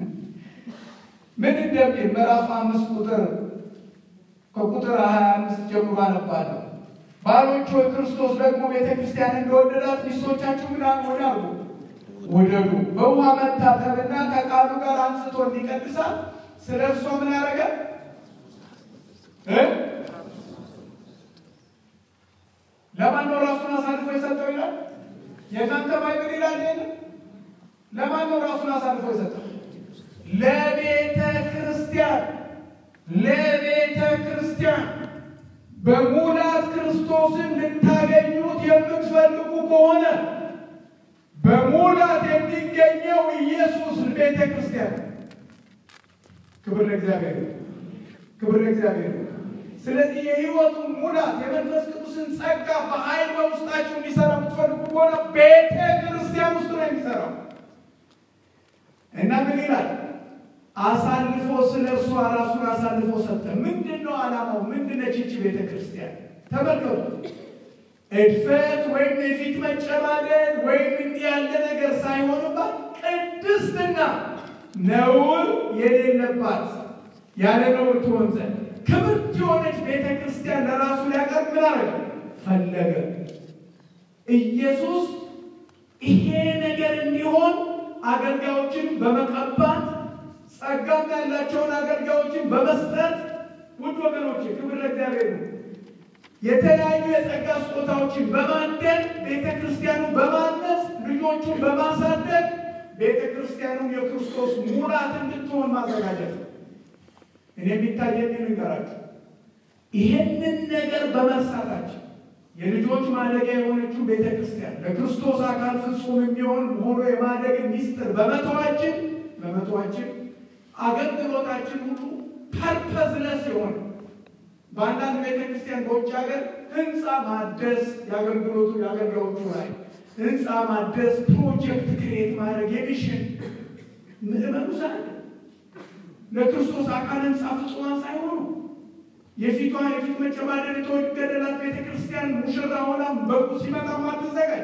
ምን እንደሚል ምዕራፍ አምስት ቁጥር ከቁጥር ሀያ አምስት ጀምሮ አነባለሁ። ባሎች ሆይ ክርስቶስ ደግሞ ቤተ ክርስቲያን እንደወደዳት ሚስቶቻችሁ ምን ሆነ አሉ ውደዱ። በውሃ መታጠብና ከቃሉ ጋር አንስቶ እንዲቀድሳት ስለ እርሷ ምን ያደረገ ለማን ነው ራሱን አሳልፎ የሰጠው ይላል። የእናንተ ባይብል ይላል። ይሄን ለማን ነው ራሱን አሳልፎ የሰጠው? ለቤተ ክርስቲያን ለቤተ ክርስቲያን በሙላት ክርስቶስን ልታገኙት የምትፈልጉ ከሆነ በሙላት የሚገኘው ኢየሱስ ቤተ ክርስቲያን። ክብር ለእግዚአብሔር፣ ክብር ለእግዚአብሔር። ስለዚህ የሕይወቱን ሙላት የመንፈስ ቅዱስን ጸጋ በኃይል በውስጣችሁ እንዲሰራ የምትፈልጉ ከሆነ ቤተ ክርስቲያን ውስጥ ነው የሚሰራው እና ምን ይላል? አሳልፎ ስለ እርሷ ራሱን አሳልፎ ሰጠ። ምንድን ነው ዓላማው? ምንድን ነች ይህች ቤተ ክርስቲያን? ተመልከቱ። እድፈት ወይም የፊት መጨማደድ ወይም እንዲህ ያለ ነገር ሳይሆንባት ቅድስትና ነውር የሌለባት ያለ ነውር ትሆን ዘንድ ክብርት የሆነች ቤተ ክርስቲያን ለራሱ ሊያቀርብ ምን አረገ? ፈለገ። ኢየሱስ ይሄ ነገር እንዲሆን አገልጋዮችን በመቀባት ጸጋም ያላቸውን አገልጋዮችን በመስጠት ውድ ወገኖች ክብር ለእግዚአብሔር ነው። የተለያዩ የጸጋ ስጦታዎችን በማደል ቤተ ክርስቲያኑ በማነጽ ልጆቹን በማሳደግ ቤተ ክርስቲያኑ የክርስቶስ ሙላት እንድትሆን ማዘጋጀት ነው። እኔ የሚታየኝ ንገራችሁ ይህንን ነገር በመርሳታችን የልጆች ማደጊያ የሆነችው ቤተ ክርስቲያን ለክርስቶስ አካል ፍጹም የሚሆን ሆኖ የማደግ ሚስጥር በመተዋችን በመተዋችን አገልግሎታችን ሁሉ ፐርፐዝለስ የሆነ በአንዳንድ ቤተ ክርስቲያን በውጭ ሀገር ህንፃ ማደስ የአገልግሎቱ የአገልጋዮቹ ላይ ህንፃ ማደስ ፕሮጀክት ክሬት ማድረግ የሚሽን ምዕመኑ ሳለ ለክርስቶስ አካል ህንፃ ፍጹማን ሳይሆኑ የፊቷ የፊት መጨማደድ የተወገደላት ቤተ ክርስቲያን ሙሽራ ሆና በጉ ሲመጣ ማትዘጋጅ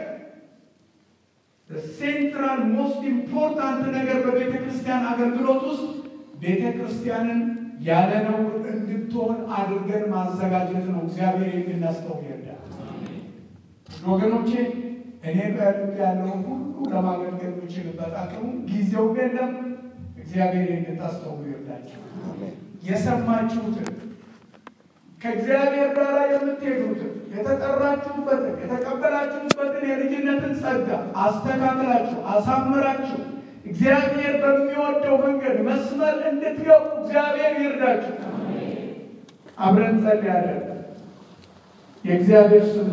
ሴንትራል ሞስት ኢምፖርታንት ነገር በቤተ ክርስቲያን አገልግሎት ውስጥ ቤተ ክርስቲያንን ያለ ነውር እንድትሆን አድርገን ማዘጋጀት ነው። እግዚአብሔር የምናስተው ይርዳል። ወገኖቼ እኔ በልብ ያለውን ሁሉ ለማገልገል የምችልበት አቅሙ ጊዜው የለም። እግዚአብሔር እንድታስተው ይርዳቸው። የሰማችሁትን ከእግዚአብሔር ጋር የምትሄዱትን የተጠራችሁበትን የተቀበላችሁበትን የልጅነትን ጸጋ አስተካክላችሁ አሳምራችሁ እግዚአብሔር በሚወደው መንገድ መስመር እንድትገቡ እግዚአብሔር ይርዳችሁ። አብረን ጸልያለን። የእግዚአብሔር ስም